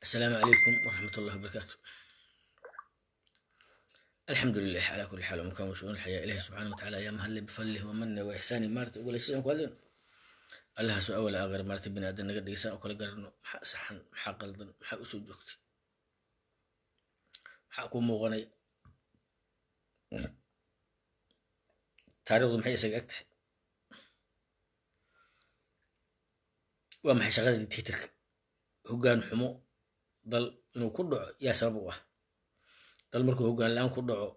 السلام عليكم ورحمة الله وبركاته الحمد لله على كل حال ومكان وشؤون الحياة إلهي سبحانه وتعالى يا مهل بفضله ومنه وإحسانه مارت أقول شيء كوالين الله سؤال ولا أغير مارت بني آدم نقدر يساء وكل قرن محا صحن محا قلدن محا أسود جوكتي محا أكون مغني taariikhdu maxay isaga eg tahay waa maxay shaqada dictatorka hoggaan xumo dal inuu ku dhaco yaa sabab u ah dal markuu hoggaan la-aan ku dhaco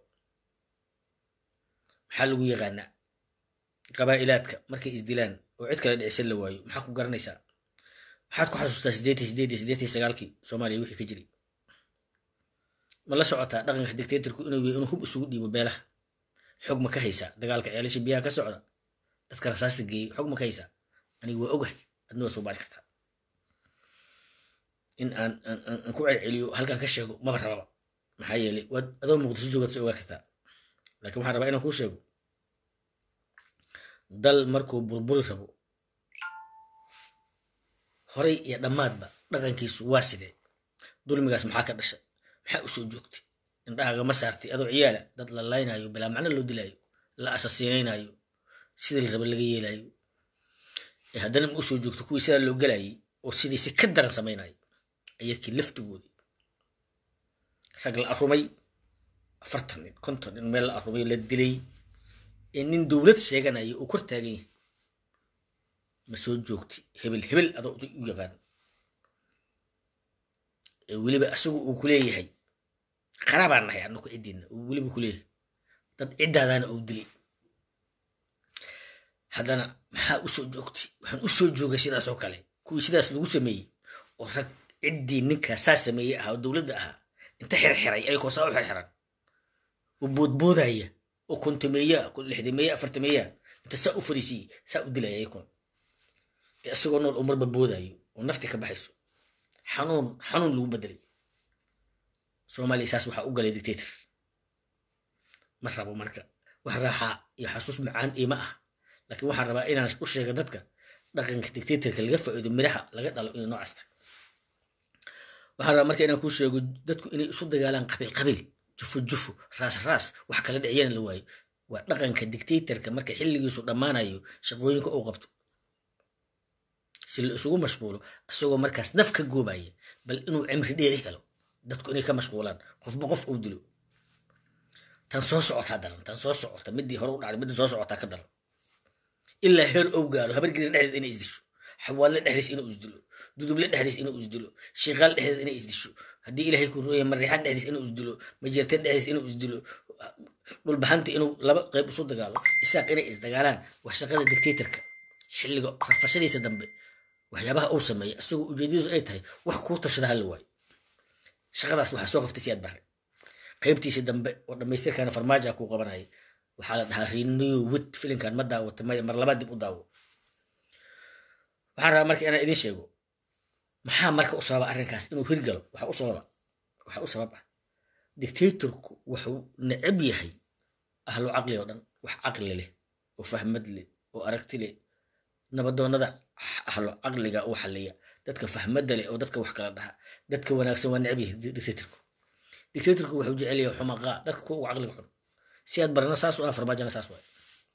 maxaa lagu yaqaanaa qabaa'ilaadka markay isdilaan oo cid kale dhicisan la waayo maxaa ku garanaysaa maxaad ku xasuustaa sideetii sideedii sideetii sagaalkii soomaaliya wixii ka jiray ma la socotaa dhaqanka dictatorku inuu yahay inuu hub isugu dhiibo beelaha xog ma ka haysaa dagaalka ceelasha biyaha ka socda dadka rasaasta geeyey xog ma ka haysaa aniga waa ogahay adna waa soo baari kartaa in aan aan ku celceliyo halkan ka sheego maba rababa maxaa yeelay waad adoo muqdisho joogaad soo ogaa kartaa laakiin waxaan rabaa inaan kuu sheego dal markuu burburi rabo horay iyo dhammaadba dhaqankiisu waa sidee dulmigaas maxaa ka dhashay maxaa u soo joogtay indhahaaga ma saartay adoo ciyaala dad la laynaayo bilaa macno loo dilaayo la asasiinaynaayo sidii la raba laga yeelaayo ee haddana ma u soo joogto kuwii sidaa loo gelayay oo sidii si ka daran samaynayo ayakii laftigoodii rag la arumay afartan nin konton nin meel la arumay la dilay ee nin dowlad sheeganaya uu kor taagan yahay ma soo joogtay hebel hebel adoo u yaqaan ee weliba asagu uu ku leeyahay qaraabaan nahay anaku ciddiina uu weliba ku leeyahay dad ciddaadaana uu dilay haddana maxaa u soo joogtay waxaan u soo joogay sidaas oo kale kuwii sidaas lagu sameeyey oo rag ciddii ninkaas saa sameeyey ahaa oo dowladda ahaa inta xirxiray ayagoo saa u xirxiran oo boodboodaya oo kontameeya lixdameeya afartameeya inta saa u fariisiyey saa u dilaya ayakun ee isagoo nool oo marba boodayo oo nafti ka baxayso xanuun xanuun lagu bedelay soomaaliya saas waxaa u galay dictator ma rabo marka wax raaxaa iyo xasuus macaan iima ah laakiin waxaan rabaa inaan u sheega dadka dhaqanka dictatorka laga faa'iido miraha laga dhalo inay noocaas tahay waxaan rabaa marka inaan kuu sheego dadku inay isu dagaalaan qabiil qabiil jufo jufo raas raas wax kala dhiciyana la waayo waa dhaqanka dictatorka marka xilligiisu dhammaanayo shaqooyinka uu qabto si la isugu mashquulo isagoo markaas naf ka goobaya bal inuu cimri dheeri helo dadku inay ka mashquulaan qofba qof uu dilo tan soo socotaa daran tan soo socota midii hore u dhacday midii soo socotaa ka daran ilaa heer ou gaaro habargeeda dhexdeed inay isdisho xawaadle dhexdiis inuu isdilo duduble dhexdiis inuu isdilo shiiqaal dhexdeed inay isdisho haddii ilaahay ku rooya mariixaan dhexdiis inuu isdilo majeerteen dhexdiis inuu isdilo dhulbaxanti inuu laba qayb isu dagaalo isaaq inay isdagaalaan wax shaqada dictatorka xilliga rafashadiisa dambe waxyaabaha uu sameeya isagoo ujeedadiisu ay tahay wax kuu tashada hala waayo shaqadaas waxaa soo qabtay siyaad bare qaybtiisii dambe oo dhammaystirkaana farmaaja kuu qabanaya waxaa la dhahaa renew wit filinkan ma daawata maya mar labaad dib u daawo waxaan rabaa marka inaan idiin sheego maxaa marka u sababa arrinkaas inuu hirgalo waxaa u sababa waxaa u sabab ah dictatorku wuxuu necab yahay ahlu caqli oo dhan wax caqli leh oo fahmad leh oo aragti leh nabadoonnada ahlo caqliga uu xaliya dadka fahmadda leh oo dadka wax kala dhaha dadka wanaagsan waa necab yahay dictatorku dictatorku wuxuu jecel yahay xumaqaa dadka kuwa ugu caqliga xun si aad barana saas u ah farmaajana saas waay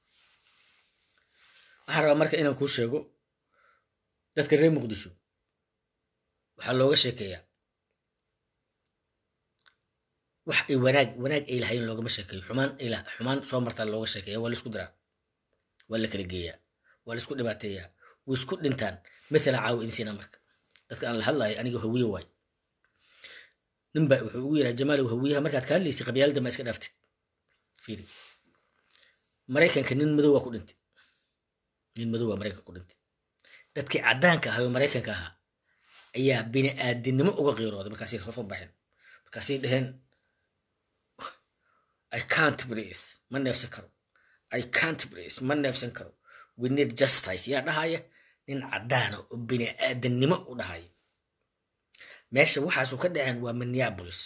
waxaan rabaa marka inaan kuu sheego dadka reer muqdisho waxaa looga sheekeeyaa wax ay wanaag wanaag ay lahayn loogama sheekeeyo xumaan ay xumaan soo martaa looga sheekeeya waa laisku diraa waa la kala geeyaa waa laisku dhibaateeyaa way isku dhintaan mathala caawa idin siinaa marka dadka aan la hadlayo aniga hawiye waay ninba wuxuu ugu yidhaha jamaalow hawiyaha markaad ka hadlaysay qabyaalada ma iska dhaaftid fiiri maraykanka nin madow waa ku dhintay nin madow waa maraykanka ku dhintay dadkii caddaanka ahaa oo maraykanka ahaa ayaa bini aadinimo uga qiirooday markaasay soo baxeen markaasay dhaheen i can't breathe ma neefsan karo i can't breathe ma neefsan karo we need justice yaa dhahaya nin caddaana oo bini aadannimo u dhahaya meesha waxaasu ka dhaceen waa minneapolis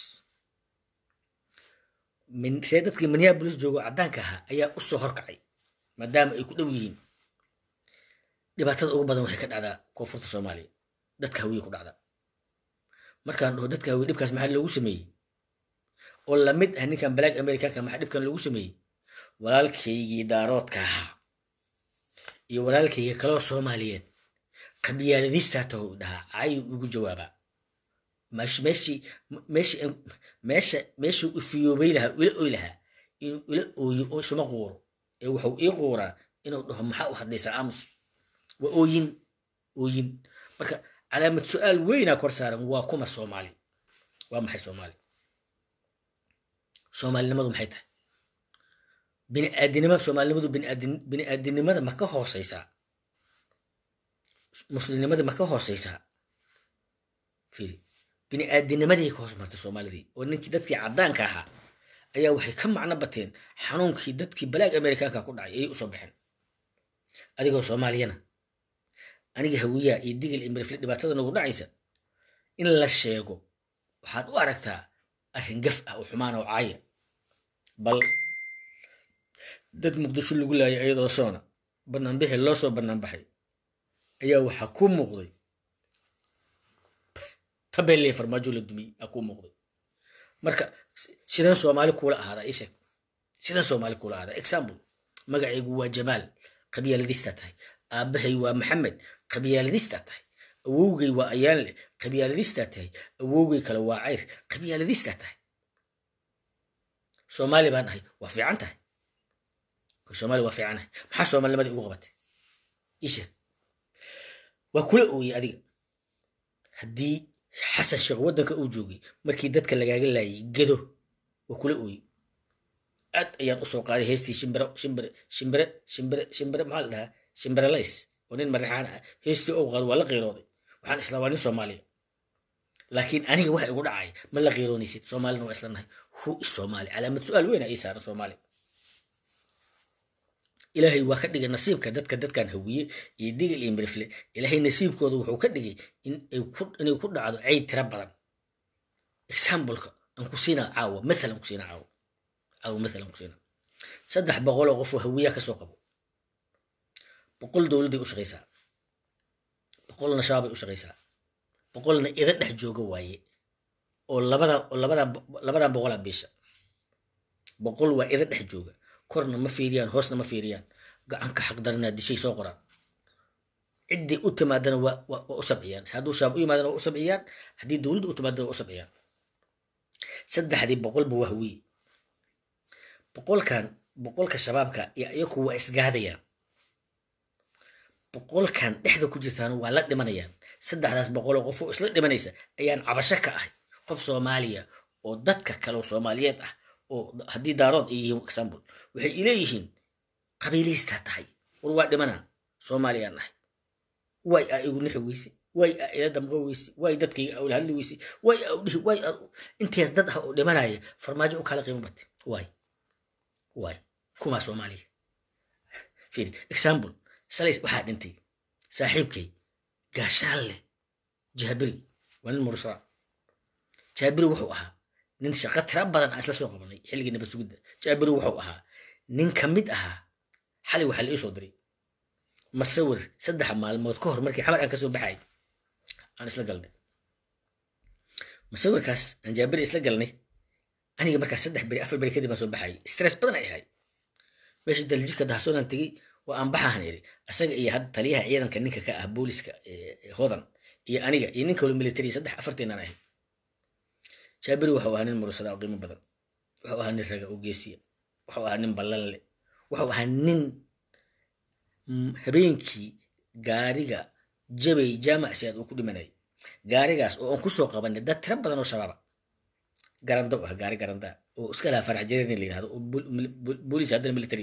ree dadkii minneapolis joogo caddaanka ahaa ayaa u soo horkacay maadaama ay ku dhow yihiin dhibaatada ugu badan waxay ka dhacdaa koonfurta soomaaliya dadka hawiye ku dhacda markaan dhaho dadka hawiye dhibkaas maxaa loogu sameeyey oo lamid ah ninkan black americanka maxaa dhibkan loogu sameeyey walaalkaygii daaroodka ahaa iyo walaalkayga kaloo soomaaliyeed qabyaaladistaa taho dhahaa ayuu igu jawaabaa meeshii meeshii meesha meeshuu ifiyoobay lahaa ila oy lahaa inuu ila ooyo oo isuma quuro ee wuxuu ii quuraa inuu dhaho maxaa u hadlaysaa aamus waa ooyin ooyin marka calaamad su-aal weynaa kor saaran waa kuma soomaali waa maxay soomaali soomaalinimadu maxay tahay biniaadinimada soomaalinimadu biniaadin biniaadinimada ma ka hooseysaa muslimnimada ma ka hooseysaa fiiri biniaadinimadii ka hoos martay soomaalidii oo ninkii dadkii caddaanka ahaa ayaa waxay ka macno bateen xanuunkii dadkii balaag amerikaanka ku dhacay ayay usoo baxeen adigoo soomaaliyana aniga hawiyaha iyo digil iyo mirifle dhibaatada nagu dhacaysa in la sheego waxaad u aragtaa arrin gaf ah oo xumaan oo caaya bal dad muqdisho lagu laayay iyadoo soona banaanbixi loo soo banaanbaxay ayaa waxaa ku muuqday tabeelle farmaajo la dumiyey aa ku muuqday marka sidan soomaali kuula ahaadaa ii sheeg sidan soomaali kuula ahaadaa example magacaygu waa jamaal qabyaaladistaa tahay aabbahay waa maxamed qabyaaladistaa tahay awowgay waa ayaanle qabyaaladistaa tahay awowgay kale waa cayr qabyaaladistaa tahay soomaali baan ahay waa fiican tahay soomaali waa fiicanahay maxaa soomaalinimadii ugu qabatay ii sheeg waa kula ooyey adiga haddii xasan sheekh waddanka uu joogay markii dadka lagaaga laayay gedo waa kula ooyey aad ayaan usoo qaaday heestii shimbiro shimbire shimbire shimbire shimbire maxaa la dhahaa shimbirelays oo nin marixaan ah heestii ou qaado waa la qiirooday waxaan islaa waa nin soomaaliya laakiin aniga waxa igu dhacay ma la qiiroonaysid soomaalina waa isla nahay hu is soomaali calaamad su-aal weyna ii saaran soomaali ilaahay waa ka dhigay nasiibka dadka dadkan hawiye iyo digil iyo mirifle ilaahay nasiibkooda wuxuu ka dhigay inay ku dhacdo cayd tira badan exampleka aan ku siinaa caawa mathalan ku siinaa caawa caawa mathalan ku siinaa saddex boqol oo qof oo hawiya kasoo qabo boqol dowladday u shaqaysaa boqolna shabaabay u shaqaysaa boqolna ida dhex jooga waaye oo labada oo labadan labadan boqolaa biisha boqol waa ida dhex jooga korna ma fiiriyaan hoosna ma fiiriyaan gacanka xaqdarinaa dishay soo qoraan ciddii u timaadana waa waa u sabciyaan hadduu shaab u yimaadana waa u sabciyaan haddii dowladda u timaadana waa u sabciyaan saddexdii boqolba waa hawiye boqolkan boqolka shabaabka iyo iyaku waa isgaadayaan boqolkan dhexda ku jirtaan waa la dhimanayaan saddexdaas boqoloo qof oo isla dhimanaysa ayaan cabasho ka ahay qof soomaaliya oo dadka kale soomaaliyeed ah oo haddii daarood ay yihiin example waxay ileeyihiin qabiilihistaa tahay war waa dhimanaan soomaaliyaan nahay way aa igu nixi weyse way aa ila damqo weyse way dadkayga awla hadli weyse way aa udhihi way aa intees dad ah oo dhimanaya farmaajo u kala qiimo batay way way kumaa soomaaliya fiiri example salays waxaa dhintay saaxiibkay gaashaalle jaabiri waa nin mursada jaabiri wuxuu ahaa nin shaqo tira badan aan isla soo qabanay xilligii nabad sugidda jaabiri wuxuu ahaa nin ka mid ahaa xalay waxaa la ii soo diray masawir saddex maalmood ka hor markii xamar aan kasoo baxay aan isla galnay masawirkaas aan jaabiri isla galnay aniga markaas saddex beri afar beri kadib aan soo baxay stress badan ay ahay meesha daljirka dahsoonaan tegey waa aan baxahan iri asaga iyo hadda taliyaha ciidanka ninka ka ah booliska hodan iyo aniga iyo nin kaloo military saddex afarteenaan ahay jaabiri wuxuu ahaa nin murusada oo qiimo badan wuxuu ahaa nin raga oo geesiya wuxuu ahaa nin ballan leh wuxuu ahaa nin habeenkii gaariga jabay jaamac siyaad uu ku dhimanay gaarigaas oo aan kusoo qabanay dad tira badan oo shabaaba garando ah gaari garanda oo iska lahaa farax jareerni la yirahdo oo booliis haddana military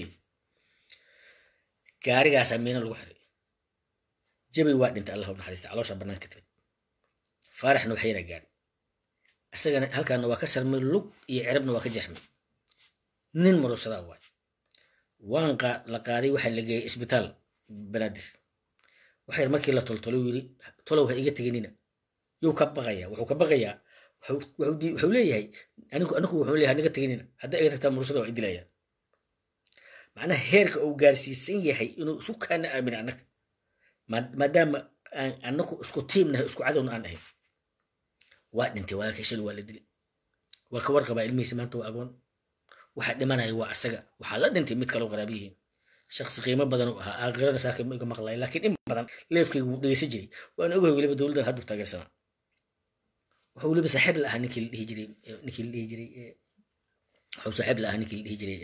gaarigaasaa miina lagu xiray jabay waa dhintay allah u naxariista caloosha banaanka timid faaraxna wax yaraa gaari isagana halkaana waa ka sarmay lug iyo cirabna waa ka jeexmay nin murusadaa waay waan la qaaday waxaa la geeyay isbitaal banaadir waxay markii la toltolo yiri tolow ha iga teginina yuu ka baqaya wuxuu ka baqayaa wuxuu leeyahay anigu anigu wuxuu leeyahay niga teginina hadday iga tagtaa murusada waa idilayaan macnaha heerka uu gaarsiisan yahay inuu isu kaana aamina annaga maadaama aan annagu isku tiimnahay isku cadowna aan ahayn waa dhintay walaalkay shil waa la dilay waa ka warqabaa ilmihiisa maanta waa agoon waxa dhimanaya waa asaga waxaa la dhintay mid kaloo qaraab yihiin shaksi qiimo badan u ahaa aakhirada saaka ma iga maqlaya laakiin in badan leefkayga wuu dhegeysan jiray waan ogahay weliba dowladdan haddu taageersanaa wuxuu weliba saaxiib la ahaa ninkii la dhihi jiray ninkii la dhihi jiray wuxuu saaxiib la ahaa ninkii la dhihi jiray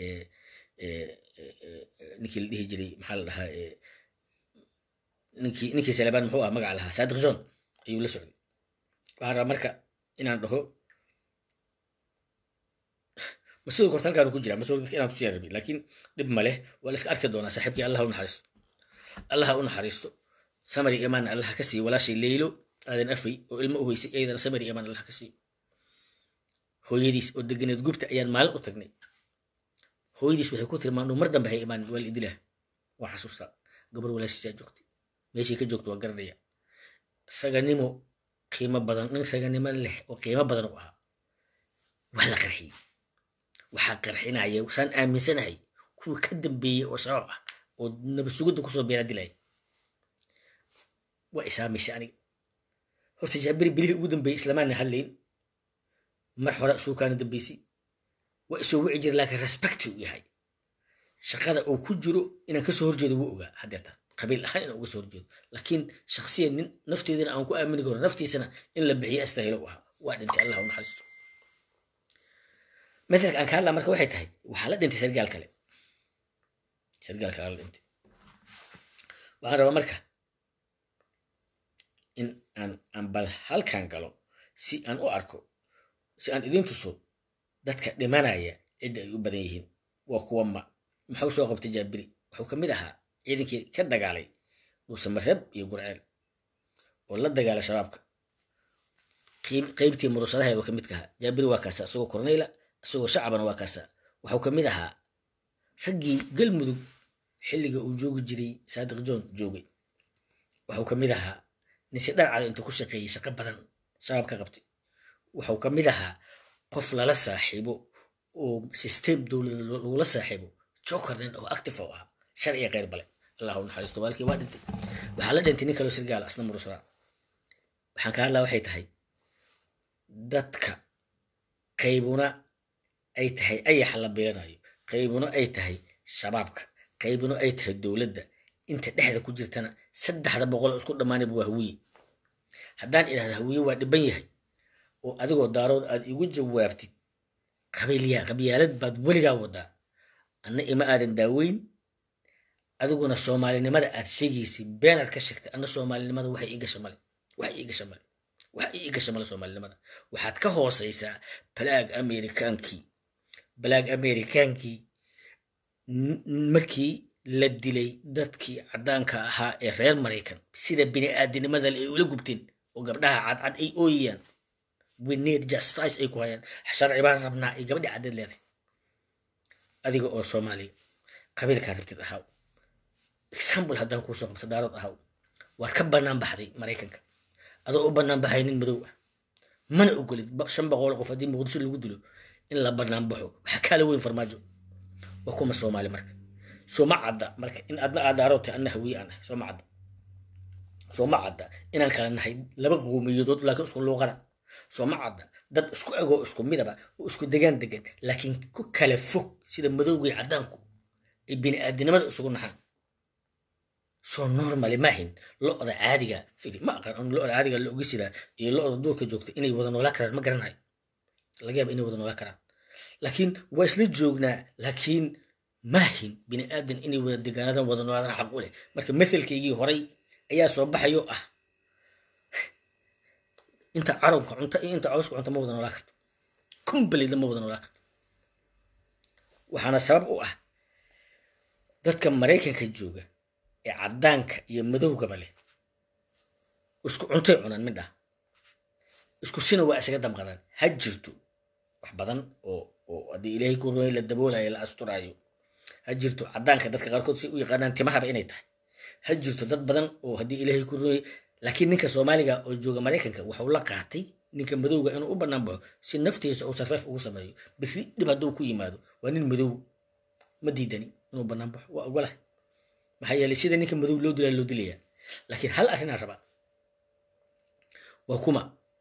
ninkii la dhihi jiray maxaa la dhahaa ninkii ninkii salebaan muxuu ahaa magaca lahaa saadiq john ayuu la socday waxaan rabaa marka inaan dhaho mas-uulka horta halkaan ku jira mas-uulka inaan tusiya rabi laakiin dhib ma leh waa la iska arki doonaa saaxiibkii allah u naxariisto allaha u naxariisto samari imaan allaha ka siiyo walaashay leylo aadan afay oo ilmo u hoysay iyadana samari imaan allaha ka siiyo hooyadiis oo deganeed gubta ayaan maalin u tagnay hooyadiis waxay ku tilmaanuu mar dambe hay imaan waa la idilah waa xasuustaa gabar walaashiisaa joogtay meeshay ka joogto waa garanaya raganimo qiimo badan nin raganimo leh oo qiimo badan u ahaa waa la qarxiyey waxaa qarxinaya saan aaminsanahay kuwa ka dambeeyey oo shabaab ah oo nabasugidda kusoo beera dilaya waa isaamaysay aniga horta jaabiri bilihii ugu dambeeyey islamaana hadlayn mar hore suukaana dambeysay waa isoo wici jira laakiin respecti u yahay shaqada uu ku jiro inaan kasoo horjeedo wuu ogaa hadeerta qabiil ahaan inaan uga soo horjeedo laakiin shaksiyan nin nafteedana aan ku aamini karo naftiisana in la bixiyo astahilo u ahaa waa dhintay allah u naxariisto مثلك أن كان مركب واحد هاي وحالة أنت سرقال كله سرقال كله أنت وأنا ربما مركب إن أن أن بل هل كان قالوا سي أن أركو سي أن إذن تصو دتك دمانا يا إدى يبديهن وقوة ما محو سوق بتجابري وحو كمدها إذن كي كده قالي وسمرب يقول عيل ولا دقالة شبابك قيبتي مرسلها يدو كمدكها جابري وكاسا سوق كورنيلا isagoo shacabana waa kaasa waxuu ka mid ahaa raggii galmudug xilliga uu joogi jiray saadiq john joogay waxuu ka mid ahaa ninsi dharcada intuu ku shaqeeyey shaqo badan shabaab ka qabtay waxuu ka mid ahaa qof lala saaxiibo oo system dowlada lagula saaxiibo joker nin oo active oo ahaa sharciga kheyr bale allahu naxariisto waalkii waa dhintay waxaa la dhintay nin kaloo sirgaala asna murusraa waxaan ka hadlaa waxay tahay dadka qaybuna ay tahay ayaxa la beeranayo qaybuna ay tahay shabaabka qaybuna ay tahay dowladda inta dhexda ku jirtana saddexda boqol oo isku dhammaanayba waa hawiye haddaan idhahda hawiye waa dhiban yahay oo adigoo daarood aad igu jawaabtid qabiilyaa qabyaalad baad weligaa wadaa anna ima aadan daaweyn adiguna soomaalinimada aad sheegaysay been aad ka sheegtay anna soomaalinimada waxay ii gasha male waxay ii gasha male waxa ii gasha male soomaalinimada waxaad ka hooseysaa balaag amerikaankii balaag amerikaankii markii la dilay dadkii caddaanka ahaa ee reer maraykan sida bini aadinimada ay ula gubteen oo gabdhaha cadcad ay ooyayaan we need justice ay ku hayaan sharci baan rabnaa ay gabadhi caddeed leedahay adiga oo soomaaliya qabiilkaa rabtid ahaw example haddaan kuusoo qabto daarood ahaw waad ka bannaan baxday maraykanka adoo u bannaan baxay nin madow ah mana ogolid shan boqol qof haddii muqdisho lagu dilo in la bannaan baxo waxaa kaala weyn farmaajo waa kuma soomaali marka sooma cadda marka in adna aad daarood tahay anna hawiye aan ahay sooma cadda sooma cadda inaan kala nahay laba qowmiyadood laakiin isku luuqada sooma cadda dad isku egoo isku midaba oo isku degaan degan laakiin ku kala fog sida madowgii caddaanku ay bini aadinimada isugu naxaan soo normally maahin lo-da caadiga fili ma aqaan lo-da caadiga la ogisidaa iyo lo-da duurka joogta inay wada noolaa karaan ma garanayo laga yaaba inay wada noolaa karaan laakiin waa isla joognaa laakiin maahin bini aadan inay wada degaanadan wada noolaadaan xaq u leh marka mathalkaygii horay ayaa soo baxayo ah inta carabka cunta iyo inta cawska cunta ma wada noolaa karto completely ma wada noolaa karto waxaana sabab u ah dadka maraykanka jooga ee caddaanka iyo madowgaba leh isku cuntay cunaan midha isku sina waa isaga damqadaan ha jirto wax badan oo oo haddii ilaahay ku rumeey la daboolayo la asturaayo ha jirto caddaanka dadka qaarkood si u yaqaanaan timahaba inay tahay ha jirto dad badan oo haddii ilaahay ku rumeey laakiin ninka soomaaliga oo jooga maraykanka waxuu la qaatay ninka madowga inuu u bannaan baxo si naftiisa uu sarfeef ugu sameeyo biri dhib hadduu ku yimaado waa nin madow ma diidani inuu bannaan baxo waa ogolahay maxaa yeelay sida ninka madow loo dilaa loo dilayaa laakiin hal arrinaa rabaa waa kuma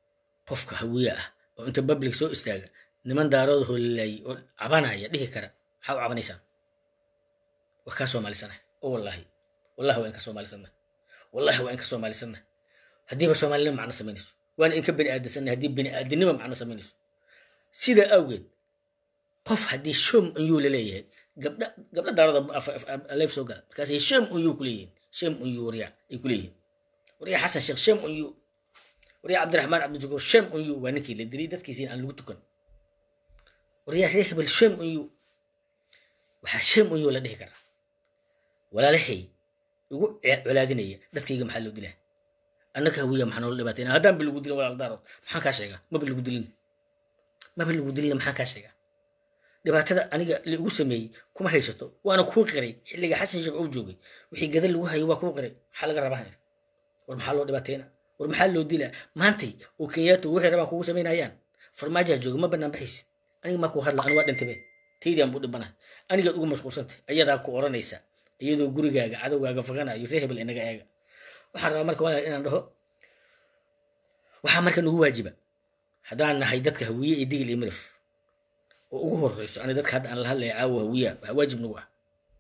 qofka hawiye ah oo inta public soo istaaga niman daarooda holilaayay oo cabanaya dhihi kara maxaa u cabanaysaan waa kaa soomaalisana oo wallaahi wallahi waa in ka soomaalisana wallahi waa in ka soomaalisana haddiiba soomaalinimo macno samaynayso waana in ka bani aadamsanna haddii bani aadamnimo macno samaynayso sidaa awgeed qof haddii shom ayuu laleeyahay gabdha gabdha daarooda leef soo gala markaasay shem uyuu ku leeyihiin shem uyuu waryaa ay ku leeyihiin waryaa xasan sheekh shem uyuu waryaa cabdiraxmaan cabdishakuur shem uyuu waa ninkii la dilay dadkiisiin aan lagu tukan waryaa reer hebel shem uyuu waxaa shem uyuu la dhihi karaa walaalahay igu colaadinaya dadkayga maxaa loo dilaa annaka hawiya maxaa noola dhibaatayna haddaan ba lagu dilin walaal daarood maxaan kaa sheegaa maba lagu dilin maba lagu dilina maxaan kaa sheegaa dhibaatada aniga ligu sameeyey kuma haysato waana kuu qiray xilliga xasan sheekh uu joogay wixii gada lagu hayo waa kuu qiray maxaa laga rabaa war maxaa loo dhibaatayna war maxaa loo dilaa maantay oo kenyaatu waxay rabaan kugu samaynayaan farmaajaa jooga ma banaan baxaysid aniga maa kuu hadla anu waa dhintabe taydaan buu dhibana anigaad ugu mashquulsantay ayadaa ku oranaysa iyadoo gurigaaga cadowgaaga faganayo reer hebel inaga eega waxaan rabaa marka walaal inaan dhaho waxaa marka nagu waajiba haddaan nahay dadka hawiye iyo digil iyo milif oo ugu horeyso ani dadka hadda aan la hadlaya caawa hawiya waxaa waajib nagu ah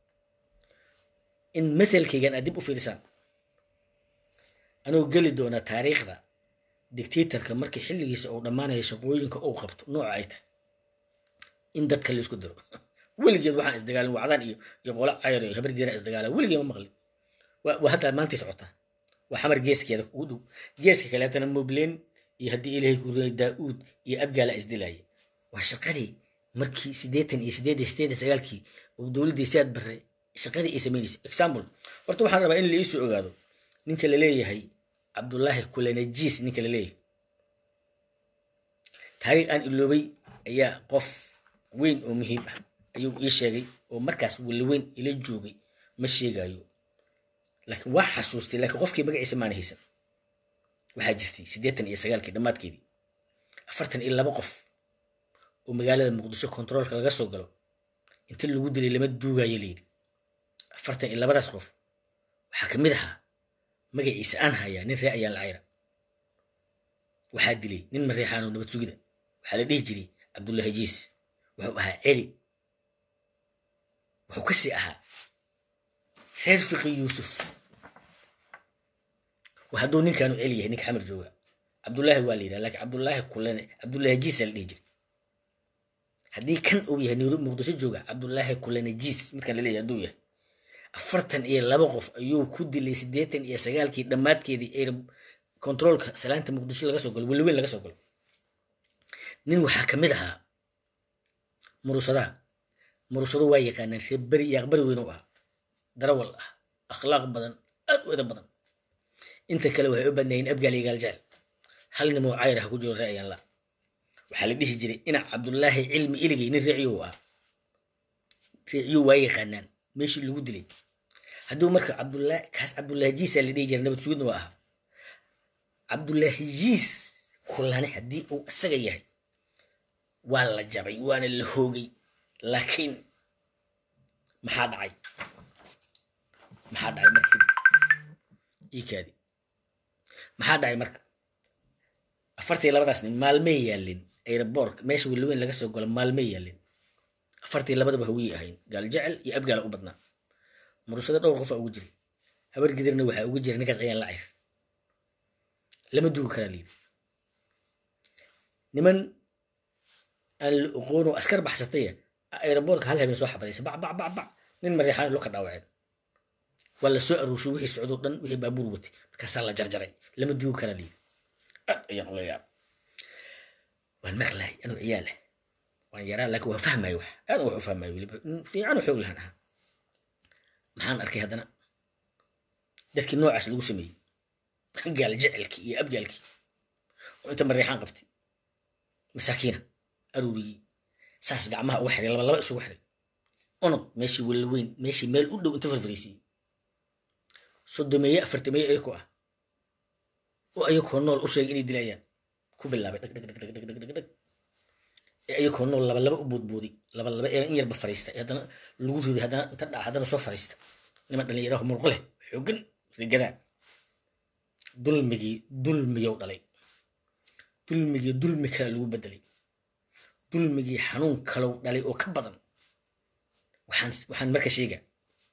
in mathalkaygan aad dib u fiirisaan anuu geli doonaa taariikhda dictatorka markii xilligiisa uu dhammaanayo shaqooyinka uu qabto nooca ay tahay in dadka laisku diro weligeed waxaan isdagaalin wacdaan iyo iyo qolo cayr iyo habar geera isdagaala weligee ma maqlin waa hadda maantay socotaa waa xamar geeskeeda ugu dhow geeska kaleetana mobleen iyo haddii ilaahay ku riyay daa-uud iyo abgaala isdilaaya waa shaqadii markii siddeetan iyo siddeed iyo siddeed iyo sagaalkii uu dowladdii siaad barre shaqadii ay samaynaysa example horta waxaan rabaa in la iisoo ogaado ninka la leeyahay cabdullaahi kulanajiis ninka la leeyahay taariikh aan iloobay ayaa qof weyn oo muhiim ah ayuu ii sheegay oo markaas weli weyn ila joogay ma sheegayo laakiin waa xasuustay laakiin qofkii magaciisa maana haysan waxaa jirtay siddeetan iyo sagaalkii dhammaadkeedii afartan iyo laba qof oo magaalada muqdisho kontaroolka laga soo galo inta lagu dilay lama duugayo layidhi afartan iyo labadaas qof waxaa ka mid ahaa magaciisa aan hayaa nin ree ayaan lacayra waxaa dilay nin mareexaanoo nabad sugida waxaa la dhihi jiray cabdullaahi jiis wuxuu ahaa celi wuxuu ka sii ahaa reer fiqi yuusuf hadduu ninkaanu celi yahay ninka xamar jooga cabdullaahi waa la yidhaha laakiin cabdullaahi kulane cabdullaahi jiisa la dhihi jiray haddii kan uu yahay nairobi muqdisho jooga cabdullaahi kulane jiis midkan la leeyahay hadduu yahay afartan iyo laba qof ayuu ku dilay siddeetan iyo sagaalkii dhammaadkeedii ee kontaroolka salaanta muqdisho laga soo galo weliweyn laga soo galo nin waxaa ka mid ahaa murusadaa murusado waa yaqaanaan reer beri iyo aqbari weyn u ahaa darawal ah akhlaaq badan aad u eda badan inta kale waxay u badnaayeen abgaal iyo gaaljecel hal nimoo cayr ah ku jiro ree ayaan la waxaa la dhihi jiray inac cabdullaahi cilmi iligay nin reeciyow ah reeciyow waa yaqaanaan meeshii lagu dilay hadduu marka cabdullaahi kaas cabdullaahi jiisaa la dhihi jiray nabad sugidna waa ahaa cabdullaahi jiis kulane haddii uu isaga yahay waa la jabay waana la hoogay laakiin maxaa dhacay maxaa dhacay markii iikaadi maxaa dhacay marka afartii labadaas nin maalmay yaalin aeroboork meesha weliweyn laga soo galo maalmay yaalin afartii labadaba hawiyey ahayn gaal jecel iyo abgaala u badnaa murusada dhowr qofaa ugu jiray habar gidirna waxaa ugu jira ninkaas ayaan lacayr lama dugi karaa layidhi niman aan la oqoono askar baxsataya aeroboorka hal habeen soo xabadaysa bac bac bac bac nin mareexaan lo ka dhaawaceen waa la soo aruushay wixii socdoo dhan wixii baabuur watay markaasaa la jarjaray lama duugi karaa layidhi aad ayaan ula yaab waan maqlahay anuu ciyaalah waan yaraa laakiin waa fahmayo wax aad wax u fahmayo weliba fiican oo xoog lahan ahaa maxaan arkay haddana dadkii noocaas lagu sameeyey gaal jecelkii iyo abgaalkii oo inta mareexaan qabtay masaakiina aruuriyey saas gacmaha uga xiray laba laba isugu xiray onog meeshii walaweyn meeshii meel u dhow inta farfariisiyey sodomeeye afartameeye ayakoo ah oo ayakoo nool u sheegay inay dilayaan ku bilaabay dhag dhag dhag dhag dhag dhag dhag ee ayakoo nool laba laba u boodbooday laba laba ee in yarba fariistay haddana lagu riday haddana inta dhaca haddana soo fariista niman dhalinyaraha murqo leh xoogan rigadaa dulmigii dulmiyow dhalay dulmigii dulmi kale lagu bedelay dulmigii xanuun kalow dhalay oo ka badan waxaan waxaan marka sheegaa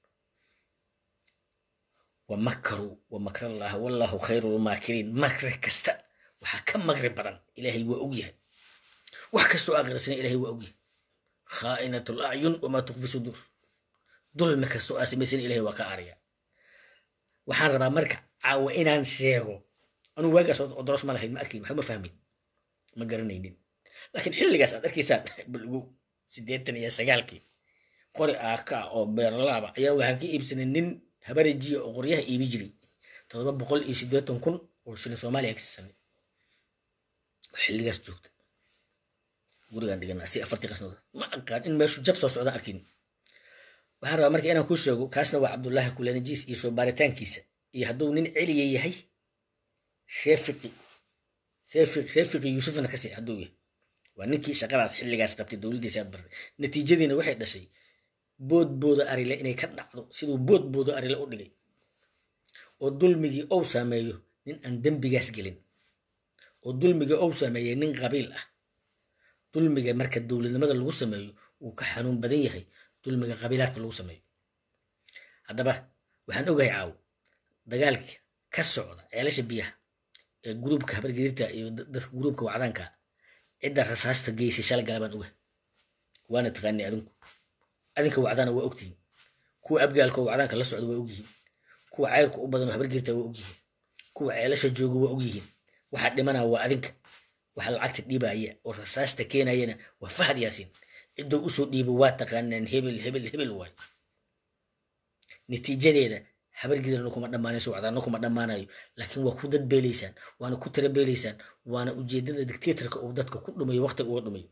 wamakaruu wamakrallah wallahu khayru lmaakiriin makri kasta waxaa ka makri badan ilaahay waa ogyahay wax kastoo aqrisana ilaahay waa ogyahay khaa'inat lacyun wamaa tukfi suduur dulmi kastoo aa samaysana ilahay waa ka aariya waxaan rabaa marka caawa inaan sheego anuu waagaas odoros ma lahayn ma arkayn waxba ma fahmayn ma garanaynin laakiin xilligaas aad arkaysaan balgu siddeetan iyo sagaalkii qori aaka oo beerlaaba ayaa waxaan ka iibsanay nin habarejiya oo qoryaha iibi jiray todoba boqol iyo siddeetan kun oo shilin soomaaliya ka siisanay oo xilligaas joogta gurigaan dhiganaa si afartii qasnada ma aqaan in meeshu jab soo socdaan arkin waxaan rabaa marka inaan kuu sheego kaasna waa cabdullaahi kulanajiis iyo soo baaritaankiisa iyo hadduu nin celiya yahay sheefiqi sheefiq sheefiqi yuusufna kasii hadduu yahay waa ninkii shaqadaas xilligaas qabtay dowladdiisa aad bartay natiijadiina waxay dhashay boodbooda arile inay ka dhacdo siduu boodbooda arile u dhigay oo dulmigii ou saameeyo nin aan dembigaas gelin oo dulmigii ou saameeyey nin qabiil ah dulmiga marka dowladnimada lagu sameeyo wuu ka xanuun badan yahay dulmiga qabiilaadka lagu sameeyo haddaba waxaan ogahay caawo dagaalka ka socda ceelasha biyaha ee gruubka habargediirta iyo dadka gruubka wacdaanka cidda rasaasta geysay shala galabaan oga waana taqaanay adinku adinka wacdaana waa ogtihiin kuwa abgaalka oo wacdaanka la socda waa ogyihiin kuwa cayrka u badan oo habargediirta waa ogyihiin kuwa ceelasha jooga waa ogyihiin waxaa dhimanaa waa adinka waxa lacagta dhiibaya oo rasaasta keenayana waa fahad yaasiin ciddoo usoo dhiibo waa taqaanaan hebel hebel hebel waay natiijadeeda habargidirna kuma dhammaanayso wacdaana kuma dhammaanayo laakiin waa ku dad beelaysaan waana ku tira beelaysaan waana ujeedada dictatorka uu dadka ku dhumayo waqti uga dhumayo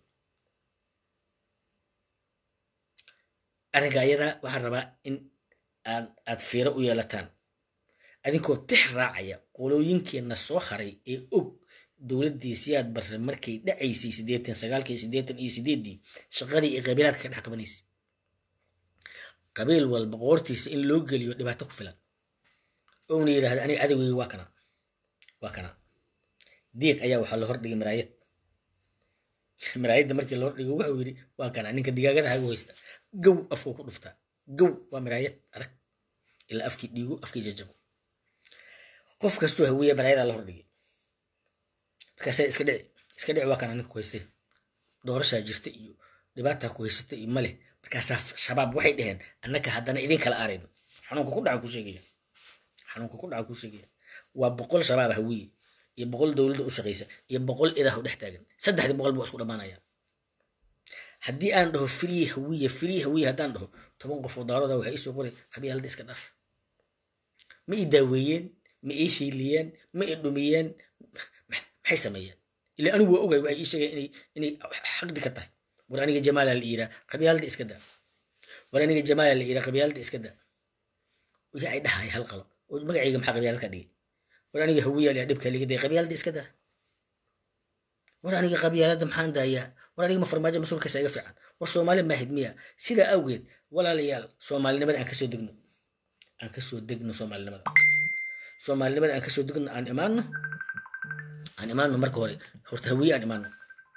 arrinka ayada waxaan rabaa in aad aad fiiro u yeelataan adinkoo tix raacaya qolooyinkeenna soo haray ee og dowladdii siyaad barre markay dhacaysay siddeetan sagaalkii siddeetan iyo sideeddii shaqadii iyo qabiilaadka ka dhex qabanaysay qabiil walba qoortiisa in loo geliyo dhibaato ku filan ouna yidhahda aniga cadowgeyga waa kana waa kana diiq ayaa waxaa la hordhigay maraayad maraayadda markii la hordhigo wuxuu yidhi waa kana ninka digaagada hagu haysta gow afkuu ku dhuftaa gow waa maraayad adag ilaa afkii dhiigo afkii jajabo qof kastoo hawiya maraayadaa la hordhigay markaasaa iska dhici iska dhici waa kana ninka ku haystay doorashaa jirta iyo dhibaataa ku haysata iyo male markaasaa shabaab waxay dhaheen annaka haddana idin kala aarayno xanuunka ku dhaca ku sheegaya xanuunka ku dhaca ku sheegaya waa boqol shabaab hawiye iyo boqol dowladda u shaqaysa iyo boqol idah u dhex taagan saddexdii boqol buu isku dhammaanayaan haddii aan dhaho free hawiye free hawiye haddaan dhaho toban qof oo daaroda waxay isoo qoray qabyaalada iska dhaaf ma ii daaweeyeen ma ii hiiliyeen ma ii dhumiyeen maxay sameeyeen ilaa anigu waa ogay waxay ii sheegeen inay inay xaqdi ka tahay war aniga jamaala la yiraa qabyaalada iska daa war aniga jamaala la yiraa qabyaalada iska daa yaa ay dhahay hal qalo oo magacayga maxaa qabyaalad ka dhigay war aniga hawiya la dhibka liga day qabyaalada iska daa war aniga qabyaalada maxaan daayaa war aniga ma farmaajo mas-uulkaasa iga fiican war soomaali maahid miya sidaa awgeed walaalayaal soomaalinimada aan kasoo degno aan kasoo degno soomaalinimada soomaalinimada aan kasoo degno aan imaano aan imaano marka hore horta hawiye aan imaano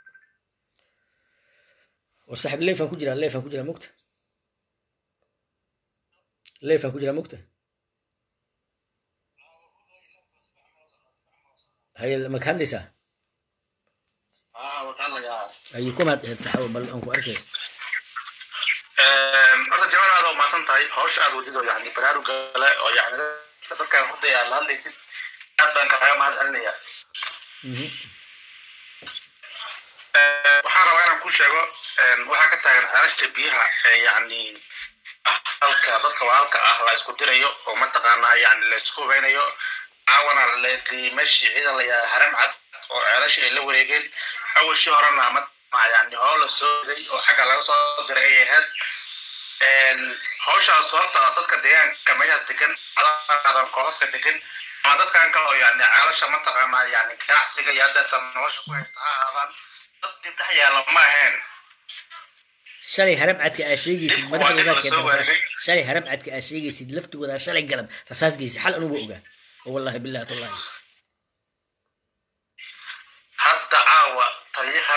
war saaxib leefaan ku jiraa leefaan ku jiraa mogta leefaan ku jiraa mogta haye maka hadlaysaa haye kumaad ahayd saxaabo bal aan ku arkay horta jawaal aad umaasan tahay hawsha aad wadid oo yani baraaruga kale oo yani dadkan hordaya aad la hadlaysid aad baan kaaga mahad celinayaa waxaan rabaa inaan ku sheego waxaa ka taagan xeerashta biyaha ee yani halka dadka walaalka ah la isku dirayo oo mataqaanaa yani la isku hubeynayo caawana meeshii ciidan la yahay haram cad oo ceelasha ay la wareegeen awalshii horena mataqaanaa yani hoo la soo riday oo xagga laga soo diray ay ahayd hawshaas horta dadka deegaanka meeshaas degan adadan kooxaska degan ama dadkan kale oo yani ceelasha mataqaanaa yani ganacsiga iyo haddeeta nolosha ku haysta ha ahaadaan dad dib dhex yaalla ma ahayn shalay haram cadka aa sheegaysid madaxdoodaa keenta rasaas shalay haram cadka aa sheegaysid laftigooda shalay galab rasaas geysid xal anugu ogaa oo wallahi billahi tallahi hadda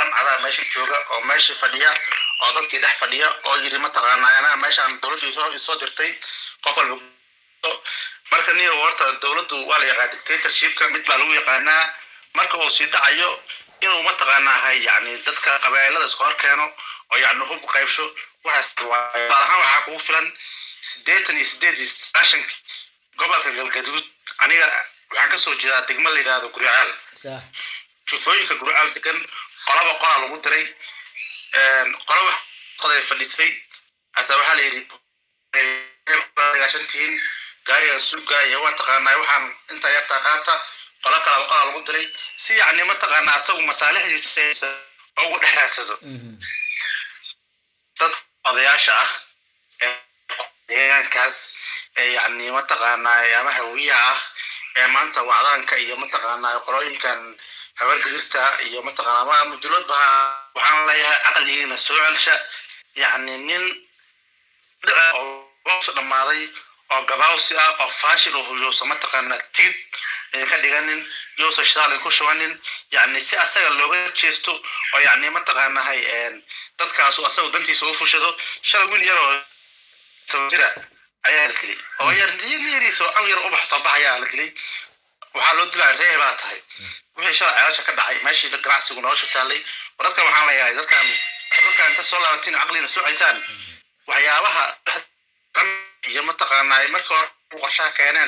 waalan cadaa meesha jooga oo meesha fadhiya oo dadkii dhex fadhiya oo yiri mataqaanaa anaa meeshaan dowladdu isoo isoo dirtay qof walba marka niyo horta dowladdu waa la yaqaa dictatorshipka mid baa lagu yaqaanaa marka uu sii dhacayo inuu mataqaanaa hay yani dadka qabailada iska hor keeno oo yani hub qaybsho waxaas waaye tusaale ahaan waxaa kugu filan siddeetan iyo siddeed iyo sagaashankii gobolka galgaduud aniga waxaan kasoo jeedaa degmo la yidhaahdo guryacaal sax jufooyinka guryacaal degan qolaba qolaa lagu diray qolaba qoday fadhisay asa waxaa la yidhi dagaashantihiin gaariga suuga iyo waa taqaanaa waxaan inta yartaa qaata qolo kalaba qolaa lagu diray si yacni mataqaanaa asagu masaalixdiisa ugu dhex raadsado Mhm. dad odayaasha ah ee deegaankaas ee yacni mataqaanaa ama hawiyaha ah ee maanta wacdaanka iyo mataqaanaa qolooyinkan habargedirta iyo mataqaanaa ama muduloodba waxaan leeyahay caqligiina soo celsha yacni nin oo hoos dhammaaday oo gabaawsi ah oo faashil oo huyuusa mataqaanaa tigid ee ka dhiganin yuusan shidaal ku shubanin yacni si asaga looga jeesto oo yacni mataqaanahay dadkaasu asaga dantiisa u fushado shalay wiil yar oo toban jira ayaa la dilay oo yar yariisa oo an yar ubax soo baxayaa la dilay waxaa loo dilaa reer baa tahay wixii shalay ceelasha ka dhacay meeshii ganacsigu nolosha taallay war dadkan waxaan leeyahay dadkan dadkan inta soo laabatiin caqliina soo ceysaan waxyaabaha iyo mataqaanaa markii hore qorshaha keeneen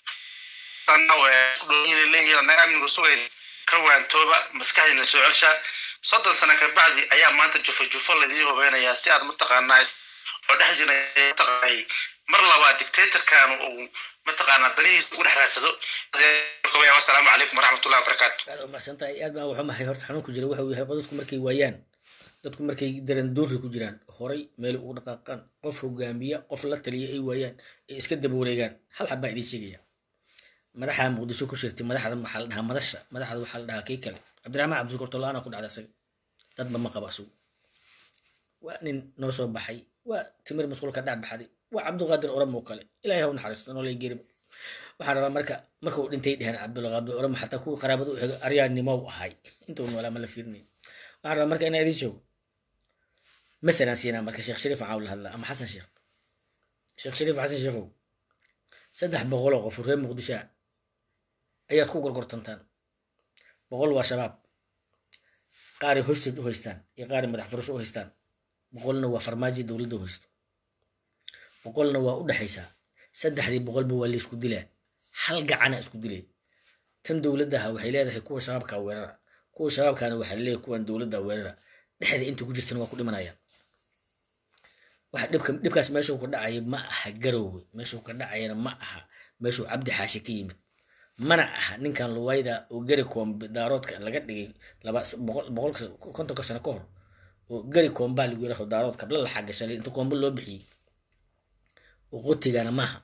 naga amnigu sugayn ka waantooba maskaxdiina soo celsha soddon sano ka bacdi ayaa maanta jufo jufo laydii hubeynayaa si aad mataqaanaa oo dhex jira mataqaanay mar labaad dictatorkan uu mataqaanaa danihiisa ugu dhex raadsado wasalaamu calaykum waraxmatullahi wabarakaatu aad u mahadsan tahay aad baan waxu mahay horta xanuunku jira waxa uu yahay dadku markay waayaan dadku markay daran doori ku jiraan horay meel ugu dhaqaaqaan qof hogaamiya qof la taliya ay waayaan ay iska daba wareegaan hal xab baa idiin sheegaya madaxa muqdisho ku shirtay madaxda waxaa la dhahaa madasha madaxda waxaa la dhahaa kii kale cabdiraxmaan cabdishukur tolaana ku dhacday asaga dadba ma qaba asugu waa nin noo soo baxay waa timir masquulka dhac baxday waa cabdiqaadir oromo kale ilaahay ha u naxariisto nolol geriba waxaan rabaa marka marka uu dhintay dheheen cabdulqaadir oromo xataa kuwa qaraabada u xigay aryaannimow ahay intuu noolaa ma la fiirnay waxaan rabaa marka inaa idin joogo مثلا سينا مركز شيخ شريف عاول هلا أما حسن شيخ شيخ شريف حسن شيخو سدح بغلو غفور ريم مقدشة أيات كو قرقرتنتان بغل وشباب قاري هستو هستان يقاري مدح فرش هستان بغلنا وفرماجي دولدو هستو بغلنا وأود حيسا سدح دي بغل بوالي اسكو ديلا حلقة عنا اسكو ديلا تم دولدها وحي leedahay kuwa shabaabka weerara kuwa shabaabkana waxaa leeyahay kuwan dowladda weerara dhexda inta ku jirtana waa ku dhimanayaan waxa dhibka dhibkaas meeshuu ka dhacaya ma aha garowwe meeshuu ka dhacayana ma aha meeshuu cabdi xaashi ka yimid mana aha ninkan luwayda oo gari koombe daaroodka laga dhigay laba boqol boqolka kontonka sano ka hor oo gari koombaa lagu yiraahdo daarood kabla la xagashalay inta koombe loo bixiyey oo qotigana maaha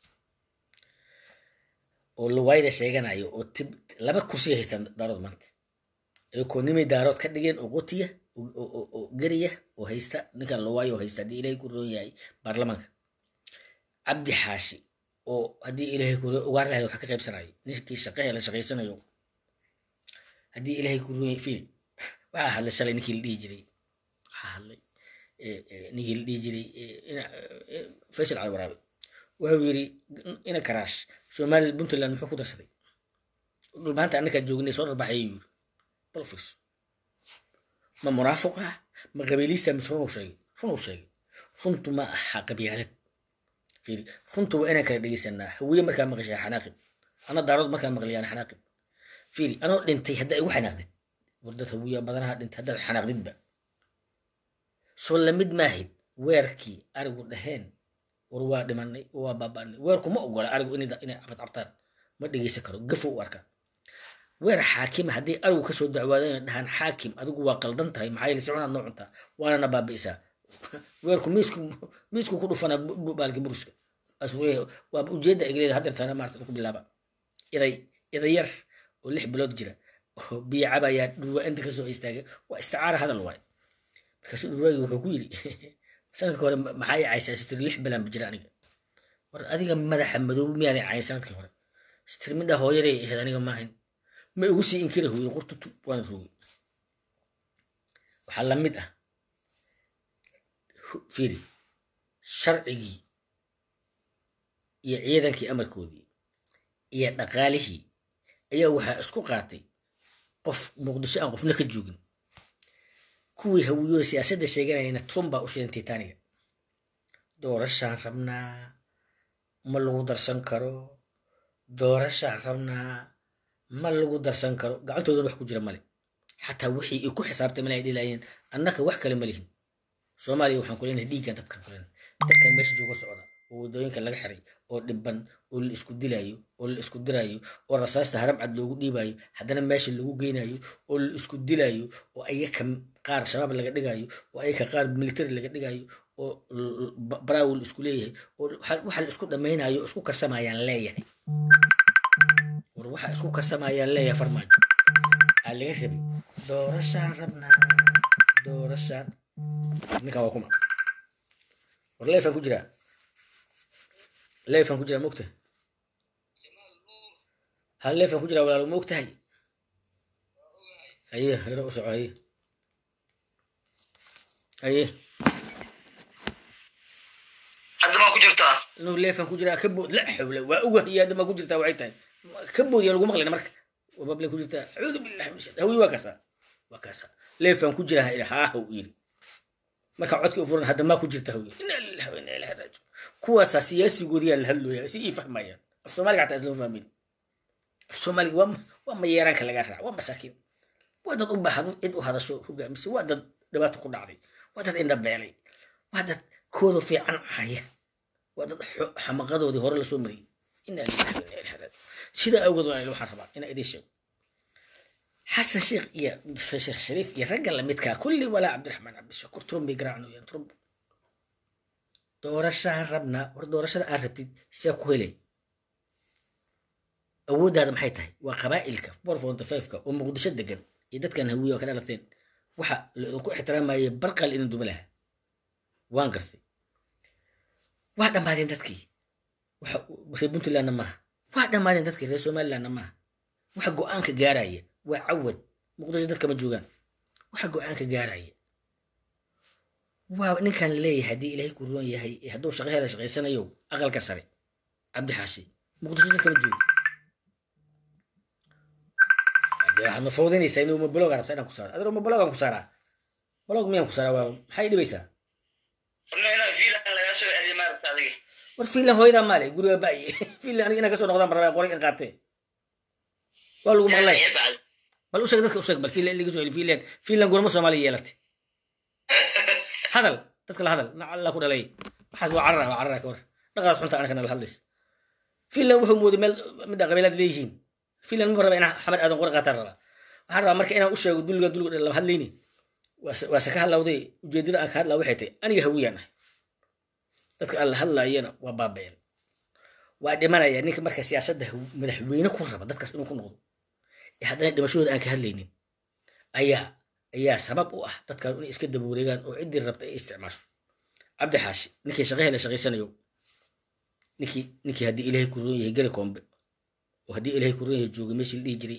oo luwayda sheeganayo oo tib laba kursiya haystaan daarood maanta ayakoo nimay daarood ka dhigeen oo qotiya oo geriya oo haysta ninkan lowaayo haysta haddii ilaahay ku roon yahay baarlamaanka cabdi xaashi oo haddii ilaahay ku ugaar lahay wax ka qaybsanayo ninkii shaqahe la shaqaysanayo haddii ilaahay ku roon yahay fiil waxaa hadlay shalay ninkii la dhihi jiray waxaa hadlay ninkii la dhihi jiray faysal cali waraabe wuxuu yiri ina karaash somali puntland muxuu ku darsaday dhulmaanta annakaa joognay soo dharbaxayay yiri bal fiirso ma munaafiq ah ma qabiiliisa mise runuu sheegay runuu sheegay runtu ma aha qabyaalad fiiri runtu waa inaan kala dhegeysanaa hawiye markaa maqashaa xanaaqib ana daarood markaa maqlayaan xanaaqib fiiri anoo dhintay haddaa igu xanaaqdid war dad hawiya badanaha dhintay haddaad xanaaqdidba soo lamid maahid weerkii arigu dhaheen war waa dhimanay waa baaba'nay weerku ma ogola arigu inay cabadcabtaan ma dhegeysan karo gafo u arkaa weer xaakima haddii arigu kasoo dacwaadeen dhahaan xaakim adigu waa qaldan tahay maxaa yeele si cunaad noo cuntaa waanana baabi'isaa weerku miisku miisku ku dhufana baalki buruska waa ujeedda igleeda hadeertana maarta ku bilaaba iday iday yar oo lix bilood jira oo biyo cabayaa dhurwaa inta kasoo istaagay waa isticaara hadal waay markaasu dhurwaagi wuxuu ku yidhi sanadka hore maxaa i caysaa sitiri lix bilaan jira aniga war adiga madaxa madoob miyaaday cayn sanadkii hore sitiri midha hooyaday ahayd aniga maahayn ma igu sii inkira huyin qurtutu waana rogay waxaa la mid ah fiiri sharcigii iyo ciidankii amarkoodii iyo dhaqaalihii ayaa waxaa isku qaatay qof muqdisho aan qofna ka joogin kuwii hawiyooda siyaasadda sheeganayana trump baa u shidan titaniga doorashaan rabnaa ma lagu darsan karo doorashaan rabnaa ma lagu darsan karo gacantoodana wax ku jira male xataa wixii ay ku xisaabtay male ay dhilaayeen annaka wax kale ma lihin soomaaliya waxaan ku leenahay dhiiggan dadkan ku leenahay dadkan meesha jooga socda oo waddooyinka laga xiray oo dhiban oo la isku dilaayo oo la isku diraayo oo rasaasta haram cad loogu dhiibayo haddana meesha lagu geynayo oo la isku dilaayo oo ayaka qaar shabaab laga dhigayo oo ayaka qaar military laga dhigayo oo baraawil isku leeyahay oo waxa la isku dhammaynayo oo isku karsamayaan leeyahay war waxa isku karsamayaan leeyahay farmaajo aa laga rabay doorashaan rabnaa doorashaan ninkan waa kuma war leefaan ku jiraa leefaan ku jiraa maogtahay hal leefaan ku jiraa walaalo ma ogtahay haye hero u soco haye haye hadda maa ku jirtaa inuu leefaan ku jiraa ka bood la xawla waa oga iyo hadda maa ku jirtaa waxay tahay ka bood yaa lagu maqlayna marka wabable ku jirtaa acuudu billahi min shaytan hawi waa kaasaa waa kaasaa leefaan ku jiraa ila haa haw yiri marka codka u furan hadda maa ku jirta hawi ina lillahi wa ina ilahi raajiun kuwaasaa siyaasigoodiyaa la hadlooyaa si ii fahmayaan af soomaaliga xataa islama fahmin af soomaaliga waa waa mayeeraanka lagaa raaca waa masaakiin waa dad u baahan cid u hadasho hogaamisa waa dad dhibaato ku dhacday waa dad indhabeelay waa dad kooda fiican haya waa dad xamaqadoodii hore lasoo mariyey ina lillahi wa ina ilahi raajiun sidaa awgeed waa waxaan rabaa inaa idiin sheego xasan sheekh iyo sheekh shariif iyo ragga lamidkaa kulli walaa cabdiraxmaan cabdishakuur trump bay garaacnooyaan trump doorashaan rabnaa war doorashada aad rabtid see ku helay awooddaada maxay tahay waa qabaa'ilka four forty five-ka oo muqdisho degan iyo dadkan hawiya oo ka dhalateen waxa laidinku ixtiraamayay barqal idin duba lahaa waan gartay waa dhammaadeen dadkii waxa reer puntlandna maaha waa dhammaadeen dadkii reer somalilandna maaha waxa go-aanka gaaraya waa cawad muqdisho dadka ma joogaan waxa go-aanka gaaraya waa ninkan leeyahay haddii ilaahay ku roon yahay hadduu shaqo hela shaqaysanayo aqalka sare cabdi xaashi muqdisho dadka ma joogo waxaad ma fawdanaysaa inuu ma bloga rabtaa inaan ku saaro adeer ma blogaan ku saaraa blog miyaan ku saaraa waa maxay dhibaysaa war fiinland hooyadaa maale guriga ba'ye fiinland aniga inaan kasoo noqdaan barabaa qoray in qaatee waa lagu maqlay bal u sheeg dadka u sheeg bal fiinland in laga soo heli fiinland fiinland gurama soomaaliya yeelatay hadal dadka la hadal nac alla ku dhalay waxaas waa carara waa carara ka war dhaqaas xunta anaka nala hadlays fiinland wuxuu mooday meel midda qabiilaad leeyihiin fiinland ma raba inaan xamad aadan qori qaataan rabaa waxaan rabaa marka inaan u sheego dulliga dulliga lama hadlayni waase ka hadlawday ujeedada aan ka hadlaa waxay tahay aniga hawiyaan ah dadka aan la hadlaayana waa baaba'een waa dhimanaya ninka marka siyaasadda madaxweyne ku raba dadkaas inuu ku noqdo ee haddana dhimashadooda aan ka hadlaynin ayaa ayaa sabab u ah dadkan inay iska daba wareegaan oo ciddii rabta ay isticmaasho cabdi xaashi ninkii shaqo hele shaqaysanayo ninkii ninkii haddii ilaahay ku roon yahay gari koombe oo haddii ilaahay ku roon yahay jooga meeshii la dhihi jiray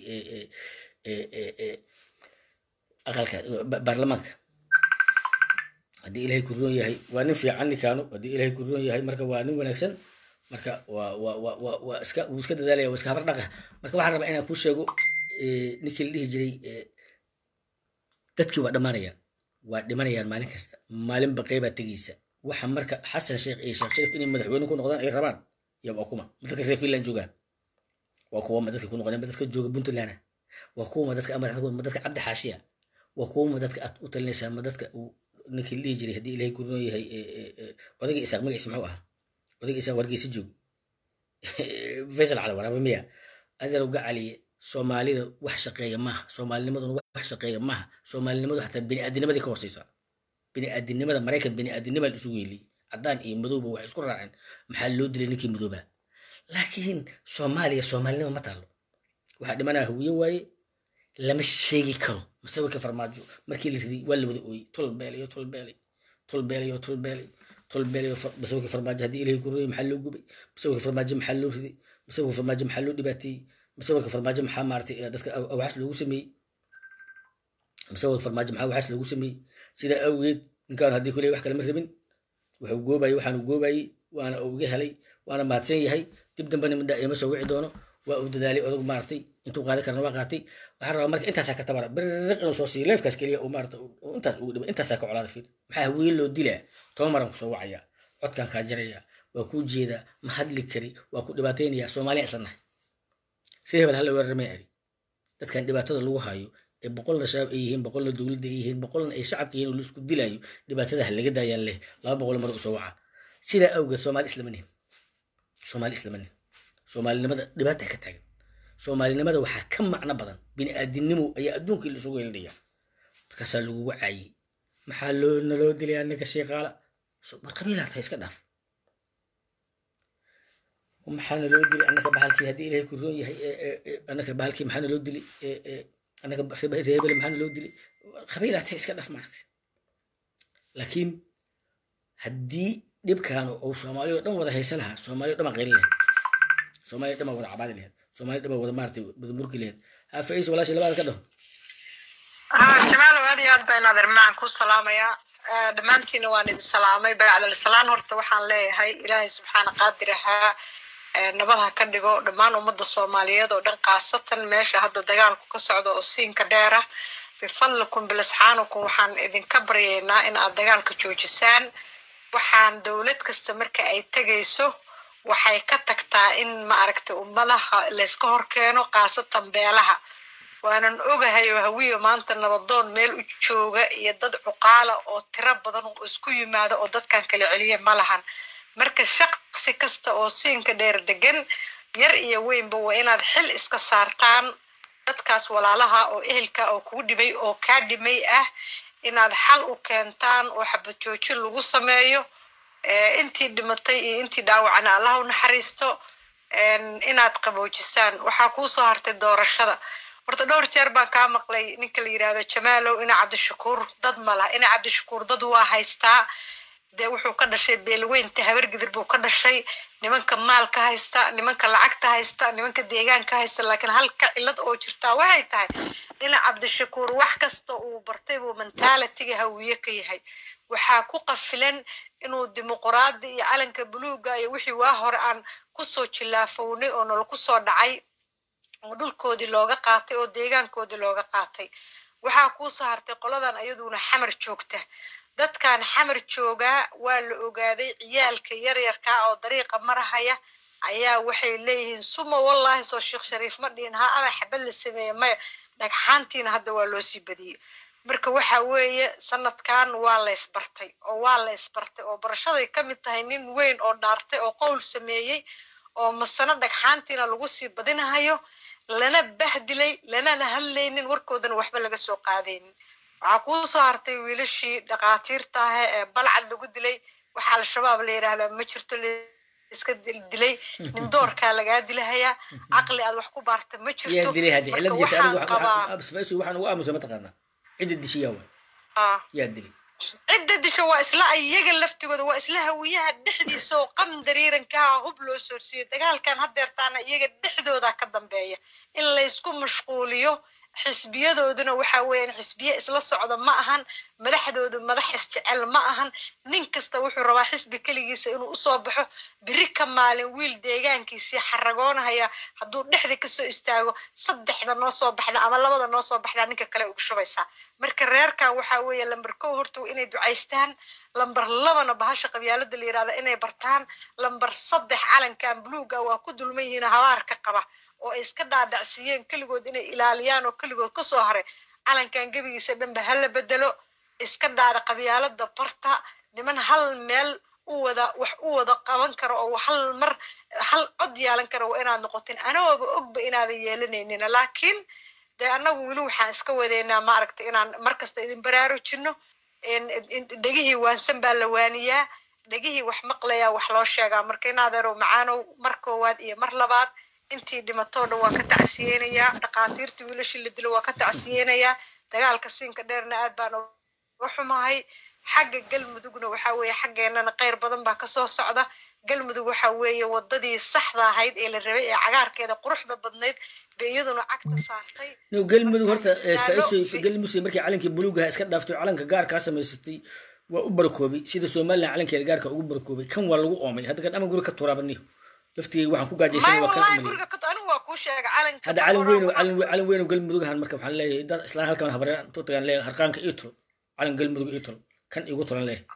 aqalka baarlamaanka haddii ilaahay ku roon yahay waa nin fiican ninkaanu haddii ilaahay ku roon yahay marka waa nin wanaagsan marka waa waa waa waa waa iska wuu iska dadaalaya waa iska habar dhaqa marka waxaan rabaa inaan kuu sheego ninkii la dhihi jiray dadkii waa dhammaanayaan waa dhimanayaan maalin kasta maalin baqay baa tegeysa waxa marka xasan sheekh iyo sheekh sharif inay madaxweyne ku noqdaan ay rabaan iyo waa kuma ma dadka reer finland joogaan waa kuwa ma dadka ku noqdeen ma dadka jooga puntland waa kuwa ma dadka madaxda ma dadka cabdi xaashiya waa kuwa ma dadka aad u talinaysaa ma dadka uu ninkii dhihi jiray haddii ilaahay ku roon yahay odayga isaaq magaciisa muxuu ahaa odayga isaaq wargeysa joog faysal cali waraaba miya adeerow gacaliye soomaalida wax shaqeeya maaha soomaalinimaduna wax shaqeeya maaha soomaalinimadu xataa biniaadinimadii ka hooseysaa biniaadinimada maraykan biniaadinima la isugu yeeliyey caddaan iyo madowba waxay isku raaceen maxaa loo dilay ninkii madooba laakiin soomaaliya soomaalinima ma taalo waxaa dhimanaa hawiye waaye lama sheegi karo masawirka farmaajo markii la riday waa la wada ooyey tolbeelayo tolbeelay tolbeelayo tolbeelay tolbeelayo masawirka farmaajo haddii ilahay ku royay maxaa loo gubay masawirka farmaajo maxaa loo riday masawirka farmaajo maxaa loo dhibaateeyey masawirka farmaajo maxaa maaratay dadka awaxaas loogu sameeyey masawir farmaajo maxaa waxaas lagu sameeyey sidaa awgeed ninkaan haddii kuley wax kalama rabin wuxuu goobayey waxaanu goobayey waana uga helay waana mahadsan yahay dib dambena midda ima soo wici doono waa uu dadaalay odog maaragtay intuu qaadan karna waa qaatay waxaan rabaa marka intaasaa ka tabara biriq inuu soo siiyo leefkaas keliya uu maarata intaas ugu dhiba intaasaa ka colaada fiir maxaa hawiye loo dilaa toban maran kusoo wacaya codkaan kaa jaraya waa kuu jeedaa ma hadli kari waa ku dhibaataynaya soomaaliya isla nahay si hebel hala weerarmay ari dadkan dhibaatada lagu hayo ee boqolna shabaab ay yihiin boqolna dowladda ay yihiin boqolna ay shacabka yihiin oo la isku dilayo dhibaatada ha laga daayaan leh laba boqol mar usoo waca sidaa awgeed soomaali islama nihin soomaali islama nihin soomaalinimada dhibaata ka taagan soomaalinimada waxaa ka macno badan bini'aadinimo ayaa adduunkii la isugu yeeldhaya markaasaa lagugu caayey maxaa loo naloo dilay anaga sheeqaala mar qabiilaad ha iska dhaaf maxaa naloo dilay anaka bahalkii haddii ilaahay ku roon yahay anaka bahalkii maxaa naloo dilay anaka reebele maxaa naloo dilay qabiilaad ha iska dhaaf maaragtay laakiin haddii dhibkaan uu soomaaliya oo dhan wada haysa lahaa soomaaliya o dhan baa qayli lahayd soomaaliya dhan baa wada cabaadi lahayd soomaaliya dhan baa wada maaragtay wada murki lahayd ha faiis walaashay labaada ka dhaho jamaalow aad iyo aad baan adeer macaan ku salaamayaa dhammaantiina waan idin salaamay bacdalislaan horta waxaan leeyahay ilaahay subxaana qaadir ahaa nabad ha ka dhigo dhammaan ummadda soomaaliyeed oo dhan khaasatan meesha hadda dagaalku ka socdo oo siinka dheera bifadlikum bilisxaanukum waxaan idinka baryaynaa in aad dagaalka joojisaan waxaan dowlad kasta marka ay tegayso waxay ka tagtaa in maaragtay ummadaha layska horkeeno khaasatan beelaha waanan ogahay oo hawiyo maanta nabadoon meel u jooga iyo dad cuqaala oo tiro badan oo isku yimaada oo dadkan kala celiya ma lahan marka shaqsi kasta oo siinka dheer degan yar iyo weynba waa inaad xil iska saartaan dadkaas walaalaha oo ehelka oo kugu dhibay oo kaa dhimay ah inaad xal u keentaan oo xabad joojin lagu sameeyo intii dhimatay iyo intii dhaawacana allah u naxariisto inaad qaboojisaan waxaa kuu soo hartay doorashada horta dhowr jeer baan kaa maqlay ninka la yidhahdo jamaalow ina cabdishakuur dad ma laha ina cabdishakuur dad waa haystaa dee wuxuu ka dhashay beelweynta habargidir buu ka dhashay nimanka maalka haysta nimanka lacagta haysta nimanka deegaanka haysta laakiin halka cilad oo jirtaa waxay tahay ina cabdishakuur wax kasta uu bartay buu mentaalitiga hawiye ka yahay waxaa ku qafilan inuu dimuquraadi iyo calanka buluuga iyo wixii waa hore aan kusoo jilaafownay oo nala kusoo dhacay oo dhulkoodii looga qaatay oo deegaankoodii looga qaatay waxaa kuu soo hartay qoladan ayaduna xamar joogta dadkan xamar joogaa waa la ogaaday ciyaalka yaryarkaa oo dariiqa marahaya ayaa waxay leeyihiin suma wallaahi soo sheekh shariif ma dhihin ha ama xabad la sameeye maya dhagxaantiina hadda waa loo sii badiyey marka waxa weeye sanadkan waa la ysbartay oo waa la ysbartay oo barashaday ka mid tahay nin weyn oo dhaartay oo qowl sameeyey oo masano dhagxaantiina lagu sii badinahayo lana bahdilay lanana hadlaynin warkoodana waxba laga soo qaadaynin waxaa kuu soo hartay wiilashii dhakhaatiirta ah ee balcad lagu dilay waxaa al-shabaab la yidhaahdaa ma jirto iska dilay nin doorkaa lagaa dilahayaa caqli aad wax ku baarta ma jirto yaa dilay haddi cilad jirta waxaan anigu qabaa waxaan waxaan ugu aamusa mataqaanaa cidda dishiyaa waay ah, yaa dilay cidda disha waa isla iyaga laftigooda waa isla hawiyaha dhexdiisa oo qam dariirankaha hub loo soorsiiyo dagaalkan hadeertaana iyaga dhexdooda ka dambeeya in laysku mashquuliyo xisbiyadooduna waxa weeyaan xisbiye isla socda ma ahan madaxdoodu madax isjecel ma ahan nin kasta wuxuu rabaa xisbi keligiisa inuu usoo baxo biri ka maalin wiil deegaankiisii xaragoonahaya hadduu dhexda kasoo istaago saddexda noo soo baxda ama labada noo soo baxdaa ninka kale ugu shubaysaa marka reerkan waxa weeye lamber kow horta waa inay ducaystaan lamber labana bahasha qabyaalada la yirahda inay bartaan lamber saddex calankan buluuga waa ku dulman yihiin habaarka qaba oo ay iska dhaadhacsiiyeen keligood inay ilaaliyaan oo keligood kasoo haray calankan gebigiisa dhanba hala bedelo iska dhaadha qabyaalada barta niman hal meel u wada wax u wada qaban karo oo hal mar hal cod yeelan karo waa inaad noqotin anagooba ogba inaadan yeelanaynin laakiin dee annagu weli waxaan iska wadeynaa maaragtay inaan markasta idin baraarujino dhegihii waansan baa la waaniyaa dhegihii wax maqlayaa wax loo sheegaa marka inaadeerow macaanow mar koowaad iyo mar labaad intii dhimatoo dhan waa ka tacsiyeynayaa dhakhaatiirtii wiilashii la dilo waa ka tacsiyeynayaa dagaalka siinka dheerna aad baan uga xumahay xagga galmudugna waxaa weeye xaggeenana kheyr badan baa kasoo socda galmudug waxa weeye wadadii saxda ahayd ee la rabay ee cagaarkeeda quruxda badnayd bay iyaduna cagta saartay no galmudug horta eh, Marka faiso fi- galmudug markii calankii buluugaha iska dhaaftay oo calanka gaarkaa samaysatay waa u barakoobay sida somalilan calankeeda gaarka ugu barakoobay kan waa lagu oomay hadda kan ama guri ka turaabaniyo laftigay waxaan ku gaajaysan may waa kan wallahi umaliy guriga ka anigu waa kuu sheegay calanka hadda calin weyn boqorada calin calin weyn oo galmudugahan marka waxaan leeyahay dad islaan halkan habareen tuutagan leeyahay harqaanka ii tol calan galmudug ii tol kan igu tolan leeyahay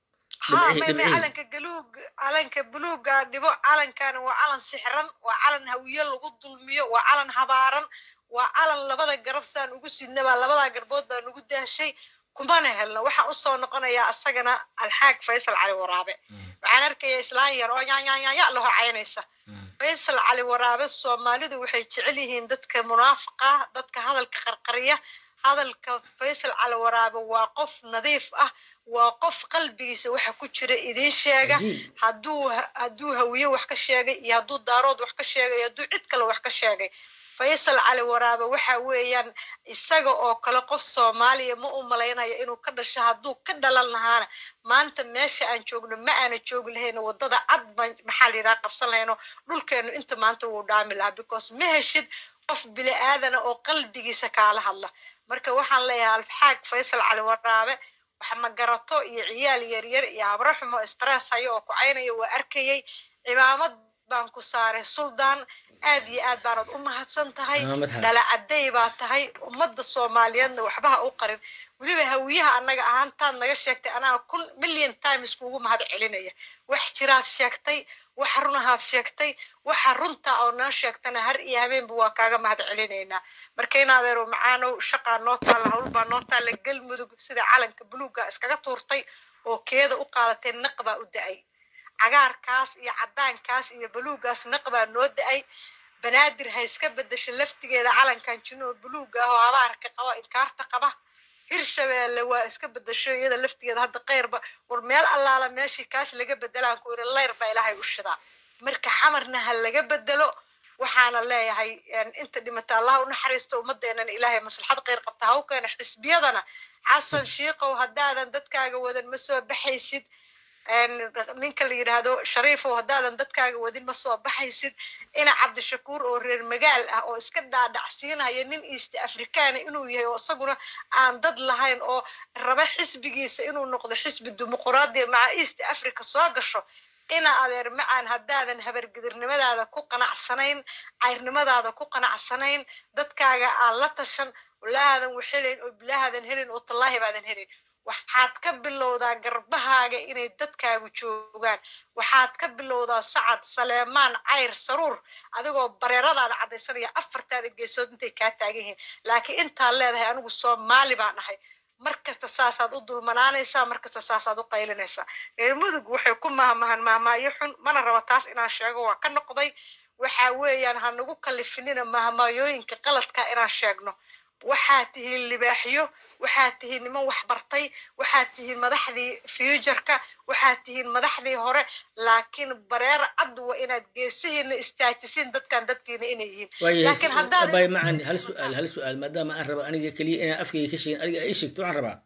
ha dhibcihii- may may dhibcihii. calanka galuug calanka buluuga dhibo calankana waa calan sixran waa calan hawiye lagu dulmiyo waa calan habaaran waa calan labada garab saan ugu sidna baa labadaa garbood baa nugu daashay kumana helno waxaan usoo noqonayaa asagana alxaag faysal cali waraabe waxaan arkaya islaan yar oo yaanyanya laho caynaysa faysal cali waraabe soomaalidu waxay jecel yihiin dadka munaafiqa dadka hadalka qarqariya hadalka faysal cali waraabe waa qof nadiif ah waa qof qalbigiisa waxa ku jira idiin sheega Cajiib. hadduu hadduu hawiye wax ka sheegay iyo hadduu daarood wax ka sheegay iyo hadduu cid kale wax ka sheegay faysal cali waraabe waxa weeyaan isaga oo kale qof soomaaliya ma u malaynayo inuu ka dhasho hadduu ka dhalan lahaana maanta meesha aan joogno ma aana joogi lahayno wadada cad baan maxaa la yidhaha qabsan lahayno dhulkeenu inta maanta wuu dhaami lahaa because ma heshid qof bini aadana oo qalbigiisa kaala hadla marka waxaan leeyahay alfaxaag faysal cali waraabe wax ma garato iyo ciyaal yaryar iyo habro xumo stress hayo oo ku caynayo waa arkayay cimaamad baan ku saaray suldaan aad iyo aad baanad u mahadsan tahay Cimaamad ha. dhalacaday baa tahay ummadda soomaaliyeedna waxba ha u qarin weliba hawiyaha annaga ahaantaad naga sheegtay anaa kun million times kuugu mahad celinaya wax jiraad sheegtay wax runahaad sheegtay waxa runta oo noo sheegtana har iyo habeenba waa kaaga mahad celinaynaa marka in adeero macaanow shaqaa noo taalla hawl baa noo taalla galmudug sida calanka buluugga iskaga tuurtay oo keeda u qaadatay naq baa u da-ay cagaarkaas iyo cadaankaas iyo buluuggaas naq baa noo da-ay banaadir ha iska bedesho laftigeeda calankan jino oo buluugga ah oo abaarka qaba inkaarta qaba hirshabeelle waa iska bedesho iyada laftigeeda hadda keyrba war meel allaala meeshii kaas laga bedelaan ku iri leyr baa ilaahay u shidaa marka xamarna ha laga bedelo waxaana leeyahay een, inta dhimata allah u naxariisto ummadeenana ilaahay maslaxad kheyr qabta ha u keena xisbiyadana xasan shiikow haddaadan dadkaaga wadan ma soo baxaysid een, ninka la yidhaahdo shariifow haddaadan dadkaaga wadin ma soo baxaysid ina cabdishakuur oo reer magaal ah oo iska dhaadhacsiinaya nin east africana inuu yahay oo isaguna aan dad lahayn oo raba xisbigiisa inuu noqdo xisbi dimuquraadiya maca east africa soo gasho ina adeer macaan haddaadan habargedirnimadaada ku qanacsanayn cayrnimadaada ku qanacsanayn dadkaaga aan la tashan walaahadan waxhelayn oo bilaahadan helin oo tallaahi baadan helin waxaad ka bilowdaa garbahaaga inay dadkaagu joogaan waxaad ka bilowdaa sacad saleemaan cayr saruur adigoo bareeradaada caddaysanaya afartaada geesood intay kaa taagan yihiin laakiin intaad leedahay anigu soomaali baan ahay markasta saasaad u dulmanaanaysaa markasta saasaad u qaylinaysaa reer mudug waxay ku mahmahan mahmaayo xun mana raba taas inaan sheego waa ka noqday waxa weeyaan ha nagu kalifinina mahmaayooyinka qaladka inaan sheegno waxaad tihiin libaaxyo waxaad tihiin niman waxbartay waxaad tihiin madaxdii futureka waxaad tihiin madaxdii hore laakiin bareer cad waa inaad geesihiina istaajisiin dadkan dadkiina inay yihiin laakiin haddaad waayahay macan hal su-aal hal su-aal maadaama aan raba aniga keliya inaan afkayga ka sheegin adiga ay sheegto waxaan rabaa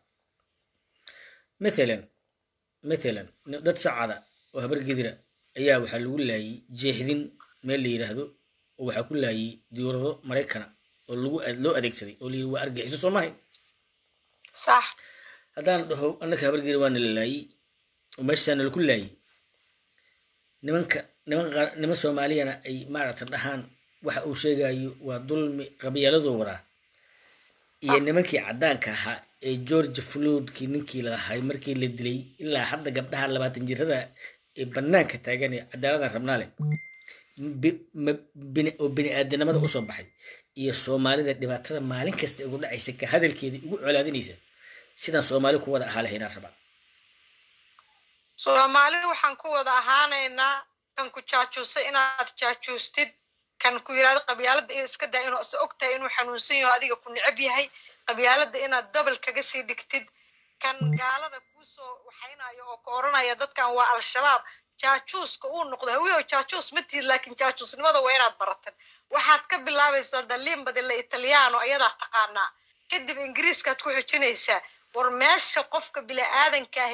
mathalan mathalan dad sacada oo habar gedira ayaa waxaa lagu laayay jeexdin meel la yidhaahdo oo waxaa ku laayay diyaurado maraykana oo lagu loo adeegsaday oo layidhi waa argixiso soo mahay sax haddaan dhaho annaka habar gedira waana la laayay oo meeshaana laku laayay nimanka niman qaar niman soomaaliyana ay maaragta dhahaan waxa uu sheegayo waa dulmi qabyaaladoo wadaa iyo nimankii caddaanka ahaa ee george floodkii ninkii lalahay markii la dilay ilaa hadda gabdhaha labaatan jirada ee banaanka taagan ee cadaaladaan rabnaa leh oo bini aadanimada usoo baxay iyo soomaalida dhibaatada maalin kasta ugu dhacaysa ka hadalkeeda ugu colaadinaysa sidaan soomaali ku wada ahaa lahaynaan rabaa soomaali waxaan ku wada ahaanaynaa kan ku jaajuusa inaad jaajuustid kan ku yidhahdo qabyaalada iska daa inuu is og tahay inuu xanuunsan yaho adiga ku necab yahay qabyaalada inaad dobol kaga sii dhigtid kan gaalada kuusoo waxaynayo oo ka oranaya dadkan waa al-shabaab jaajuuska uu noqdo hawiyo jaajuus ma tiid laakiin jaajuusnimada waa inaad baratan waxaad ka bilaabaysaa daliimbadila italiano ayadaa taqaanaa kadib ingiriiskaad ku xujinaysaa war meesha qofka bini-aadanka ahi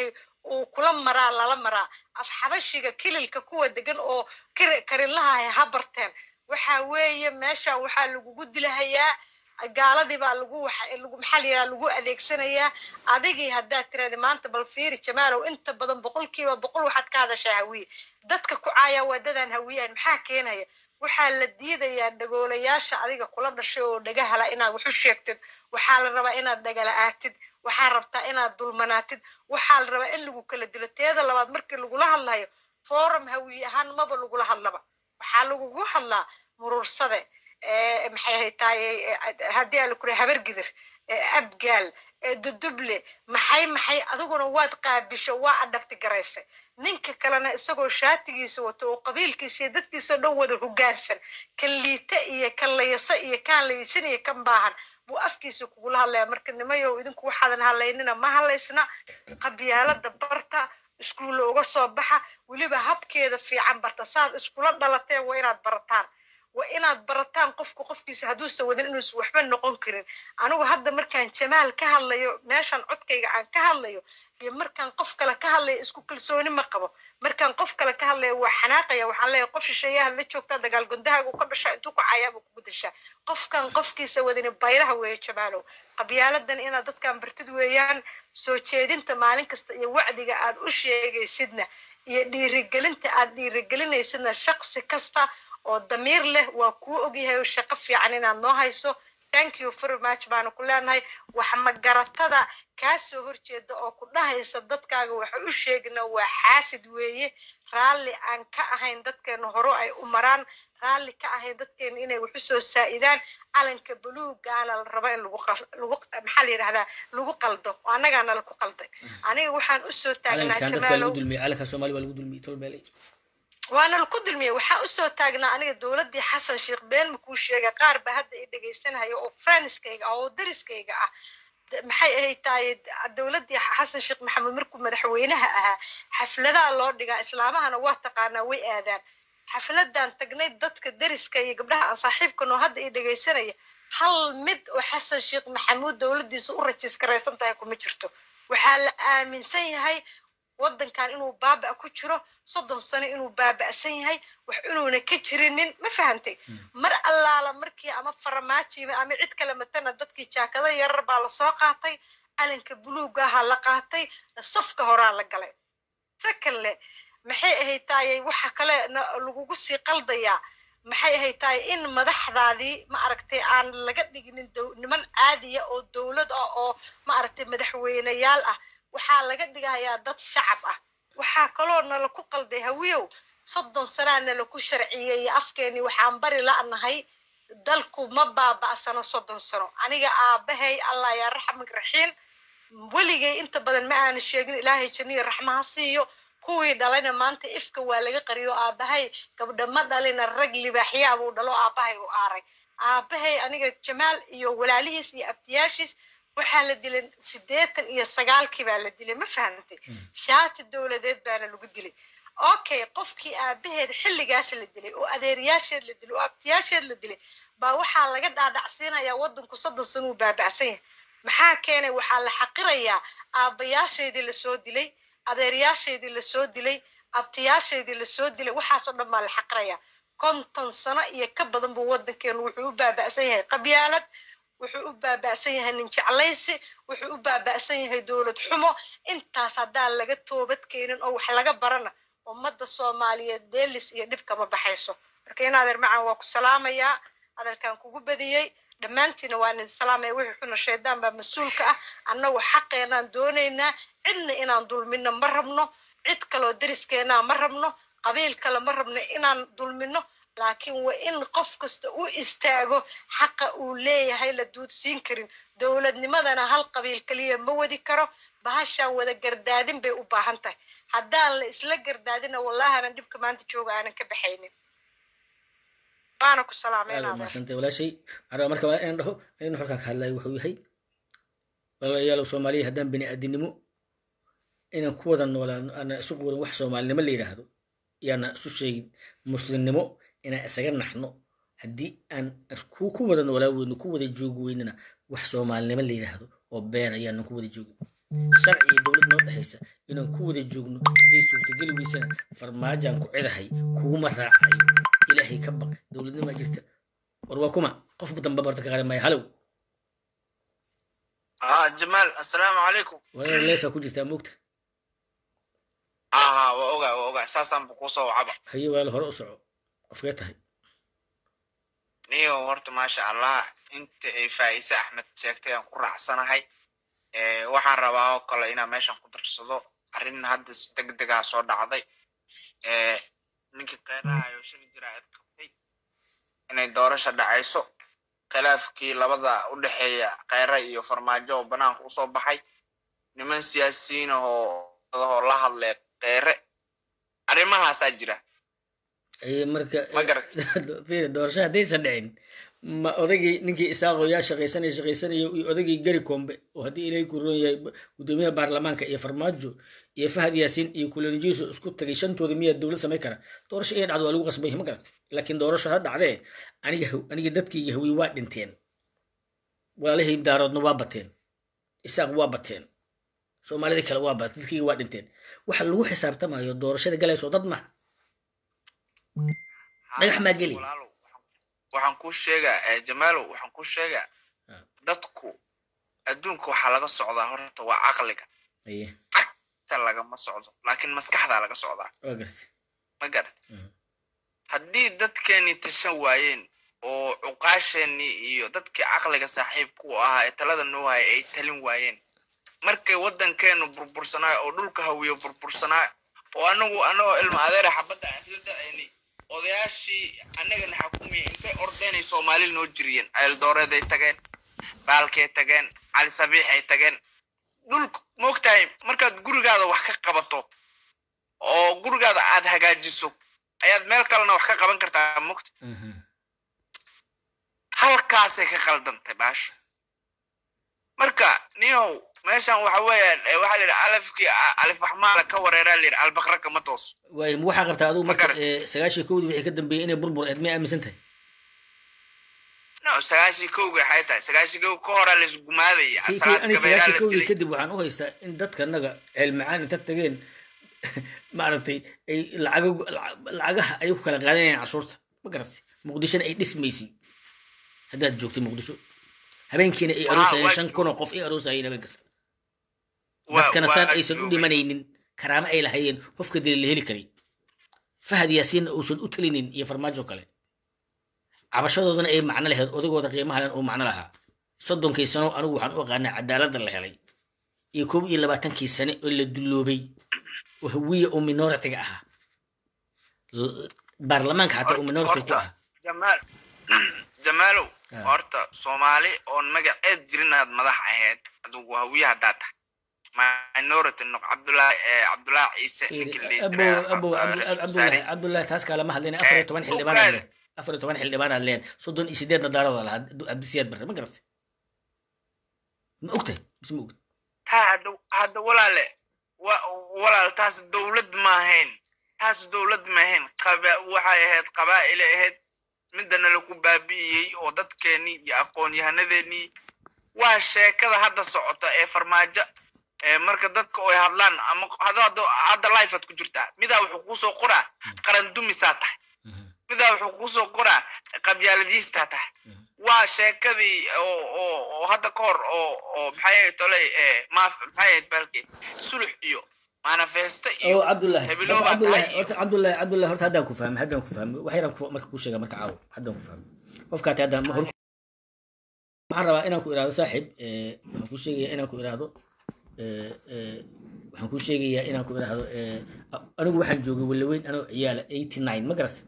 uu kula maraa lala maraa af xabashiga kililka kuwa degan oo karinlaha ha barteen waxa weeye meeshan waxaa lagugu dilahayaa gaaladii baa lagu lagu maxaa la yidhaha lagu adeegsanayaa adigii haddaad tirahda maanta bal fiiri jamaalow inta badan boqolkiiba boqol waxaad ka hadashaa hawiye dadka ku caaya waadadaan hawiyahan maxaa keenaya waxaa la diidayaa dhagoolayaasha adiga kula dhashay oo dhagahala inaad wax u sheegtid waxaa la rabaa inaad dhagala-aatid waxaa rabtaa inaad dulmanaatid waxaa la rabaa in lagu kala dilo teeda labaad markii lagula hadlayo forum hawiye ahaan maba lagula hadlaba waxaa lagugu hadlaa muruursade maxay ahay tahay haddii aan lakura habargidir abgaal duduble maxay maxay adiguna waad qaabisho waa adhagti garaysay ninka kalena isagoo shaatigiisa wato oo qabiilkiisa iyo dadkiisao dhan wada hogaansan kan liita iyo kan layasa iyo kaan laysan iyo kan baahan buu afkiisa kugula hadlaya marka nimayow idinku waxaadan hadlaynina ma hadlaysna qabyaalada barta iskuulla uga soo baxa weliba habkeeda fiican barta saad iskula dhalateen waa inaad barataan waa inaad barataan qofku qofkiisa hadduusan wadin inuusan waxba noqon karin anigu hadda markaan jamaal ka hadlayo meeshan codkayga aan ka hadlayo iyo markaan qof kale ka hadlayo isku kalsooni ma qabo markaan qof kale ka hadlayo waa xanaaqaya waxaan leeyahay qof shisheeyaha la joogtaa dagaal gondahaaga u ka dhashaa intuu ku cayaama kugu dashaa qofkan qofkiisa wadini bayraha weeye jamaalow qabyaaladan inaad dadkan bartid weeyaan soo jeedinta maalin kasta iyo wacdiga aad u sheegaysidna iyo dhiirigelinta aad dhiirigelinaysidna shaqsi kasta oo damiir leh waa kuu ogyahay oo shaqo fiican inaad noo hayso thank you very much baanu ku leenahay wax magaratada kaa soo horjeeda oo ku dhahaysa dadkaaga waxa u sheegna waa xaasid weeye raalli aan ka ahayn dadkeena horo ay u maraan raalli ka ahayn dadkeena inay wax usoo saa'idaan calanka buluugaana la raba in lagu lagu maxaa la yidhahdaa lagu qaldo oo annagaana laku qalday aniga waxaan usoo taagnaa jamaalow calanka soomaali waa lagu dulmiyey tolbeelay waana laku dulmiyey waxaa usoo taagnaa aniga dowladdii xasan sheekh been makuu sheega qaar ba hadda i dhegaysanaya oo franskayga ah oo dariskayga ah maxay ahay tahay dowladdii xasan sheekh maxamed markuu madaxweynaha ahaa xafladaha loo dhigaa islaamahana waa taqaanaa way aadaan xafladan tagnay dadka dariska iyo gabdhaha aan saaxiibkan oo hadda i dhegaysanaya hal mid oo xasan sheekh maxamuud dowladdiisa u rajiiskaraysan tahay kuma jirto waxaa la aaminsan yahay waddankan inuu baaba ku jiro soddon sano inuu baaba'san yahay wax inuuna ka jirinin ma fahantay mar allaala markii ama faramaajiima ama cid kale matana dadkii jaakada yarar baa lasoo qaatay calanka buluugaha la qaatay safka horaa la galay sakanle maxay ahayd taayay waxa kale lagugu sii qaldayaa maxay ahayd tahay in madaxdaadii ma aragtay aan laga dhiginin niman caadiya oo dowlad ah oo ma aragtay madaxweyneyaal ah waxaa laga dhigayaa dad shacab ah waxaa kaloo nala ku qalday hawiyow soddon sanaa nala ku sharciyeeye afkeeni waxaan bari la'nahay dalku ma baaba'sano soddon sano aniga aabahay allah yaa raxmig raxiin weligay inta badan ma aana sheegin ilaahay janniya raxmaha siiyo kuwii dhalayna maanta ifka waa laga qariyo aabahay gabdha ma dhalina rag libaaxyaa buu dhalo aabahay u aaray aabahay aniga jamaal iyo walaalihiis iyo abtiyaashiis waxaa la dilay siddeetan iyo sagaalkii baa la dilay ma fahantay shaati dowladeed baana lagu dilay okay qofkii aabaheed xilligaas la dilay oo adeeryaasheed la dilay oo abtiyaasheed la dilay baa waxaa laga dhaadhacsiinayaa waddanku soddon sano uu baaba'san yahay maxaa keenay waxaa la xaqirayaa aabbayaasheedii lasoo dilay adeeryaasheedii lasoo dilay abtiyaasheedii lasoo dilay waxaasoo dhan baa la xaqirayaa konton sano iyo ka badan buu waddankeenu wuxuu u baaba'san yahay qabyaalad wuxuu u baaba'san yahay nin jeclaysi wuxuu u baaba'san yahay dowlad xumo intaas haddaan laga toobad keenin oo wax laga barana ummadda soomaaliyeed deelis iyo dhib kama baxayso marka in adeer macaan waa ku salaamayaa adeerkaan kugu badiyey dhammaantiina waa nin salaamaya wixii xuna shaydaan baa mas-uulka ah annagu xaqeenaan doonaynaa cidna inaan dulmino ma rabno cid kaloo deriskeenaa ma rabno qabiil kale ma rabno inaan dulmino laakiin waa in qof kasta u istaago xaqa uu leeyahay la duudsiin karin dowladnimadana hal qabiil keliya ma wadi karo bahashaan wada gardaadin bay u baahan tahay haddaan la isla gardaadina wallahi aanan dhibka maanta jooga aanan ka baxaynin waana ku salaamaynaamasantay walaashay waxaan marka waa inaan dhaho inuu halkan ka hadlayo wuxuu yahay walaalayaalow soomaaliya haddaan bini aadinimo inaan ku wada noolaan aanan isu quurin wax soomaalinimo la yidhaahdo yaana isu sheegin muslimnimo inaan isaga naxno haddii aan ku ku wada noolaa weyno ku wada joogi weynana wax soomaalinimo la yidhaahdo oo been ayaanan ku wada joogin sharci iyo dowlad noo dhexaysa inaan ku wada joogno hadday suurtageli weysana farmaajaan ku cidahay kuguma raacayo ilaahay ka baq dowladnimaa jirta war waa kuma qof dambe barta ka qari maayo halow اه جمال السلام عليكم waa leefaa ku jirtaa moogta اه ها واوغا واوغا اساسا بقوصه وعبا haye waala hore u soco qofkee tahay نيو هورت ما شاء الله انت فايسة احمد شيكتي ان قرع سنهي ee waxaan rabaa oo kale inaan meeshan ku darsado arrin hadda si degdegaa soo dhacday ee ninkii qeyraha ayuu shiri jira cid qabtay inay doorasha dhacayso khilaafkii labada u dhexeeya kheyra iyo farmaajo oo banaanka usoo baxay niman siyaasiyiin ahoo oo la hadlay kheyre arrimahaasaa jira Ee, marka ma garat fiiri doorasho haddaysan dhicin ma odaygii ninkii isaaqoo yaa shaqaysanaya shaqaysanaya iyo odaygii gari kombe oo haddii ilaahay ku roon yahay gudoomiyaha baarlamaanka iyo farmaajo iyo fahad yaasiin iyo kulanijiiso isku tagay shantooda miyaa dowlad samay kara doorasho inay dhacdo waa lagu qasbay ma garat laakiin doorasho ha dhacdee aniga haw- aniga dadkayga hawiy waa dhinteen walaalahii daaroodna waa bateen isaaq waa bateen soomaalida kale waa bateen dadkayga waa dhinteen waxa lagu xisaabtamayo doorashada galayso dad maha dhagax maa geli Walaalow, waxaan- waxaan kuu sheegaa eh, jamaalow waxaan kuu sheegaa Ah. dadku adduunka waxaa laga socdaa horta waa caqliga aye ta lagama socdo laakiin maskaxdaa laga socdaa waa gartay ma garat Mhm. haddii dadkeenii tashan waayeen oo cuqaasheenii iyo dadkii caqliga saaxiibku u ahaa ee talada noo haya ay talin waayeen markay waddankeenu burbursanaayo oo dhulka hawiyo burbursanaayo oo anagu anagoo ilma adeera xabadda aan isla da-aynay odayaashii annagana xakumiya intay ordeenay soomaali noo jiriyeen ayldooreeday tageen baalkay tageen cali sabiixay tageen dhulka moogtahay markaad gurigaada wax ka qabato oo gurigaada aad hagaajiso ayaad meel kalena wax ka qaban kartaa mugta Mhm. halkaasay ka khaldantay baasha marka niyow meeshan waxa weeyaan eh, waxaa la yidhi alafkii a- alif waxmaala ka wareeraa la yidhi albaqra kama toos waay ma waxaa qabtaa adigu marka Ma garat. ee, sagaashii kowdii wixii ka dambeeyey inay burbur eed may aaminsan tahay no sagaashii kowga waxay tahay sagaashii kow ka horaa la isgumaadaya Fi- fi- salaad aniga gabeeraa sagaashii la kowdii dilay kadib waxaan u haystaa in dadka naga ceelmacaan inta tageen maaragtay ay lacago lacagaha ay ku kala qaadanayaan cashuurta ma garatay muqdishona ay dhismaysay haddaad joogtay muqdisho habeenkiina ay Waa- aroosayeen waa- shan kun oo qof ay aroosayeen habeen kasta Waa- dadkana waa saan aysan u joogay. dhimanaynin karaamo ay lahayeen qofka dili la heli karay fahad yaasiinna uusan u talinin iyo farmaajo kale cabashadoodana ay macno lahayd odagooda qiimaha leh uu macno lahaa soddonkii sano anigu waxaan u aqaanaa cadaaladda la helay iyo koob iyo labaatankii sane oo la dulloobay oo hawiya oo minoritiga ahaa L- baarlamaanka xataa uu minority ku Horta, ah jamaal jamaalow Ah. horta soomaali oon magaceed jirin aad madax ahayd adugu hawiye haddaa tahay minority noq cabdulaahi eh, cabdulaahi ciise ninkii la dhihi abow jiray, abow eh, Cabdu- Ra'iisul cabdullaahi Wasaare. cabdullaahi taas kalama hadlayna afar iyo toban Eh, xildhibaan aad ogaal. leed afar iyo toban xildhibaan aad leed soddon iyo sideedna daarada lahaa abdisiyaad barre ma garatay ma ogtahay mise ma ogta taa hadda hadda walaale wa- walaal taas dowlad maahayn taas dowlad maahayn qaba- waxay ahayd qabaa'ile ahayd midana lagu baabi'iyey oo dadkeenii iyo aqoon-yahanadeenii waa sheekada hadda socota ee farmaajo ee marka dadka ay hadlaan ama hadda hadda hadda life aad ku jirtaa midaa wuxuu kusoo qoraa qaran dumisaa tahay midaa wuxuu kusoo qoraa qabyaaladiistaa tahay waa sheekadii oo oo oo hadda ka hor oo oo maxay ahayd toley ee maaf maxay ahayd balki sulux iyo manifesto iyo oo cabdullaahi hebelo horta baa cabdullaahi tahay horta cabdullaahi cabdullaahi horta haddaan ku fahmay haddaan ku fahmay wax yaraan ku- marka kuu sheega marka caawo haddaan ku fahmay qofkaati haddaan hor waxaan rabaa inaan ku iraahdo saaxiib ee, waxaan kuu sheegayaa inaan ku iraahdo ee, ee, waxaan kuu sheegayaa inaan ku iraahdo ee, a- anigu waxaan joogay walaweyn anoo ciyaala eighty nine ma garatay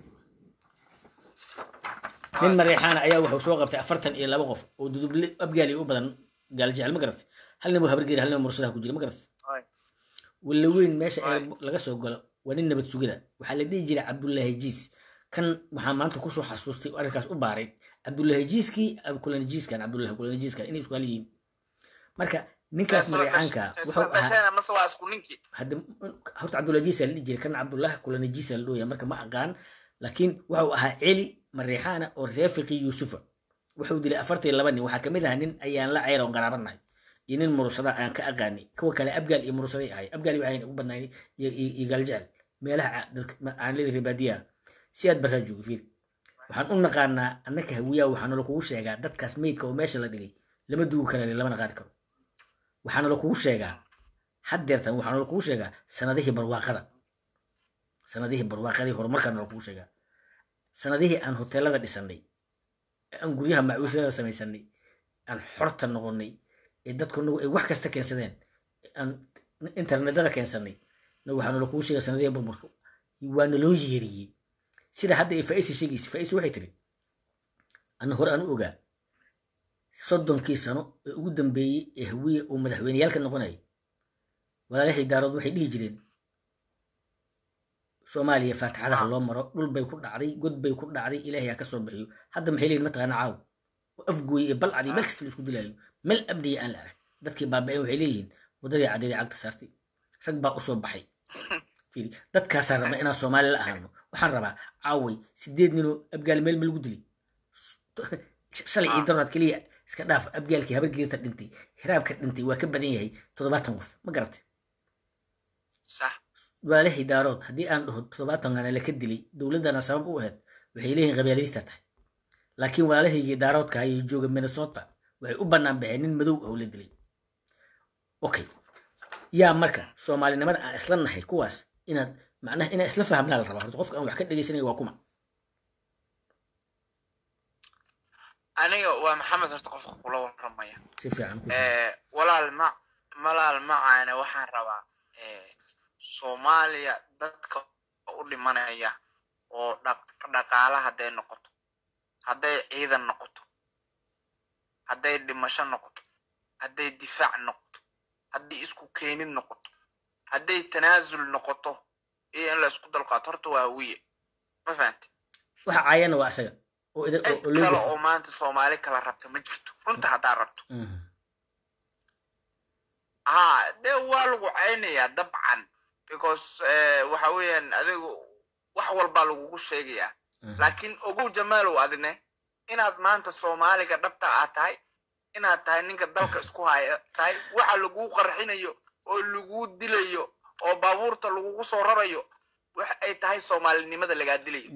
nin mareexaana ayaa wuxuu soo qabtay afartan iyo laba qof oo duduble abgaali u badan gaal jecel ma garatay hal nin buu habargeeri hal nin buu mursadaha ku jira ma garatay Ay. walaweyn meesha Ay. ee laga soo galo waa nin nabad sugida waxaa la dhihi jiray cabdullaahi jiis kan waxaa maanta kusoo xasuustay oo arrinkaas u baaray cabdullaahi jiiskii kulanajiiskan cabdullaahi kulanajiiskan inay isku hal yihiin marka ninkaas mareecaanka wuxuu ahaa dhasheen amase waa isku ninkii hadda horta cabdullaahi jiisa la dhihi jiray kana cabdullaahi kulanajiisa la dhooya marka ma aqaan laakiin wuxuu ahaa celi mareexaana oo reer fiqi yuusufa wuxuu dilay afartan iyo laba nin waxaa kamid ahaa nin ayaan la ceyr oon qaraabanahay iyo nin murusada aan ka aqaani kuwa kale abgaal iyo murusaday ahay abgaal waxay ugu badnayn iyo gaaljecel meelaha aan leedahay rebaadiyaha si aad barraa jooga fiir waxaan u naqaanaa annaka hawiyaha waxaana lakugu sheegaa dadkaas meydka oo meesha la dhigay lama duugi kara lamana qaadi karo waxaana lakugu sheegaa haddeertan waxaana lakugu sheegaa sanadihii barwaaqada sanadihii barwaaqadii horumarkaana lakugu sheegaa sanadihii aan hoteelada dhisanay aan guryaha macwiisyada samaysanay aan xorta noqonay ee dadku nagu ay wax kasta keensadeen aan internetada keensanay waxaana lakugu sheegaa sanadihii burburka waana loo yeeriyey sida hadda ay faisi sheegaysa faisi waxay tiri ana hore aan u ogaa soddonkii sano ee ugu dambeeyey ee hawiye uu madaxweyneyaalka noqonayay walaalahii daarood waxay dhihi jireen soomaaliya faatixadaha loo maro dhul bay ku dhacday god bay ku dhacday ilaahay ha ka soo bixiyo hadda maxay leeyihin mataqaana caaw oo afgooye ee balcadii meel kasta la isku dilaayo meel amniya aan la arag dadkii baaba'een waxay leeyihiin waddadii caddeedii cagta saartay rag baa usoo baxay fiiri dadkaasaan rabna inaan soomaali la ahaano waxaan rabaa caaway sideed ninoo abgaal meel ma lagu dilay shalay iyo darnaad keliya iska dhaaf abgaalkii habargeerta dhintay hiraabka dhintay waa ka badan yahay toddobaatan qof ma garatay walaalahii daarood haddii aan dhaho toddobaatankana laka dilay dowladdana sabab u ahayd waxay leeyihin qabyaaladiista tahay laakiin walaalahaygii daaroodka ayay jooga minnesota waxay u bannaan baxeen nin madow ah oo la dilay okay yaa marka soomaalinimada aan isla nahay kuwaas inaad macnaha inaan isla fahmnaa la rabaa horta qofka aan wax ka dhegaysanaya waa kuma aniga waa maxamed horta qofka kula waramaya si fiican walaal ma malaal macaane waxaan rabaa soomaaliya dadka u dhimanaya oo dhaqaala hadday noqoto hadday ciidan noqoto hadday dhimasho noqoto hadday difaac noqoto hadday isku keenid noqoto hadday tanaasul noqoto iyo in la isku dalqaato horta waa wiye ma fahante waxa caayana waa isaga oo cid kale oo maanta soomaali kala rabta ma jirto runta haddaa rabto ha dee waa lagu caynayaa dabcan because waxa weeyaan adigu wax walbaa lagugu sheegayaa laakiin ogow jamaalow adine inaad maanta soomaaliga dhabta aad tahay inaad tahay ninka dalka isku haya tahay waxa laguu qarxinayo oo laguu dilayo oo baabuurta lagugu soo rarayo wax ay tahay soomaalinimada lagaa dilayo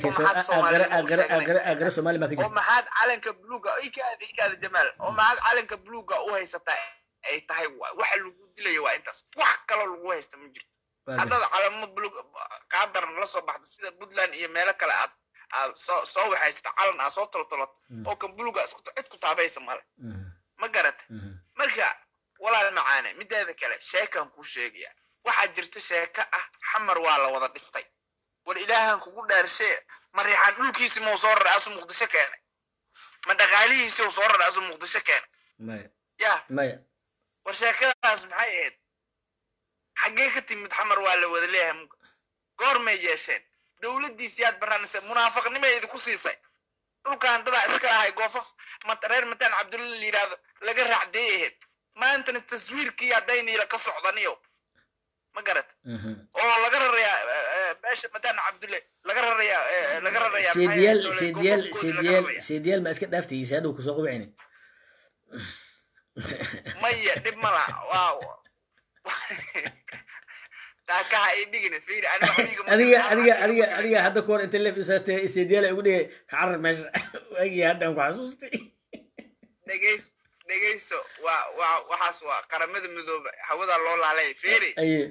oo maxaad calanka buluuga ikaada ikaada jamaal oo maxaad calanka buluuga u haysataa ay tahay waxa lagu dilayo waa intaas wax kaloo lagu haysta ma jirto haddaad calamo buluug qaadaran la soo baxdo sida puntland iyo meelo kale aad aad soo soo waxaysata calan aad soo toltolato oo kan buluuga isku cid ku taabaysa male ma garata marka walaal macaane mideeda kale sheekan kuu sheegaya waxaa jirta sheeka ah xamar waa la wada dhistay war ilaahan kugu dhaarshe ma riixaan dhulkiisi mau soo raray asu muqdisho keenay ma dhaqaalihiisi u soo raray asu muqdisho keenay ya war sheekadaas maxay ahayd xaggee ka timid xamar waa la wada leeyahay goormay yeesheen dowladdiisi yaad baraanaysa munaafaqnimay idinku siisay dhulkan dadaa iska lahay goofaf reer mataan cabdulla la yidhaahdo laga raacdee ahayd maantana taswiirkii haddayniila ka socdaniyo ma garat oo laga rarayaa beesha mataan cabdulle laga rarayaa laga rarayaa seediyaal seediyaal seediyaal seediyaal ma iska dhaaftaysa hadhow kusoo qubcine maya dhib ma laha waa taakaha ay dhigina fiiri adiga adiga adiga adiga hadda kahor inta leef isaatee seediyaal ay ugu dhigay kacarar meesha waagii haddaan ku xasuustay dhegeys dhegeyso waa waa waxaas waa qaramada midooba hawada loo laalay fiiri aye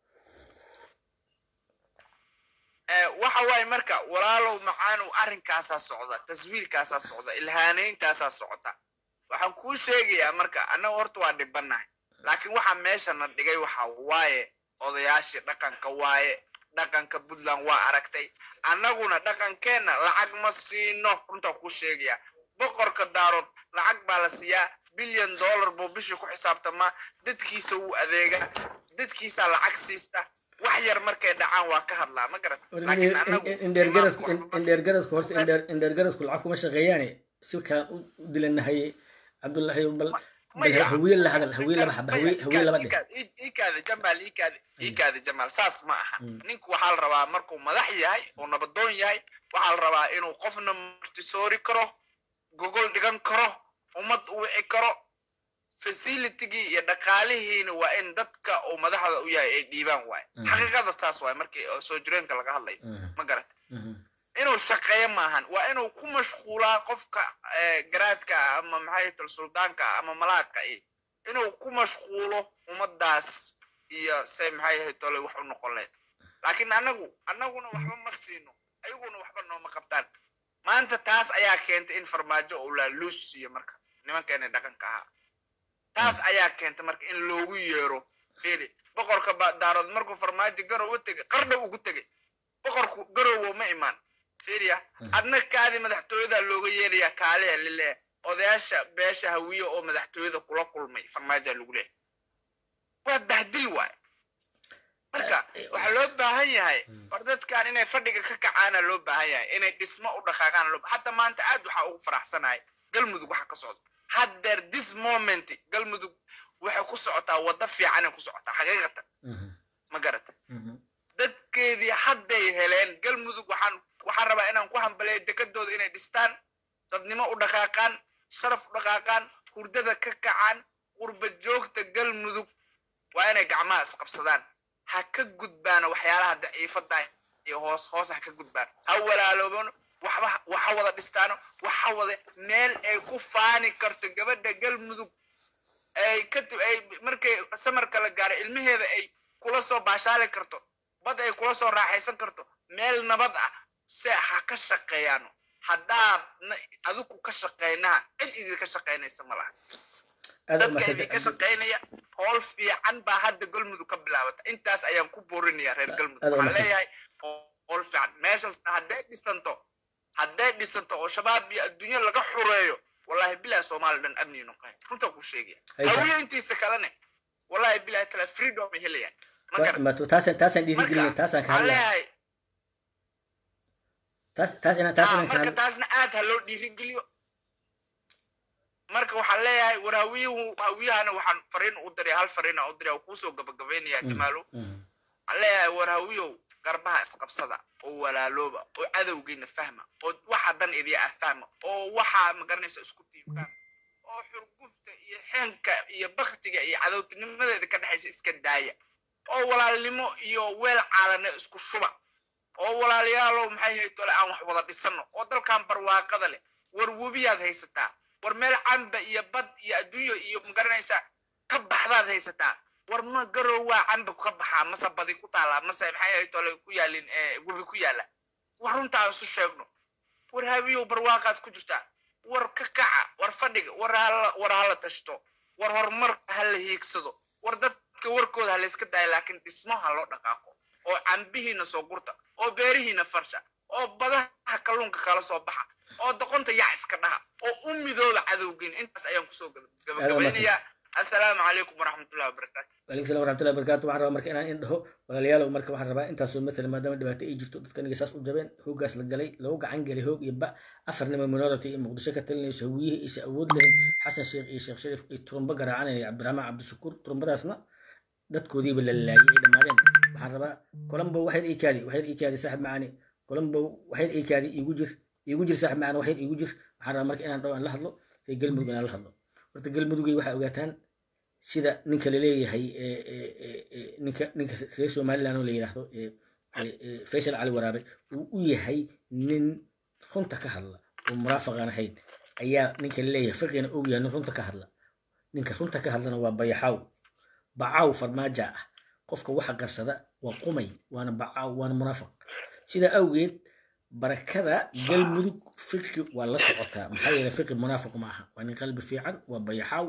waxa waaye marka walaalow macaanow arrinkaasaa socda taswiirkaasaa socda ilhaanayntaasaa socda waxaan kuu sheegayaa marka annaga horta waa dhibannahay laakiin waxaa meeshana dhigay waxa waaye odayaashii dhaqanka waaye dhaqanka puntland waa aragtay annaguna dhaqankeenna lacag ma siino runtaa kuu sheegayaa boqorka daarood lacag baa la siiyaa bilyan dollar buu bishii ku xisaabtamaa dadkiisa wuu adeegaa dadkiisaa lacag siista wax yar markay dhacaan waa ka hadlaa ma garat laakiin annagu indheergaradku horta indheergaradku lacag kuma shaqeeyaane si kaan u dilanahay cabdullahi bal hawiye la hadal hawiye laba xaba hawiye laba dhe iikaada jamaal iikaada iikaada jamaal saas ma aha ninku waxaa la rabaa markuu madax yahay oo nabadoon yahay waxaa la rabaa inuu qofna martisoori karo gogol dhigan karo ummad u wici karo facilitygii iyo dhaqaalihiina waa in dadka uu madaxda u yahay ay dhiibaan waaye Mhm. xaqiiqada taas waaye markii oo soo jireenka laga hadlayo Mhm. ma garata Mhm. inuu shaqeeyo maahan waa inuu ku mashquulaa qofka eh, garaadka ah ama maxay tal suldaanka ah ama malaadka iyo inuu ku mashquulo ummadaas iyo say maxay ahayd tole wax u noqon lahayd laakiin anagu annaguna waxba ma siino ayaguna waxba nooma qabtaan maanta taas ayaa keentay in farmaajo uu laaluus siiyo marka nimankeena dhaqanka ahaa taas ayaa keentay marka in loogu yeero fili boqorka ba- daarood markuu farmaajo garow u tegay qardha ugu tegay boqorku garowo ma imaan fiiriya adna kaadii madaxtooyada looga yeerayaa kaaliya lileeya odayaasha beesha hawiye oo madaxtooyada kula kulmay farmaaja lagu leeyahay waa bahdil waay marka waxaa loo baahan yahay war dadkan inay fadhiga ka kacaana loo baahan yahay inay dhismo u dhaqaaqaan loo hadda maanta aad waxaa ugu faraxsanahay galmudug waxa ka socda haddeer this moment galmudug waxay ku socotaa waddo fiicanay ku socotaa xaqiiqatan Mhm. ma garata Mhm. dadkeedii hadday heleen galmudug waxaan waxaan rabaa inaan ku hambaleeyo dekadooda inay dhistaan dadnimo u dhaqaaqaan sharaf u dhaqaaqaan hurdada ka kacaan qurba joogta galmudug waa inay gacmaha isqabsadaan ha ka gudbaana waxyaalaha daciifada iyo hoos hoos ha ka gudbaan ha walaaloobano waxba waxa wada dhistaano waxa wada meel ay ku faani karto gabadha galmudug ay kadib ay markay samarka la gaaro ilmaheeda ay kula soo baashaali karto bad ay kula soo raaxaysan karto meel nabad ah se ha ka shaqeeyaano haddaad na- adigu ka shaqeynaha cid idinka shaqeynaysa ma laha aad u dadka mahadsan idinka shaqeynaya howl fiican baa hadda galmudug ka bilaabata intaas ayaan ku boorinaya reer galmudug aad u waxaan mahadsan. leeyahay howl fiican meeshaasna hadday dhisanto hadday dhisanto oo shabaab iyo adduunyo laga xureeyo wallahi bilahi soomaali dhan amni noqon runtaa ku sheegaya Haysa. hawiye intiisa kalene wallahi bilahi tala freedom ay helayaan ma Wa- garan ma- taasaan taasaan dhiirigelinaya marka taasaan ka waxaan hadlaya leeyahay taas taas inaan taas ah, inaan ka marka hadla taasna aad ha loo dhiirigeliyo marka waxaan leeyahay war hawiyuhu hawiyahana waxaan fariin u diray hal fariin aan u diray oo kuusoo gabagabeynaya jamaalo Mhm. waxaan leeyahay war hawiyow garbaha isqabsada oo walaalooba oo cadowgiina fahma oo waxa dan idiya ah fahma oo waxa magaranaysa isku tiibkaan oo xurgufta iyo xeenka iyo baktiga iyo cadowtinimadeeda ka dhexaysa iska daaya oo walaalnimo iyo weel caalane isku shuba oo walaalayaalow maxay hay tole aan wax wada dhisano oo dalkan barwaaqada leh war webiyaad haysataa war meel camba iyo bad iyo adduunyo iyo magaranaysa ka baxdaad haysataa war ma garowaa camba ka baxaa mase badi ku taala mase maxay hay tole ku yaalin eh, webi ku yaala war runta aan isu sheegno war habiyow barwaaqaad ku jirtaa war ka kaca war fadhiga war hala war hala tashto war horumar hala hiigsado war dadka warkooda ha layska daayo laakiin dhismo ha loo dhaqaaqo oo cambihiina soo gurta oo beerihiina farsha oo badaha kalluunka kala soo baxa oo doqonta yac iska dhaha oo u midooba cadowgiin intaas ayaan kusoo gabagabaynayaa assalaamu calaykum waraxmatullahi wabarakaatu waalaikum salam waraxmatullahi wabarakatu waxaan rabaa marka inaan in dhaho walaalayaalow marka waxaan rabaa intaasoo mathalan maadaama dhibaato ay jirto dadka aniga saas u jabeen hoogaas la galay lagu gacan galay hoog iyo ba afar nima minority iyo muqdisho ka talinayso hawiyihii aysa awood lahayn xasan sheekh iyo sheekh shariif iyo turumbo garaacanaya cabdiraxmaan cabdishakuur turumbadaasna dadkoodiiba la laayay ay dhammaadeen waxaan rabaa colombo waxyar ii kaadi waxyar ii kaadi saaxib macaani colombo waxyar ii kaadi iigu jir iigu jir saaxib macaani waxyar iigu jir waxaan rabaa marka inaan dhaho aan la hadlo say galmudug inaan la hadlo horta galmudugay waxaa ogaataan sida ninka laleeyahay ee- ee- ee- ee, ninka ninka reer somaliland oo la yidhaahdo ee- ee- ee, faysal cali waraabe uu u yahay nin runta ka hadla oo muraafaqaan ahayn ayaa ninka laleeyahay fiqina og yahay nin runta ka hadla ninka runta ka hadlana waa bayaxaaw bacaaw farmaaja ah qofka waxa qarsada waa qumay waana bacaaw waana munaafiq sidaa awgeed barakada galmudug fiqi waa la socotaa maxaa yeele fiqi munaafiq ma aha waa nin qalbi fiican waa bayaxaaw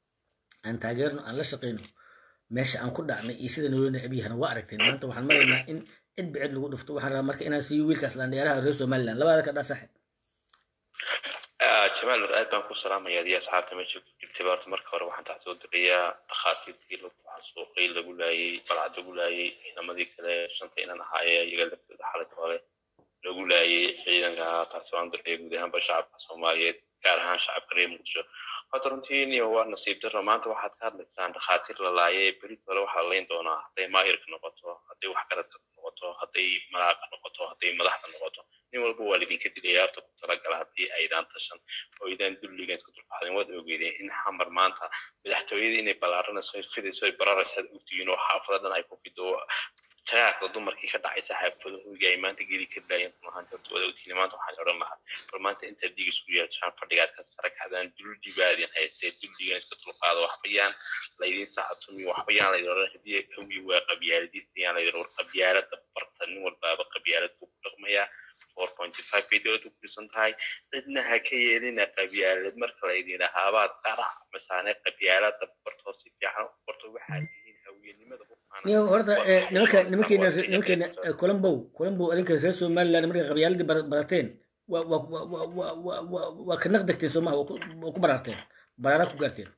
aan taageerno aan la shaqayno meesha aan ku dhacnay iyo sida nolol necbiyahana waa aragteen maanta waxaan maraynaa in cid bicid lagu dhufto waxaan rabaa marka inaan siiyo wiilkaas landheeraha reer somaliland labaada ka dhaa saaxib jamaal nur aad baan ku salaamaya adiga asxaabta meesha ku jirtay horta marka hore waxaan tax soo dirayaa dhakhaatiirtii lagu xasuuqay lagu laayay balcad lagu laayay ciidamadii kale shanta inan ahaaye iyaga laftooda xalad hore lagu laayay ciidanka taasi waan diraya guud ahaanba shacabka soomaaliyeed gaar ahaan shacabka reer muqdisho horta runtii niyo waa nasiib darro maanta waxaad ka hadlaysaan dhakhaatiir la laayay berit hore waxaa la layn doonaa hadday maayirka noqoto hadday waxgaradka noqoto hadday malaaqa noqoto hadday madaxda noqoto nin walba waa lidinka dilaya horta ku talagala haddii aydaan tashan oo aydaan dulligan isku dulqaadin waad ogeedeen in xamar maanta madaxtooyadii inay ballaaranayso fidayso ay bararayso aad ogtihiin oo xaafadadan ay ku fido taraaqda dumarkii ka dhacaysa xaafada hoyga ay maanta geli ka daayeen runahaanta horta waad ogtihiin maanta waxaan odhan lahaa bal maanta intaad dhiig isku yeeshaan fadhigaad ka sare kacdaan duldibaadin haystee duldigan iska dulqaado waxbayaan laydin saxatumiyo waxbayaan laydin odhan haddii hawi waa qabyaaladiisayaan laydin war qabyaalada barta nin walbaaba qabyaalad buu ku dhaqmayaa four pointy five bay dowladda ku dhisan tahay cidna ha ka yeelina qabyaalad marka laydin dhahaabaad qarac masaane qabyaalada bartoo si fiican u barto waxaad tihiin hawiyenimada niyo horta eh, nimanka nimankeena nimankeena eh, colombow colombow adinka reer somaliland markay qabyaaladii bar- barateen waa waa waa waa waa waa waa waa ka naqdegteen soomaha waa ku- waa ku baraarteen baraaraa ku gaarteen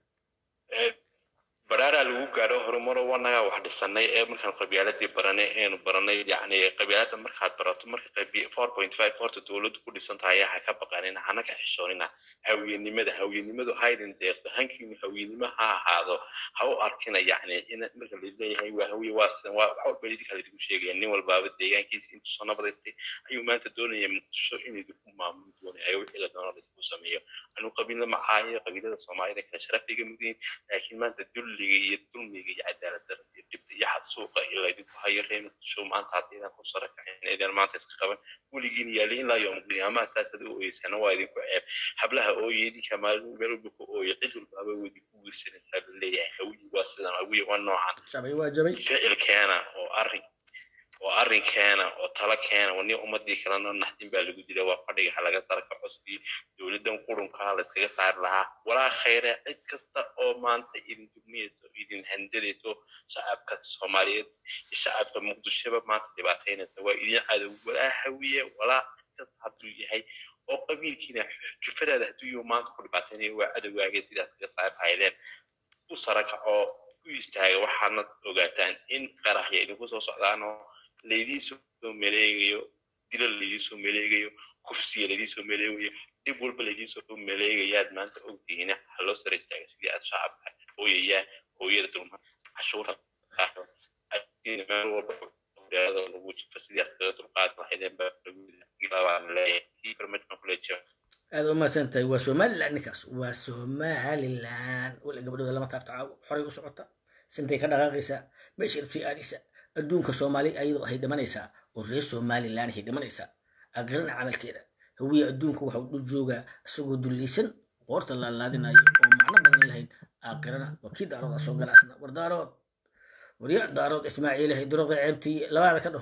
baraaraa lagu gaadho horumaro wanaga wax dhisanay ee markaan qabyaaladii baranay eenu baranay yani qabyaalada markaad barato marka qabi- four point five horta dowladdu ku dhisan tahay ha ka baqanin hana ka xishoonina hawiyenimada hawiyenimadu haydin deeqdo hankiinu hawiyenimo ha ahaado ha u arkina yani in marka laleeyahay waa hawiye waa sidan waa wax walba idinka laidinku sheegaya nin walbaaba deegaankiisa intuu soo nabadaystay ayuu maanta doonaya muqdisho in idinku maamuli doonay ayo wixii la doono laidinku sameeyo anuu qabiilna macaayo qabiilada soomaalida kale sharaf iga mudiin laakiin maanta dulliga iyo dulmiga iyo cadaalad darada iyo dhibta iyo xadsuuqa iyo laydinku hayo reer muqdisho maanta haddaydan ku sara kacin idin maanta iska qaban weligiin yaali ilaa yoom qiyaamaha saasad u ooyeysana waa idinku ceeb hablaha ooye idinka maalin meel walba ku ooye cid walbaaba waa idinku wiirsanaysaa laleeyahay hawiyi waa sidan hawiyi waa noocan jabay waa jabay ficil keena oo arrin oo arrin keena oo talo keena wani ummadii kalena naxdin baa lagu dilay waa fadhiga ha laga darka cusbii dowladdan qurunkaa la iskaga saari lahaa walaa khayre cid kasta oo maanta idin dugmiyeyso idin handadayso shacabka soomaaliyeed iyo shacabka muqdishoba maanta dhibaataynaysa waa idin cadow walaa hawiye walaa kasta hadduu yahay oo qabiilkiina jufadaada hadduu yahu maanta ku dhibaataynaya waa cadowgaagay sidaas kaga saari lahaydeen u sarakaco u istaaga waxaana ogaataan in qaraxya idinku soo socdaan oo laydin soo maleegayo dilo laydin soo maleegayo kufsiga laydin soo maleegayo dib walba laydin soo maleegayaad maanta ogtihiina ha loo sara istaaga sidii aad shacabka hooyayaa hooyada dulma cashuura qaado meel walba hooyada lagu jifo sidii aad kaga dulqaadi lahaydeen baa lagu leeyahay kii barmajkan kule jira aad u mahadsan tahay waa somaliland ninkaas waa somaliland wala gabadhooda lama taabta xoray u socota sintay ka dhaqaaqaysaa meesha rabtay aadaysaa adduunka soomaali ayadoo ahay dhimanaysaa oo reer somaliland ahay dhimanaysaa aqrina camalkeeda hawiye adduunka waxa uu dhul joogaa isagoo dullaysan qoorta laalaadinayo oo macno badan lahayn aakhirana waa kii daarooda soo galaasna war daarood warya daarood ismaaciilahay durooda ceebtii labaada ka dhaho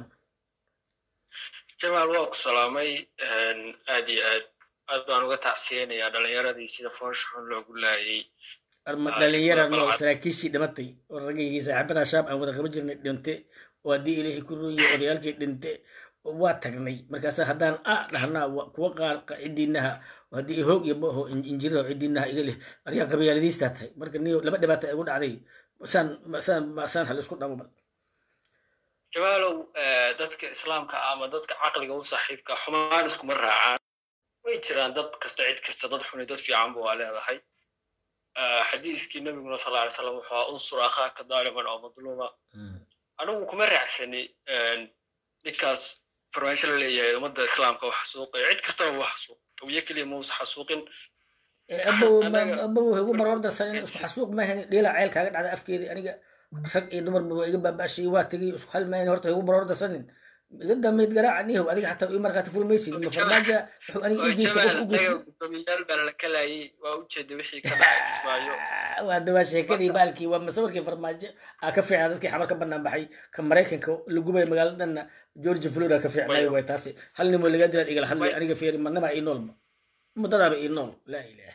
jamaal waa ku salaamay aad iyo aad aad baan uga tacsiyeynayaa dhalinyaradii sida foosha xun loogu laayay arma dhalinyara noo saraakiishii dhimatay oo ragaygii saaxiibada shaab aan wada qaban jirnay dhinte oo haddii ilaahay ku rooyay odayaalkii dhinte waa tagnay markaasa haddaan a dhahnaa wa- kuwa qaar qa- cidiinaha haddii hoog iyo boho injirada cidiinaha iga leh arigaa qabyaaladiistaa tahay marka niyo laba dhibaata igu dhacday saan saan saan hal isku dhamo bal jamaalow eh, dadka islaamka ama dadka caqliga u saaxiibka xumaan iskuma raacaan way jiraan dad kasta cid kasta dad xuni dad fiicanba waa leedahay Eh, xadiiskii nabiguna sal alay slam wuxuu ahaa unsur akhaaka daaliman oo madluuma anigu kuma raacsani ninkaas farmaansho la leeyahay ummadda islaamka wax xasuuqaya cid kastaba wax xasuuq awiye keliya muusa xasuuqin abow Anaga- abow igu maroor darsan in isku xasuuq maahan dhiila ceel kaaga dhacda afkeedii aniga rag iyo dumarba waa iga baaba'shay waa tegay isku hal maahan horta igu maroor darsanin iga dambeyd garaaca nihow adiga xataa ii markaati fulmaysid ma farmaaja wuxuu aniga ii geysta qof u geysta gudoomiyaal baa la kalayay waa ujeeda wixii ka dhacay ismaayo waa dawaa sheekadii baalkii waa masawirkii farmaajo aa ka fiicnaa dadkii xamar ka banaan baxay ka maraykanka la gubay magaaladanna georgia florida ka fiicnaayo way taasi hal nimo laga dilaad igala hadlay aniga feeri manama ii noolba muddadaaba ii nool laa ilaah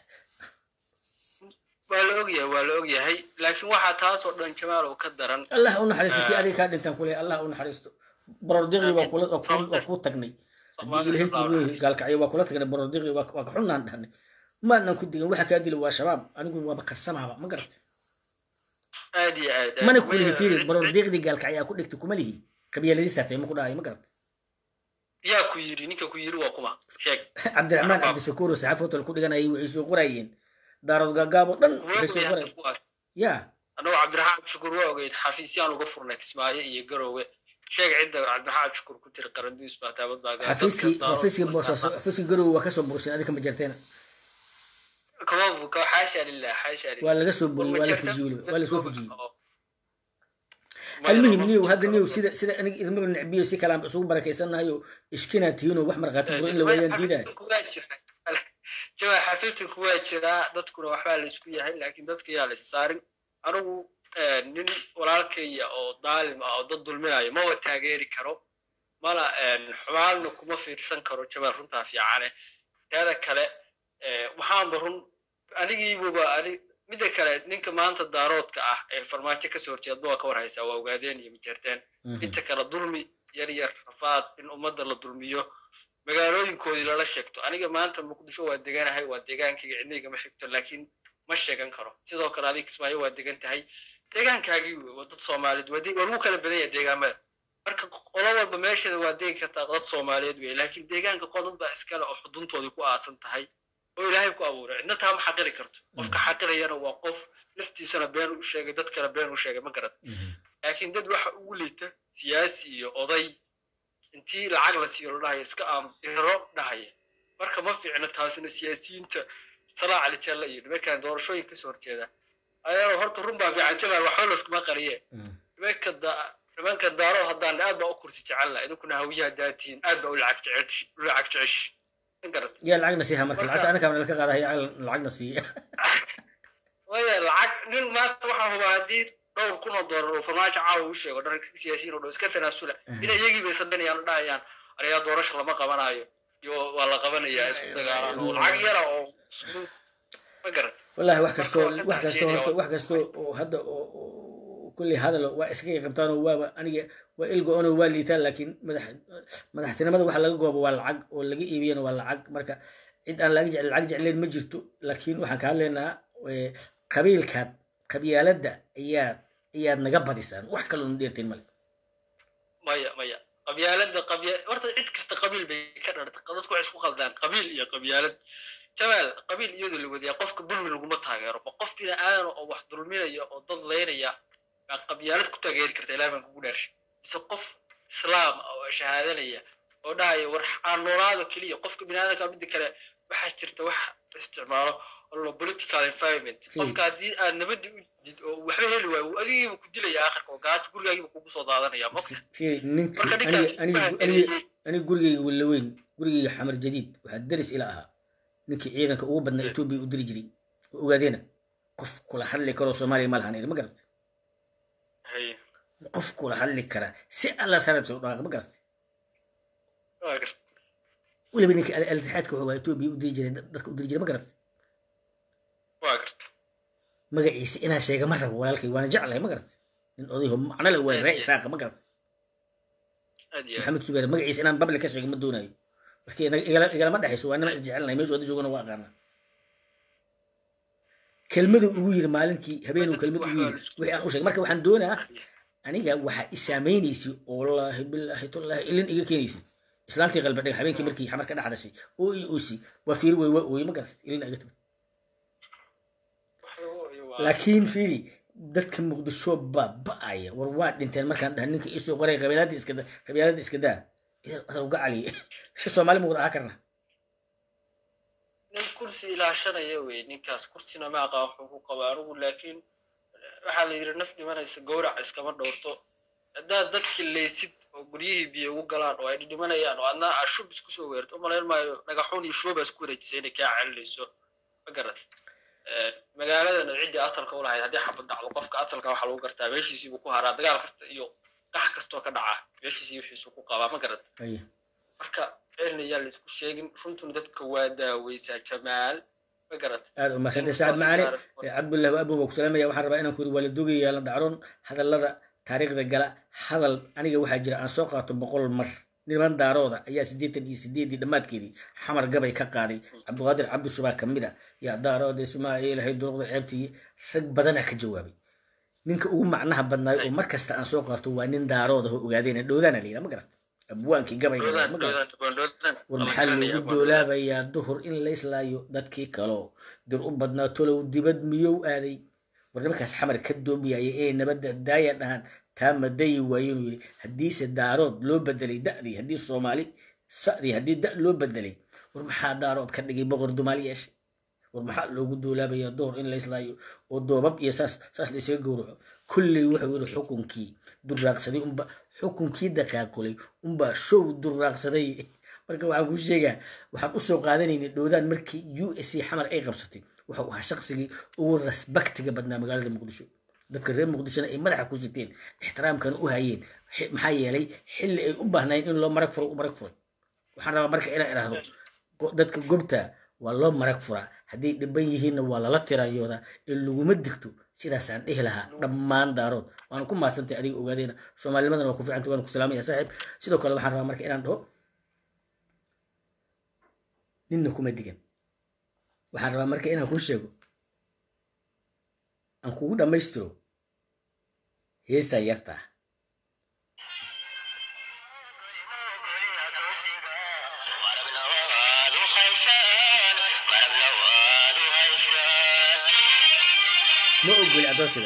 waa la ogyahay waa la ogyahay laakiin waxaa taas oo dhan jamaal oo ka daran allah u naxariisto kii adiga kaa dhintaan kule allah u naxariisto borordiqdii waa kula waa kuu- waa kuu tagnay haddii ilaahay ku leeyahay gaalkacyo waa kula tagnay borordiqdii waa waa ka xunnaan dhahnay maanan ku digin waxa kaa dila waa shabaab anigu waaba karsamaaba ma garat aad iyo aad aad. mana ku lihi Way- fiiri borordiqdii gaalkacyo aa ku dhigtay kuma lihi qabyaaladiistaa tahay ma ku dhahayo ma garat yaa ku yiri ninka ku yiri waa kuma sheeg cabdiraxmaan Shabaab. cabdishakuur oo saxaaf hotel ku dhiganayay waxay soo qorayeen daarood gaagaab oo dhan waxay soo qorayeen Kuwa- ya annagu cabdiraxmaan shukur waa ogeyd xafiisyaan uga furnay kismaayo iyo garoowe sheeg cidda cabdiraxaad shukur ku tiri qaranduus baa taabad baa gala xafiiskii xafiiskii boosaaso xafiiskii garowe waa kasoo bursin adinka ma jarteena kama buka xaasha lilah xaasha lilah waa laga soo buriyey waa la fujiyey weliba waa la soo fujiyey almuhim niyow hadda niyow sida sida aniga idinmaba necbiyo si kale aan isugu barakaysannahayo ishkinaad tihiinoo wax markhaati furo in la waayaan diidaay jamaa xafiidku waa jiraa dadkuna waxbaa laysku yahay laakiin dadka yaa laysa saarin anigu nin walaalkaya oo daalim ah oo dad dulminayo maba taageeri karo mana xumaanna kuma fiirsan karo jamaa runtaa fiicane teeda kale waxaanba run anigiibuba ani midda kale ninka maanta daaroodka ah ee farmaajo kasoo horjeedba waa ka war haysaa waa ogaadeen iyo majeerteen inta kale dulmi yar yar rafaad in ummadda la dulmiyo magaalooyinkoodii lala sheegto aniga maanta muqdisho waa deganahay waa deegaankayga cidnayga ma xigto laakiin ma sheegan karo sidoo kale adig kismaayo waa degan tahay deegaankaagii wey waa dad soomaaliyeed waa waa lagu kala badan yahay deegaamada marka qolo walba meesheeda waa degi kartaa dad soomaaliyeed wey laakiin deegaanka qodad baa iskale oo xuduntoodii ku aasan tahay oo ilaahay ku abuuray cidna taa ma xaqiri karto qofka xaqirayana waa qof laftiisana been u sheegay dad kale been u sheegay ma garad laakiin dad waxa ugu liita siyaasi iyo oday intii lacag la siiyo la dhahaya iska aamus iro dhahaya marka ma fiicno taasina siyaasiyiinta salaa cali jalla iyo nimankan doorashooyin kasoo horjeeda ayagoo horta run baa fiican jamaal waxba layskuma qariye nimanka nimanka daaro haddaan aad baa u kursi jecel laha idinkuna hawiyaha daatihiin aad baa u lacag jecesh u lacag jecesh yaa lacagna siiha marka lacagta anakaa nalka qaadahaya lacagna siiya waya lacag nin maanta waxaa hubaa haddii dhowr kun oo doolar oo farmaajo caawa u sheego dhan siyaasiyiin oo dhan iska tanaasula inay iyagii bay sadanayaan o dhahayaan arayaa doorasha lama qabanayo iyo waa la qabanayaa isku dagaalaan oo lacag yara oo ma garan wallahi wax kastoo wax kastoo horta wax kastoo oo hadda oo kulli hadal waa iskaga qabtaan oo waaba aniga waa ilgo-ono waa liitaan laakiin madax madaxtinimada waxa laga goobo waa lacag oo laga iibiyana waa lacag marka cid aan laga jecel lacag jecleen ma jirto laakiin waxaan ka hadlaynaa qabiilkaad qabyaaladda ayaad ayaad naga badisaan wax kaloo na dheerteen male maya maya qabyaaladda qabya horta cid kasta qabiil bay ka dharta dadku waxay isku qaldaan qabiil iyo qabyaalad jamaal qabiil iyadoo la wadiyaa qofka dulmi laguma taageero ba qof bini aadan oo wax dulminaya oo dad leynaya baa qabyaalad ku taageeri karta ilaah baan kugu dhaarshay mise qof islaam oo shahaadanaya oo dhahaya war aan noolaado keliya qofka bini aadanka midda kale waxaa jirta wax isticmaalo lo political environment qofka haddii aad nabadii u did oo waxba heli waayo adigiiba ku dilaya aakhirka oo gaajo gurigaagiiba kugu soo daadanaya maka ninka aniga gurigayga walaweyn gurigayga xamar jadiid waxaa deris ila ahaa ninkii ciidanka ugu badnaa etoobiya u diri jiray oo ogaadeena qof kula hadli karoo soomaaliya ma lahan ma garatay qof kula hadli kara si alla sarabsa u dhawaaq ma garatay weliba ninka altixaadka wuxuu etoobiya u diri jiray dadka u diri jiray ma garatay magaciisa inaa sheega ma rabo walaalkay waana jeclahay ma garatay nin odayho macno le waa ree isaaqa ma garatay maxamed subeer magaciisa inaan babli ka sheego ma doonayo marka igalama dhexayso waa nima isjecelnahay meeshu oday joogana waa aqaana kelmadu ugu yiri maalinkii habeenuu kelmad ugu yiri wixii aan u sheegay marka waxaan doonaa aniga waxaa isaameynaysi oo wallaahi bilaahi tullaahi ilin iga keenaysi islaantii qalbi dhig habeenkii markii xamar ka dhex dhashay oo i oosi waa fiiri way waa ooye ma garatay ilin iga timid laakiin fiiri dadka muqdisho baa ba'aya war waa dhinteen markaan dhaha ninka isoo qoray qabiilada iska qabiilada iska daa idan uga caliye si soomaali muqda ahaa karna nin kursi ilaashanaya wey ninkaas kursina ma aqaan wuxuu ku qaba anigu laakiin waxaa la yidhi naf dhimanaysa gowrac iskama dhowrto haddaad dadki leysid oo guryihii biyo ugu galaan oo ay dhidhimanayaan oo adna aa shub isku soo weerto umalayn maayo dhagaxuun iyo shubaa isku wareejisay inay kaa celinayso ma garat magaaladana ciddii asalka u lahayd haddii xabad dhacdo qofka asalka waxaa lagu gartaa meeshiisiibuu ku haraa dagaal kasta iyo qax kastoo ka dhaca meeshiisii wixiisu ku qabaa ma garat marka ceelna yaa laisku sheegin runtuna dadka waa daaweysaa jamaal ma garat aad umaasantay sacad macaani cabdullah abun waa ku salaamaya waxaan rabaa inaan ku yiri waa la dogaya la dacroon hadallada taariikhda gala hadal aniga waxaa jira aan soo qaato boqol mar niman daarooda ayaa siddeetan iyo sideedii dhammaadkeedii xamar gabay ka qaaday cabdiqaadir cabdishubaa ka mid a yaa daarooda ismaaciil hay duruqda ceebtii rag badanaa ka jawaabay ninka ugu macnaha badnaayo oo mar kasta aan soo qaato waa nin daarooda oo ogaadeen dhowdaana la yidhaha ma garat abwaankii gabayga ma garat war maxaa loogu doolaabayaa duhur in layslaayo dadkii kaloo dir u badnaa tolow dibad miyow aaday war nimankaas xamar ka doomiyaya inay nabadda daaya dhahaan taa madayi waaye inuu yidhi haddiise daarood loo bedelay da'dii haddii soomaali sa'dii haddii da loo bedelay war maxaa daarood ka dhigay boqor dumaal yeeshay war maxaa loogu duulaabaya door in la islaayo oo doobab iyo saas saas la isaga gowraco kulley wuxuu yidhi xukunkii duraaqsaday unba xukunkii daqaakulay unba show duraaqsaday marka waxaan kuu sheegaa waxaan usoo qaadanaynay dhowdaan markii u s c xamar ay qabsatay wuxuu ahaa shaqsigii ugu rasbaktiga badnaa magaalada muqdisho dadka reer muqdishona ay madaxa ku siteen ixtiraamkana u hayeen Xi- maxaa yeelay xilli ay u baahnayn in loo marag furo u marag furay waxaan rabaa marka inaan idhaahdo go- dadka gobta waa loo marag furaa hadday dhiban yihiinna waa lala tirayoodaa ee laguma digto sidaasaan dhihi lahaa dhammaan daarood waana ku mahadsantahay adiga ogaadeena soomaalinimadana waa ku fiicanta waan ku salaamaya saaxiib sidoo kale waxaan rabaa marka inaan dhaho ninna kuma digan waxaan rabaa marka inaan kuu sheego aan kugu dhammaystiro heestaa yartaa ma ogoli adoonsiga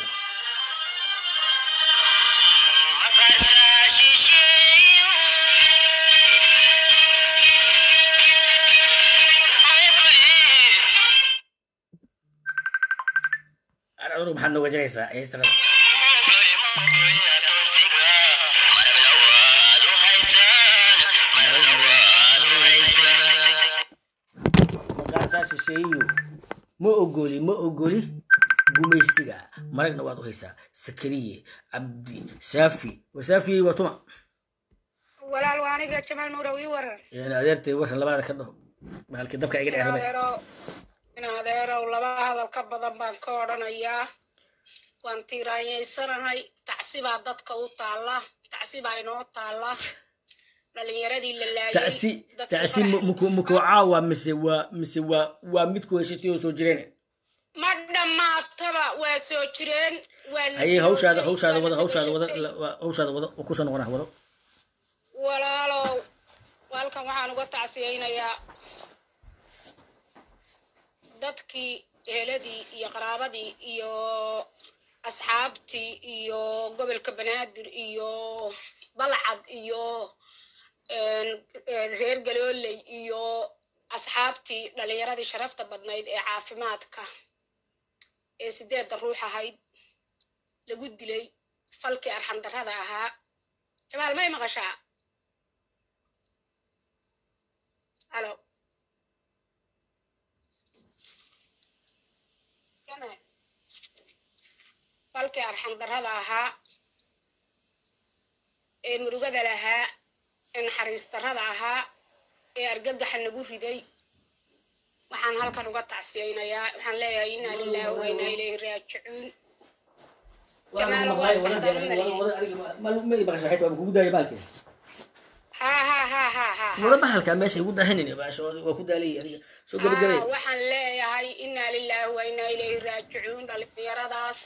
adhur maxaad nooga jiraysaa heestarada maqaasaa shisheeyo ma ogoli ma ogoli gumaystiga maragna waad u haysaa sakariye cabdi saafi war saafiyey waa tuma walaal waa aniga jamaal nuurow ii waran yani adeertay warkan labaada ka dhaho bahalkii dabka iga in dheerabay adeerow in adeerow laba hadal ka badan baan ka odhanayaa waan tiiraanyaysanahay tacsibaa dadka u taalla tacsibaa inoo taalla dhalinyaradii la laayay tacsi dadkii tacsi madaxa- muku muku caawa mise waa mise waa waa midku haysatay oo soo jireen ma dhammaataba waa soo jireen waa la hayey hawshaada dilootay, hawshaada waa la wada hawshaada wada dagashatay. la- waa- hawshaada wada oo kusoo noqonaa wado walaalow halkan waxaan uga tacsiyaynayaa dadkii eheladii iyo qaraabadii iyo asxaabtii iyo gobolka banaadir iyo balcad iyo een, een, reer galooley iyo asxaabtii dhalinyaradii sharafta badnayd ee caafimaadka ee sideedda ruux ahayd lagu dilay falkii arxandarrada ahaa jamaal may maqashaa halo jamaal falkii arxandarrada ahaa ee murugada lahaa ee naxariis darrada ahaa ee argagaxa nagu riday waxaan halkan uga tacsiyaynayaa waxaan leeyahay inaa lilaahi wa inaa ilayhi raajicuun jamaal waa baxdaan u maleeyay kugu daaya baalkii ha ha ha ha ha ha wada bahalkaa meesha igu daahinayna baasha waa ku daalay adiga soo gabagabay Haa, waxaan leeyahay inaa lilaahi wa inaa ilayhi raajicuun dhalinyaradaas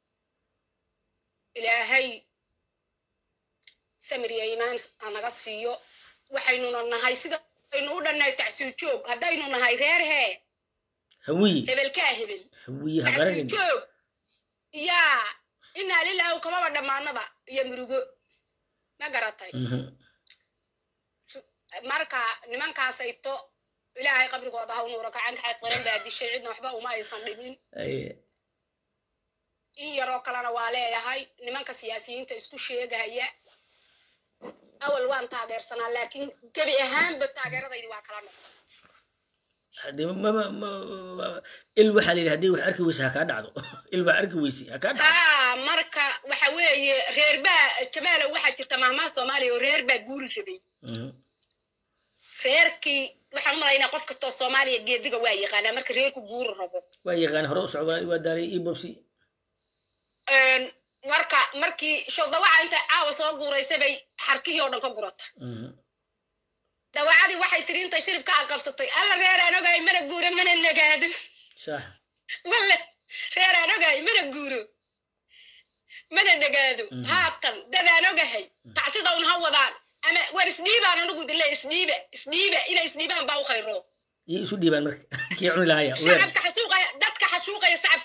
ilaahay samir iyo iimaan ha naga siiyo waxaynuna nahay sida aynu u dhannahay tacsiir joog haddaynu nahay reer hee hawiye hebelkaa hebel hawiye tacsiir habaranayna joog yaa inaa lilaahi kamaba dhammaanaba iyo murugo ma garatay Mhm. marka nimankaasayto ilaahay qabrigooda ha u nuuro gacanka xayd qaran baa dishay cidna waxba uma aysan dhimin Aye. in yaroo kalena waa leeyahay nimanka siyaasiyiinta isku sheegaya awal waan taageersanaa laakiin gebi ahaanba taageeradaydi waa kala noqday Haddii maba- ma- ma- il waxaa la yidhi haddii wax arki weyse ha kaa dhacdo il baa arki weyse ha kaa dhacdo haa marka waxa weeye reer baa jamaalow waxaa jirta mahmaha soomaaliya oo reer baa guuri rabay Mhm. reerkii waxaan u malaynaa qof kastoo soomaaliya geediga waa yaqaanaa marka reerku guuri rabo waa yaqaan hore u socdaa waa daalay io bobsi Een, marka markii showdawaca inta caawa soo guuraysay bay xarkihii oo dhan ka gurata Mhm. dawacadii waxay tiri intay shiribka aqabsatay alla reer aan ogahay mana guuro mana nagaado sax walla reer aan ogahay mana guuro mana nagaado Mhm. haatan dadaan ogahay tacsida un ha wadaan ama war isdhiibaan anigu dile isdhiiba isdhiiba inay isdhiibaan baa u khayro iyo isu dhiibaan marka kii cuni lahaya weer shacabka xasuuqaya dadka xasuuqaya shacabka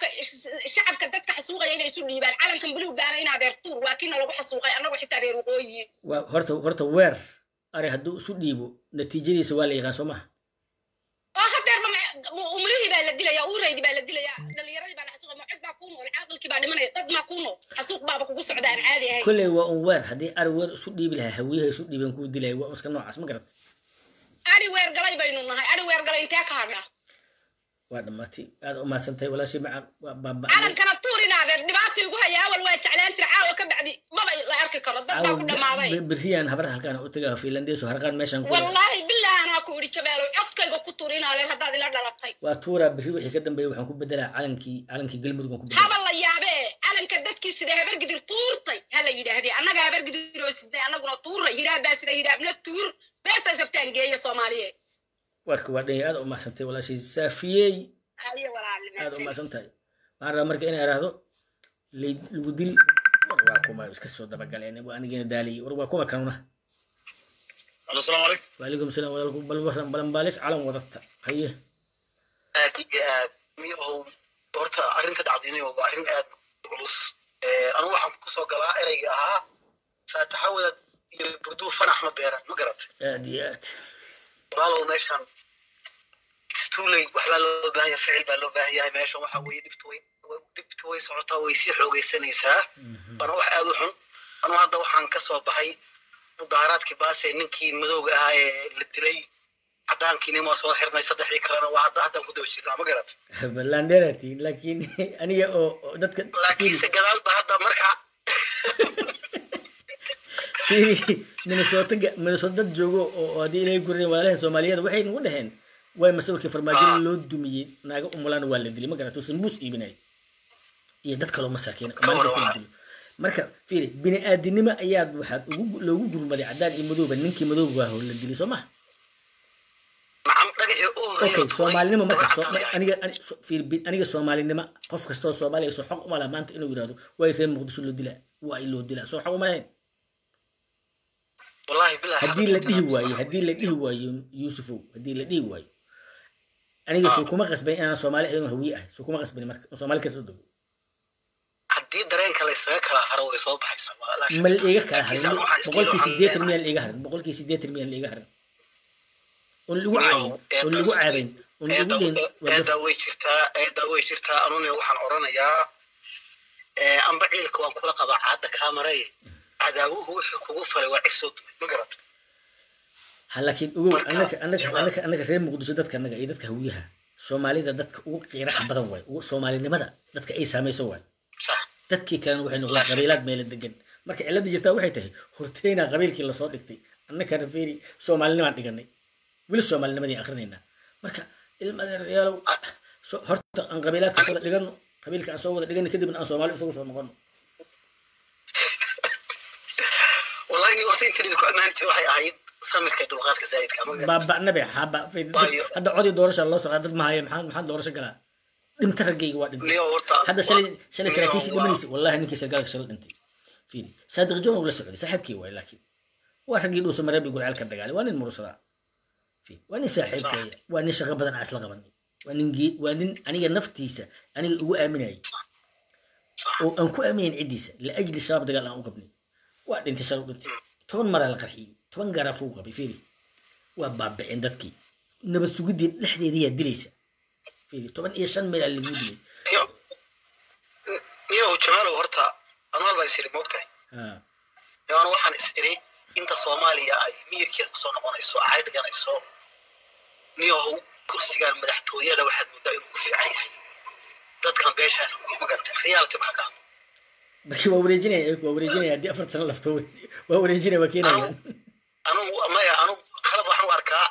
shacabka dadka xasuuqaya inay isu dhiibaan calankan buluugaana in adeer tuur waa kiina lagu xasuuqay annagu xitaa reer waqooyi waa horta horta weer ari hadduu isu dhiibo natiijadiisa waa la yaqaan soo maha oo hadeerba umlihii baa la dilaya uuraydi baa la dilaya dhalinyaradii baa la xasuuqay macod baa kuu nool caaqilkii baa dhimanaya dad maa kuu nool xasuuq baaba kugu socda aan caadi ahayn kolley waa un weer haddii ari weer isu dhiibi lahaa hawiyaha isu dhiiben kuu dilaya waa un iska noocaas ma garata ari weer galay baynu nahay ari weer galay intee ka hadha waa dhammaatay aad u mahadsantahay walaashii macaan waa baaba'ay calankana tuur in adeer dhibaata igu haya awal waa jeclaan jira caawa ka bacdi maba la arki karo dad baa ku dhammaaday berriyaan habar halkaan u tagaa finlandeesu harqaan meeshaan ku wallaahi billahi anaa ku idhi jabeelo codkayga ku tuur in adeer haddaad ila dhalatay waa tuuraa berri wixii ka dambeeyay waxaan ku bedelaa calankii calankii galmudug aan ku bedelaa haba la yaabee calanka dadkii sida habargidir tuurtay ha la yidhaahdee annaga habargidir oo sidee annaguna tuuray hiraab baa sida hiraabna tuur beestaa sabtaan geeya soomaaliyeed warka waa dhanya aad u mahadsantahay walaashii saafiyey ayo aad u walaalnimaadsani mahadsan tahay waxaan rabaa marka inay idhaahdo lay- lagu dil war waa kuma iska soo dabagaleen waa anigeena daaliyey war waa kuma kanuna asalaamu calaykum waalaykum salaam walaalku bal waran balanbaalis calan wadata haye aad iyo aad miyahow horta arrinta dhacdinayo waa arrin aad u culus anigu waxaan kusoo galaa ereyga ahaa faataxa wadad iyo burduu fanax ma beeran ma garatay aad iyo aad walaalow meeshan it's too late waxbaa loo baahan yahay ficil baa loo baahan yahay meeshan waxa weeye dhibta way dhibta way socotaa way sii xoogaysanaysaa waana wax aad u xun anigu hadda waxaan ka soo baxay mudaaharaadkii baase ninkii madowga ahaa ee la dilay caddaankiina waa soo xirnay saddexdii kalena waa hadda haddaan ku daba jirnaa ma garatay balandheeratiin laakiin aniga oo oo dadka laakiinse gadaal ba hadda markaa fiiri minnesota ga- minnesota dad joogo oo oo haddii ilay gureen walaalaha soomaaliyeed waxay nagu dhaheen way masawirkii farmaajada loo dumiyey naaga umulaana waa la dilay ma garata sanbuus iibinay iyo dad kaloo masaakiina oo maalin kasta la dilo marka fiiri bini aadinimo ayaad waxaad ugu loogu gurmaday caddaan iyo madowba ninkii madowga ah oo la dilay soo maha nacam dhagaxii u horreeya okay soomaalinimo marka soo- aniga ani- so- fiiri, bi- aniga soomaalinimo qof kastoo soomaaliya soo xog uma laha maanta inuu yidhahdo way reer muqdisho loo dilaa waa in loo dilaa soo xog uma lahayn wallahi bilahi haddii la dhihi waayo haddii la dhihi waayo yuusufow haddii la dhihi waayo aniga soo kuma qasban inaan soomaali ahayn oo hawiye ahay soo kuma qasbani marka oo soomaali kasoo dego haddii dareenka la isaga kala haro way soo baxaysaa waa laa ma la shaki. iiga kala Laakiinse harin anigu waxaan boqolkii isleeyahay sideetan waxaan miyaan la iiga harin boqolkii sideetan miyaan la iiga harin oon lagu caayin oon lagu caabayn oon lagu eedda dheyn waa eedda daf way jirtaa eedda way jirtaa anune waxaan oranayaa ee, amba ciilka waan kula qabaa caadda kaamaray cadaawuhu wuxuu kugu falay waa cirsoo dumay ma garata ha laakiin ogow Marka- annaka annaka annaka annaka reer muqdisho dadka annaga iyo dadka hawiyaha soomaalida dadka ugu qiiraxa badan waay ugu soomaalinimada dadka ay saamayso waay sax dadkii kalena waxay noqdeen Laakiin- qabiilaad meela degan marka cilada jirtaa waxay tahay horteyna qabiilkii lasoo dhigtay annakana fiiri soomaalinimaan dhiganay weli soomaalinimadii akrinaynaa marka ilmadeeryaalow so- horta aan qabiilaadka soo wada dhigano qabiilka aan soo wada dhigano kadibna aan soomaali isugu soo noqono wallahi horta intan idinku ammaani jira waxay ahayd samirka iyo dulqaadka zaa'idka ma garata baaba'nabe haba Waayo. hadda codii doorasha loo socdaa dad mahaya maxaa maxaa doorasho galaa dhimta raggayga waa dhintay niyo horta hadda shalay shalay Niyo, saraakiishii waa- dhimanaysa wallahi ninkii sargaalka shalay dhintay fiiri saadiq joon uu la socday saaxiibkii waay laakiin waa raggii dhuusa mareeb gurceel ka dagaalay waa nin mursadaa fiiri waa nin saaxiibkaya waa nin shaqo badan aan isla qabanay waa nin gee- waa nin aniga naftiisa aniga ugu aaminayay oo aan ku aaminayn ciddiisa laajli shabaab dagaal aan u qabnay waa dhintay shalay u dhintay toban maraa la qarxiyey toban gaaraafuu qabay fiiri waa baaba'een dadkii nabad sugidii dhexdeediyaa dilaysa fiiri toban iyo shan meelaa lagu dilay niyo niyo jamaalow horta anual baan is iri moogtahay ha niyo anu waxaan is iri inta soomaaliya ay miyirkeeda kusoo noqonayso ay dhiganayso niyow kursigan madaxtooyada waxaad moodaa inuu ku fiican yahay dadkan beeshaan ma garata reality maxaa ka hadla markii waa wareejinaya waa wareejinaya haddii afar sano lafto waa wareejinaya waa keenayaan anugu maya anugu khalad waxaan u arkaa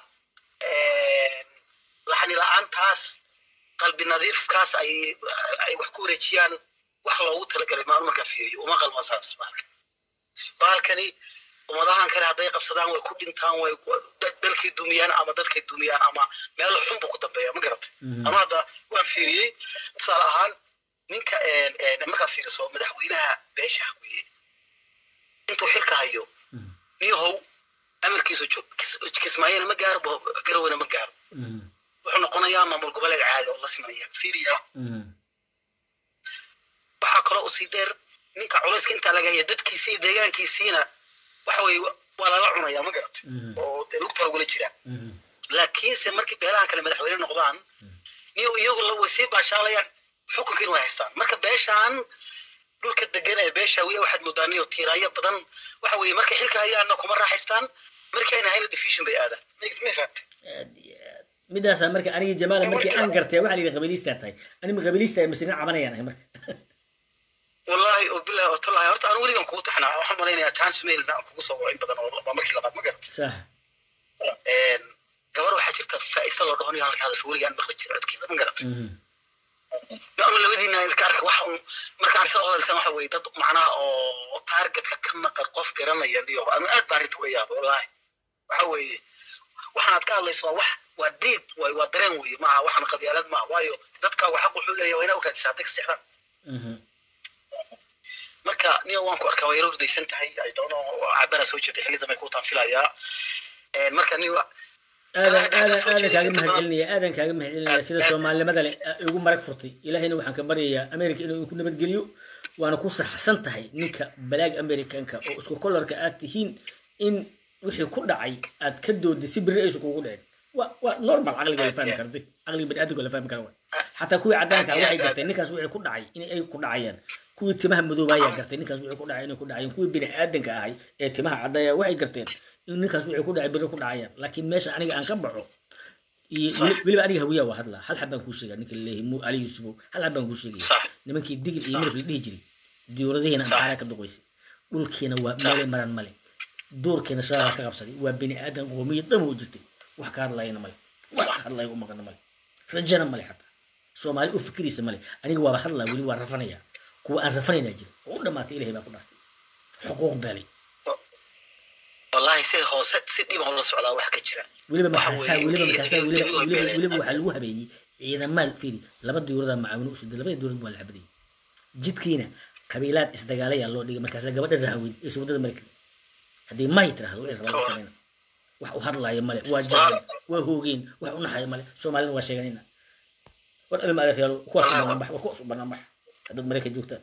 laxni la-aantaas qalbi nadiifkaas ay ay wax ku wareejiyaan wax loogu talagalay maanu markaa fiiriyo uma qalmo saas baalka baalkani ummadahan kale hadday qabsadaan way ku dhintaan way ku- dad- dalkay dumiyaan ama dadkay dumiyaan ama meel xun buu ku dambeeya ma garatay ama hadda waan fiiriyey tusaale ahaan ninka een- een markaad fiiriso madaxweynaha beesha hawiye intuu xilka hayo niyahow amarkiisu jo- kis- kismaayana ma gaaro bo- garowana ma gaaro wuxuu noqonayaa maamul goboleed caadi oo la simanaya fiiriya waxaa kaloo usii dheer ninka culayska intaa laga haya dadkiisa iyo deegaankiisiina waxa weye waa lala cunaya ma garata oo dee lugta lagula jiraa laakiinse markii beelahan kale madaxweyne noqdaan niyo iyagu la way sii baashaalayaan xukunkiina way haystaan marka beeshaan dhulka degan ee beesha wiya waxaad moodaan iyo tiiraayo badan waxa weeye markay xilka hayaanna kuma raaxaystaan markii ayna hayna division bay aadaan ma fahamtay aad iyo aad midaasaa marka anigi jamaala markii aan gartay waxaa la yidhi qabiliistaa tahay anima qabiliistaa masina cabanayaan ahay marka wallahi oo bilahi oo tallahi horta aan weligan kugu taxnaa waxaan malaynayaa chance mailna aan kugu soo wacin badan oo waa markii labaad ma garata sax gabar waxaa jirta faa'isa loo dhahonayo halka hadasho weligaan maqli jira codkeeda ma garata anu labadiina iska arka waxa un markaan soo hadalsan waxa weeye dad macnaha oo targetka ka maqan qof garanaya iyo anu aad baan arrinta uga yaaba wallahi waxa weeye waxaad ka hadlayso waa wax waa deep waay waa dareen weeye maaha waxaan qabyaalad maaha waayo dadka waxa wuxuu leeyahay waa inaa u raadisaa hadday ka seexdaan marka niyo waan ku arkaa waa yaro hurdaysan tahay i don't know cabana soo jeeday xilli dambe kuutaan filayaa marka niyo aadan aadan aadan kaaga mahadcelinaya aadan kaaga mahadcelinaya sida soomaalinimada leh igu marag furtay ilaahayna waxaan ka baryayaa america inuu ku nabadgeliyo waana ku saxsan tahay ninka balaag americanka oo isku kolarka aad tihiin in wixii ku dhacay aad ka dooday si beri aysu kugu dhicin waa waa normal caqliga la fahmi kartay caqliga baniaadamka la fahmi kara waay xataa kuwii caddaanka ah waxay garteen ninkaas wixii ku dhacay inay ay ku dhacayaan kuwii timaha madoobayaa gartay ninkaas wixii ku dhacay inay ku dhacayaan kuwii bini aadanka ahay ee timaha caddaaya waxay garteen in ninkaas wixii ku dhacay beri ku dhacayaan laakiin meesha aniga aan ka baxo iyo weliba aniga hawiya waa hadlaa hal xab baan kuu sheegaa ninka laleeyahay mu ali yusufow hal xab baan kuu sheegaya nimankii digil iyo mirif la dhihi jiray diyuuradihiina amxaaraa ka duqaysay dhulkiina waa meelay maran male duurkiina shabaabaa ka qabsaday waa bini aadan qoomiyad dhan oo jirtay wax ka hadlayana male wax ka hadlaya u maqana male rajana male xataa soomaali u fikiraysa male aniga waaba hadlaa weli waa rafanaya kuwa aan rafanaynaa jira oo u dhamaatay ilahay baa ku dhaartay xuquuq beelay wallahi si hoose si dhiban ula socdaa wax ka jira weliba markaasaa weliba markaasaa weliba weliba weliba waxaa lagu habeeyey ciidamaal fiiri laba diyuuradaa macaawino u siday labada diyuurad waa la xabadayay jidkiina qabiilaad isdagaalayaa loo dhigay markaasa gabadha rahaweyn ee subadada mari karin haddii may tirahdo wixii rabaa lagu samayna wax u hadlaayo male waa jacel waa hoogeen wax u naxayo male soomaalina waa sheeganayna war ilma adeeryaalo kuwaas u banaan bax war kuwaas u banaan bax haddaad maraykan joogtaan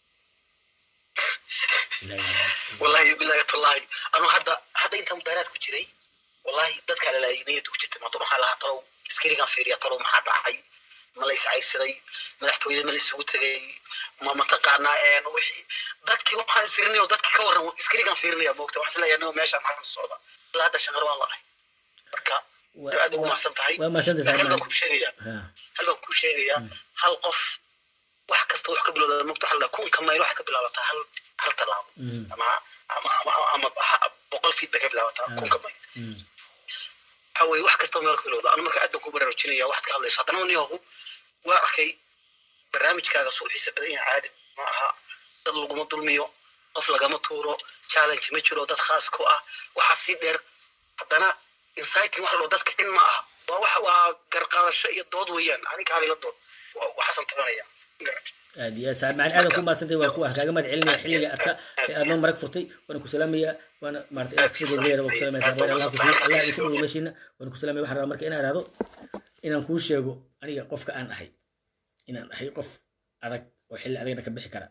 wallahi bilahi tallahi anu hadda hadda inta mudaaraad ku jiray wallahi dadka lalaaginayada ku jirtay maanta waxaa lahaa talow iskarigan fiiriya talow maxaa dhacay ma la iscayrsaday madaxtooyada ma la isugu tegay ma mataqaanaa wixii dadkii waxaan isirinayo dadki ka warran iskarigan fiirinaya moogta waxaan isleeyahay nio meeshaan maxaa ka socda ilaa hadda shanqar waan la'ahay marka aad ugu mahadsan tahay waa mahadsantahay hal baan kuu sheegayaa hal baan kuu sheegayaa hal qof wax kasta wax ka bilowda mogta waxa la kunka mayl wax ka bilaabataa hal hal tallaabo ama ama ama ama boqol feet bay ka bilaabataa kunka mayl waxa weeye wax kasta meel ka bilowda anu marka aad baan ku baraarujinaya waxaad ka hadlayso haddana niyahu waa arkay barnaamijkaaga suu xiisa badan yahay caadi ma aha dad laguma dulmiyo qof lagama tuuro challenge ma jiro dad khaas ku ah waxaa sii dheer haddana inciting wax loo dadka in ma aha waa wax waa garqaadasho iyo dood weeyaan aninka halila dood waxaasan tabanaya aad iyo aad saad macaan aadan ku maadsantay waa kuwa kaaga mahad celinaya xilliga adka ee aad noo marag furtay waana ku salaamaya waana maarata inaad kasoo gobleera waa ku salaamaya saar allah kusiiyo allah idinku dhowo meeshiina waana ku salaamaya waxaan rabaa marka inaan ihahdo inaan kuu sheego aniga qofka aan ahay inaan ahay qof adag oo xilli adagna ka bixi kara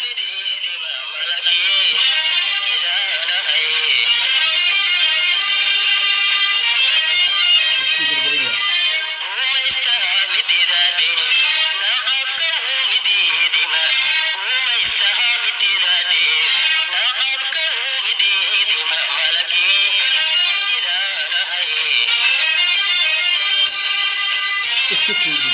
isku tuujin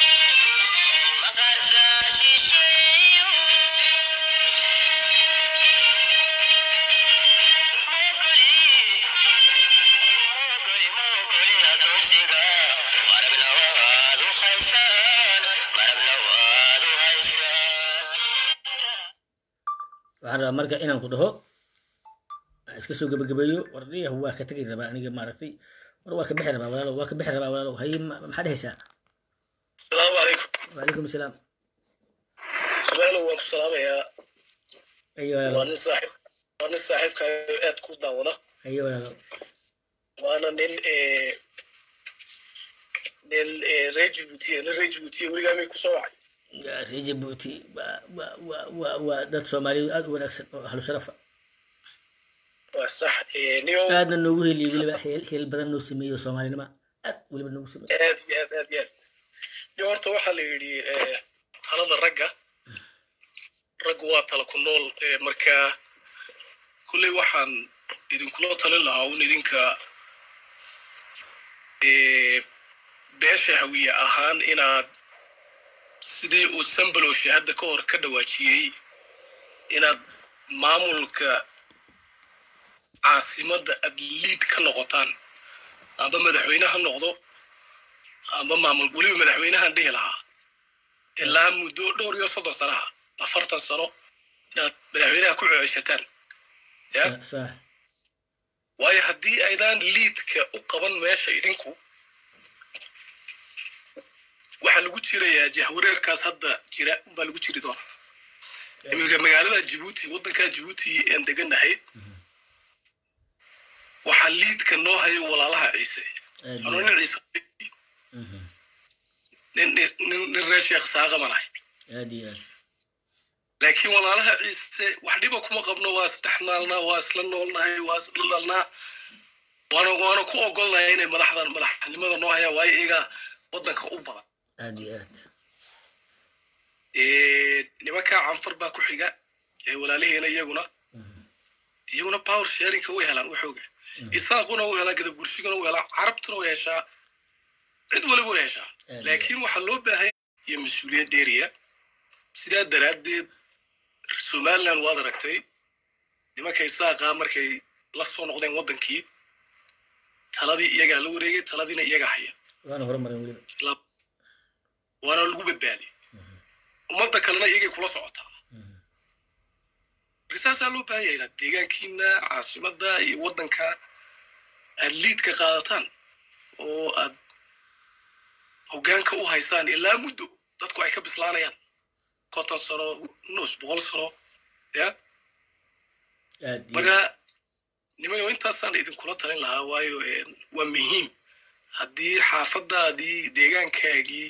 waxaan rabaa marka inaan ku dhaho aan iska soo gebagabeeyo war dhiyahu waa ka tegi rabaa aniga maaragtay war waa ka bixi rabaa walaalo waa ka bixi rabaa walaalo haye ma- maxaa dhehaysaa asalaamu calaykum wacalaykum asalaam subaalo waan ku salaamayaa ayo waa walaalo nin saaxiib waa nin saaxiibkaayo aad ku daawada ayo walaalo waana nin eh, nin eh, reer jibuutiya nin reer jibuutiya weligaa may kusoo wacay Ya, reer jabuuti waa waa waa waa waa dad soomaaliyeed aad u wanaagsan oo ahlu sharafa waa sax Eh, niyow aadna noogu heliyey weliba heel heel badan noo sameeyey oo soomaalinima aad weliba noogu sameeyey aad iyo aad aad iyo aad niyo horta waxaa la yidhi eh, talada ragga raggu waa tala ku nool eh, marka kulley waxaan idinkula talin lahaa un idinka eh, beesha hawiye ahaan inaad sidii uu sambalowshe hadda ka hor ka dhawaajiyey inaad maamulka caasimadda aad liid ka noqotaan amba madaxweyne ha noqdo amba maamul weliba madaxweynahan dhihi lahaa ilaa muddo dhowr iyo soddon sanaha afartan sano inaad madaxweynaha ku ceeshataan ya Sa- sax waayo haddii aydaan liidka u qaban meesha idinku waxaa lagu jirayaa jahwareerkaas hadda jira unbaa lagu jiri doonaa iminka magaalada jibuuti waddankaa jibuuti aan deganahay waxaa liidka noo hayo walaalaha ciise aad anuu iyo nin ciise Mhm. nin nin- nin nin reer sheekh saaqamanahay aad iyo aad laakiin walaalaha ciise wax dhiba kuma qabno waa isdhexnaalnaa waa isla noolnahay waa isla dhalnaa waana waana ku ogolnahay inay madaxdan madaxnimada noo hayaan waayo iyaga waddanka u badan aad iyo aad Eh, nimankaa canfar baa ku xiga ee walaalihiina iyaguna Mhm. iyaguna power sharingka way helaan waxooga isaaquna u helaa gadab gursiguna u helaa carabtuna way heshaa cid waliba way heshaa Aad laakiin waxaa loo baahan iyo mas-uuliyad dheeriya sidaa daraaddeed somaliland waad aragtay nimanka isaaqa markay la soo noqdeen waddankii taladii iyagaa la wareegay taladiina iyagaa haya waana horumarin weliba La- waana lagu badbaadiyay ummadda kalena iyagay kula socotaa Mhm. marka saasaa loo baahan yahay inaad deegaankiina caasimadda iyo waddanka aad liidka qaadataan oo aad hoggaanka u haysaan ilaa muddo dadku ay ka bislaanayaan konton sano nus boqol sano ya aad iyo marka nimayo intaasaan idinkula talin lahaa waayo eh, waa muhiim haddii xaafadaadii deegaankaagii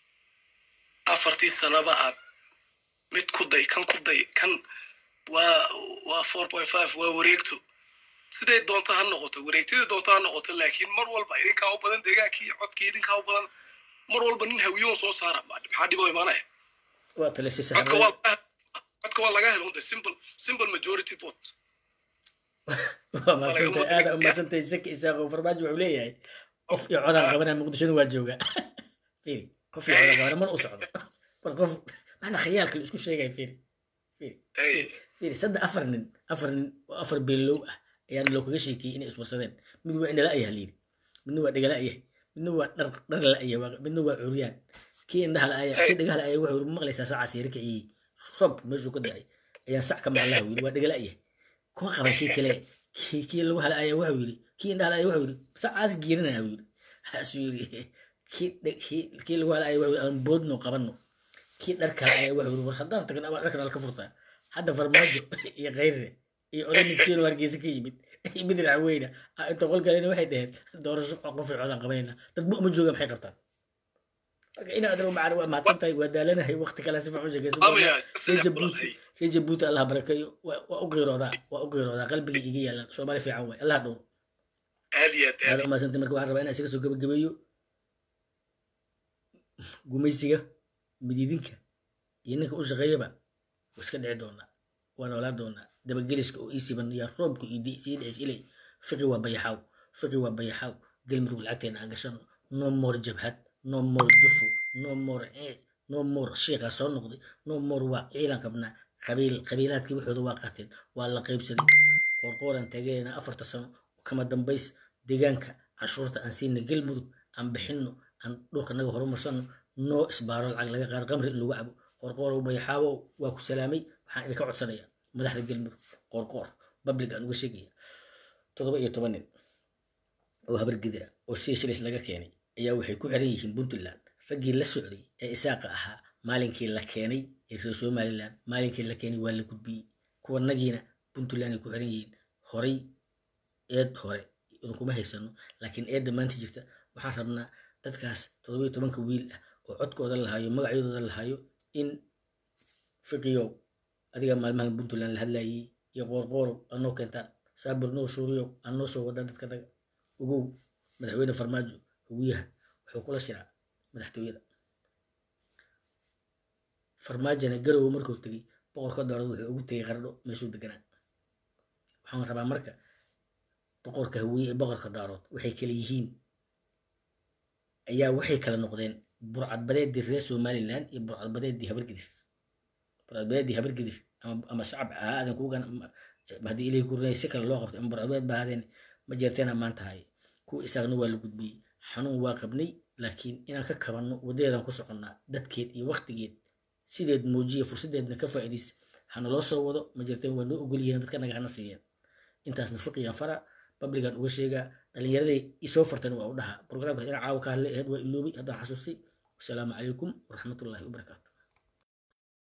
afartii sanaba aad mid ku day kan ku day kan waa waa four point five waa wareegto siday doonto ha noqoto wareegtadii doonto ha noqoto laakiin mar walba idinkaa u badan deegaankii codkii idinkaa u badan mar walba nin hawiyoon soo saara ma- maxaa dhibo imaanaya waa talisay codka saxaabada waa codka waa laga helo unde simple simple majority vote waa mahadsantahay aada u mahadsantahay saki isaaqo farmaajo wuxuu leeyahay qof iyo codaan qabanaa muqdishona waa jooga fiiri qof iyo codaan qabana mana u socdo war qof maxna khayaalka la isku sheegaya fiiri fiiri Hey. fiiri saddex afar nin afar nin oo afar beelow ah ayaan loo kaga sheekiyey inay iswarsadeen mid waa indhala ayaha layidhi midna waa dhegala ayahay midna waa dhar dhar la ayahay midna waa curyaan kii indhaha la aya kii dhagaha la aya wuxuu yidhi maqlaysaa sacaas yari kiciyey rob meeshuu ka da'ay ayaan sac ka maqlaha yidhi waa dhegala ayahay kuma qaban kii kale kii kii lagu hala aya wuxuu yidhi kii indhaha la aya wuxuu yidhi sacaas giirinaya yidhi haasuu yidhi kii dhe- kii kii lagu hala aya wuxuu yidhi aan boodno qabanno kii dharka la aya wuxuu yidhi war haddaan tagno ama dharkan alka furtaa hadda farmaajo iyo khayrre iyo oday miskiin oo hargeysa ka yimid iyo mid racweyna ah, inta qolkalena waxay dhaheen doorasho qof ay codaan qabanayna dad ma uma jooga maxay qabtaan marka ina adro macana waa mahadsan tahay waa daalanahay waqti kale si fiican u sheekaysan Amaya, doonaa saddex reer boqol jabuuti hay. reer jabuuti allah barakeeyo waa waa u qiiroodaa waa u qiiroodaa qalbigii iga yaalan soomaali fiican waay allah dhow aad iyo aad aad aada u mahadsantay marka waxaan rabaa inaan isaga soo gabagabeeyo gumaysiga mididinka iyo ninka u shaqeeyaba waa iska dhici doonaa waa noolaa doonaa dabageliska oo ii siban yaa roobka iyo di- sii dhicis ilay fiqi waa bayaxaaw fiqi waa bayaxaaw gelmudug lacagteena aan gashano no more jabhad no more jufo no more ciic no more shiikaa soo noqday no more waa ciilan qabnaa qabiil qabiilaadkii waxooda waa qaateen waa la qaybsaday qorqooraan taageerayna afarta sano kama dambays deegaanka canshuurta aan siina gelmudug aan bixinno aan dhulka naga horumarsano noo isbaaro lacag laga qaado qamri in lagu cabo qorqoorow bayaxaawo waa ku salaamay waxaan idinka codsanaya madaxda gelmudug qorqoor public aan uga sheegaya toddoba iyo toban nin oo habar gidira oo seychelles laga keenay ayaa waxay ku xiran yihiin puntland raggii la socday ee isaaqa ahaa maalinkii la keenay ee reer somaliland maalinkii la keenay waa la gudbiyey kuwanagiina puntland ay ku xiran yihiin horay eed hore idinkuma haysano laakiin eedda maanta jirta waxaan rabnaa dadkaas toddoba iyo tobanka wiil ah oo codkooda lahaayo magacyadooda lahaayo in fiqiyow adiga maalmahan puntland la hadlayay iyo qoorqoorow anoo keentaan saabir noo suuriyow aan noo soo wadaan dadka naga ogow madaxweyne farmaajo hawiyaha wuxuu kula shiraa madaxtooyada farmaajona garowe markuu tegey boqorka doorad wuxuu ugu tegey qardho meeshuu deganaa waxaan rabaa marka boqorka hawiye ee boqorka daarood waxay kala yihiin ayaa waxay kala noqdeen burcadbadeedii reer somaliland iyo burcadbadeedii habargidir burcadbadeedii habargidir ama ama shacab ahaa aadan kuugan haddii ilay kurinay si kale loo qabtay ama burcadbadeed ba ahaadeen ma jeerteen ammaan tahay kuwa isaagna waa la gudbiyey xanuun waa qabnay laakiin inaan ka kabanno waddadeedan ku soconnaa dadkeed iyo waktigeed sideed muujiya fursadeedna ka faa'iidaysa hana loo soo wado ma jirteen waa noo ogol yihiin dadka naga hana siiyeen intaasna fiqigan fara babligan uga sheegaa dhallinyaraday isoo fartan waa u dhahaa programkaas inaan caawa ka hadlay ahayd waa iloobay haddaan xasuustay wasalaamu calaykum waraxmatullaahi wabarakaatu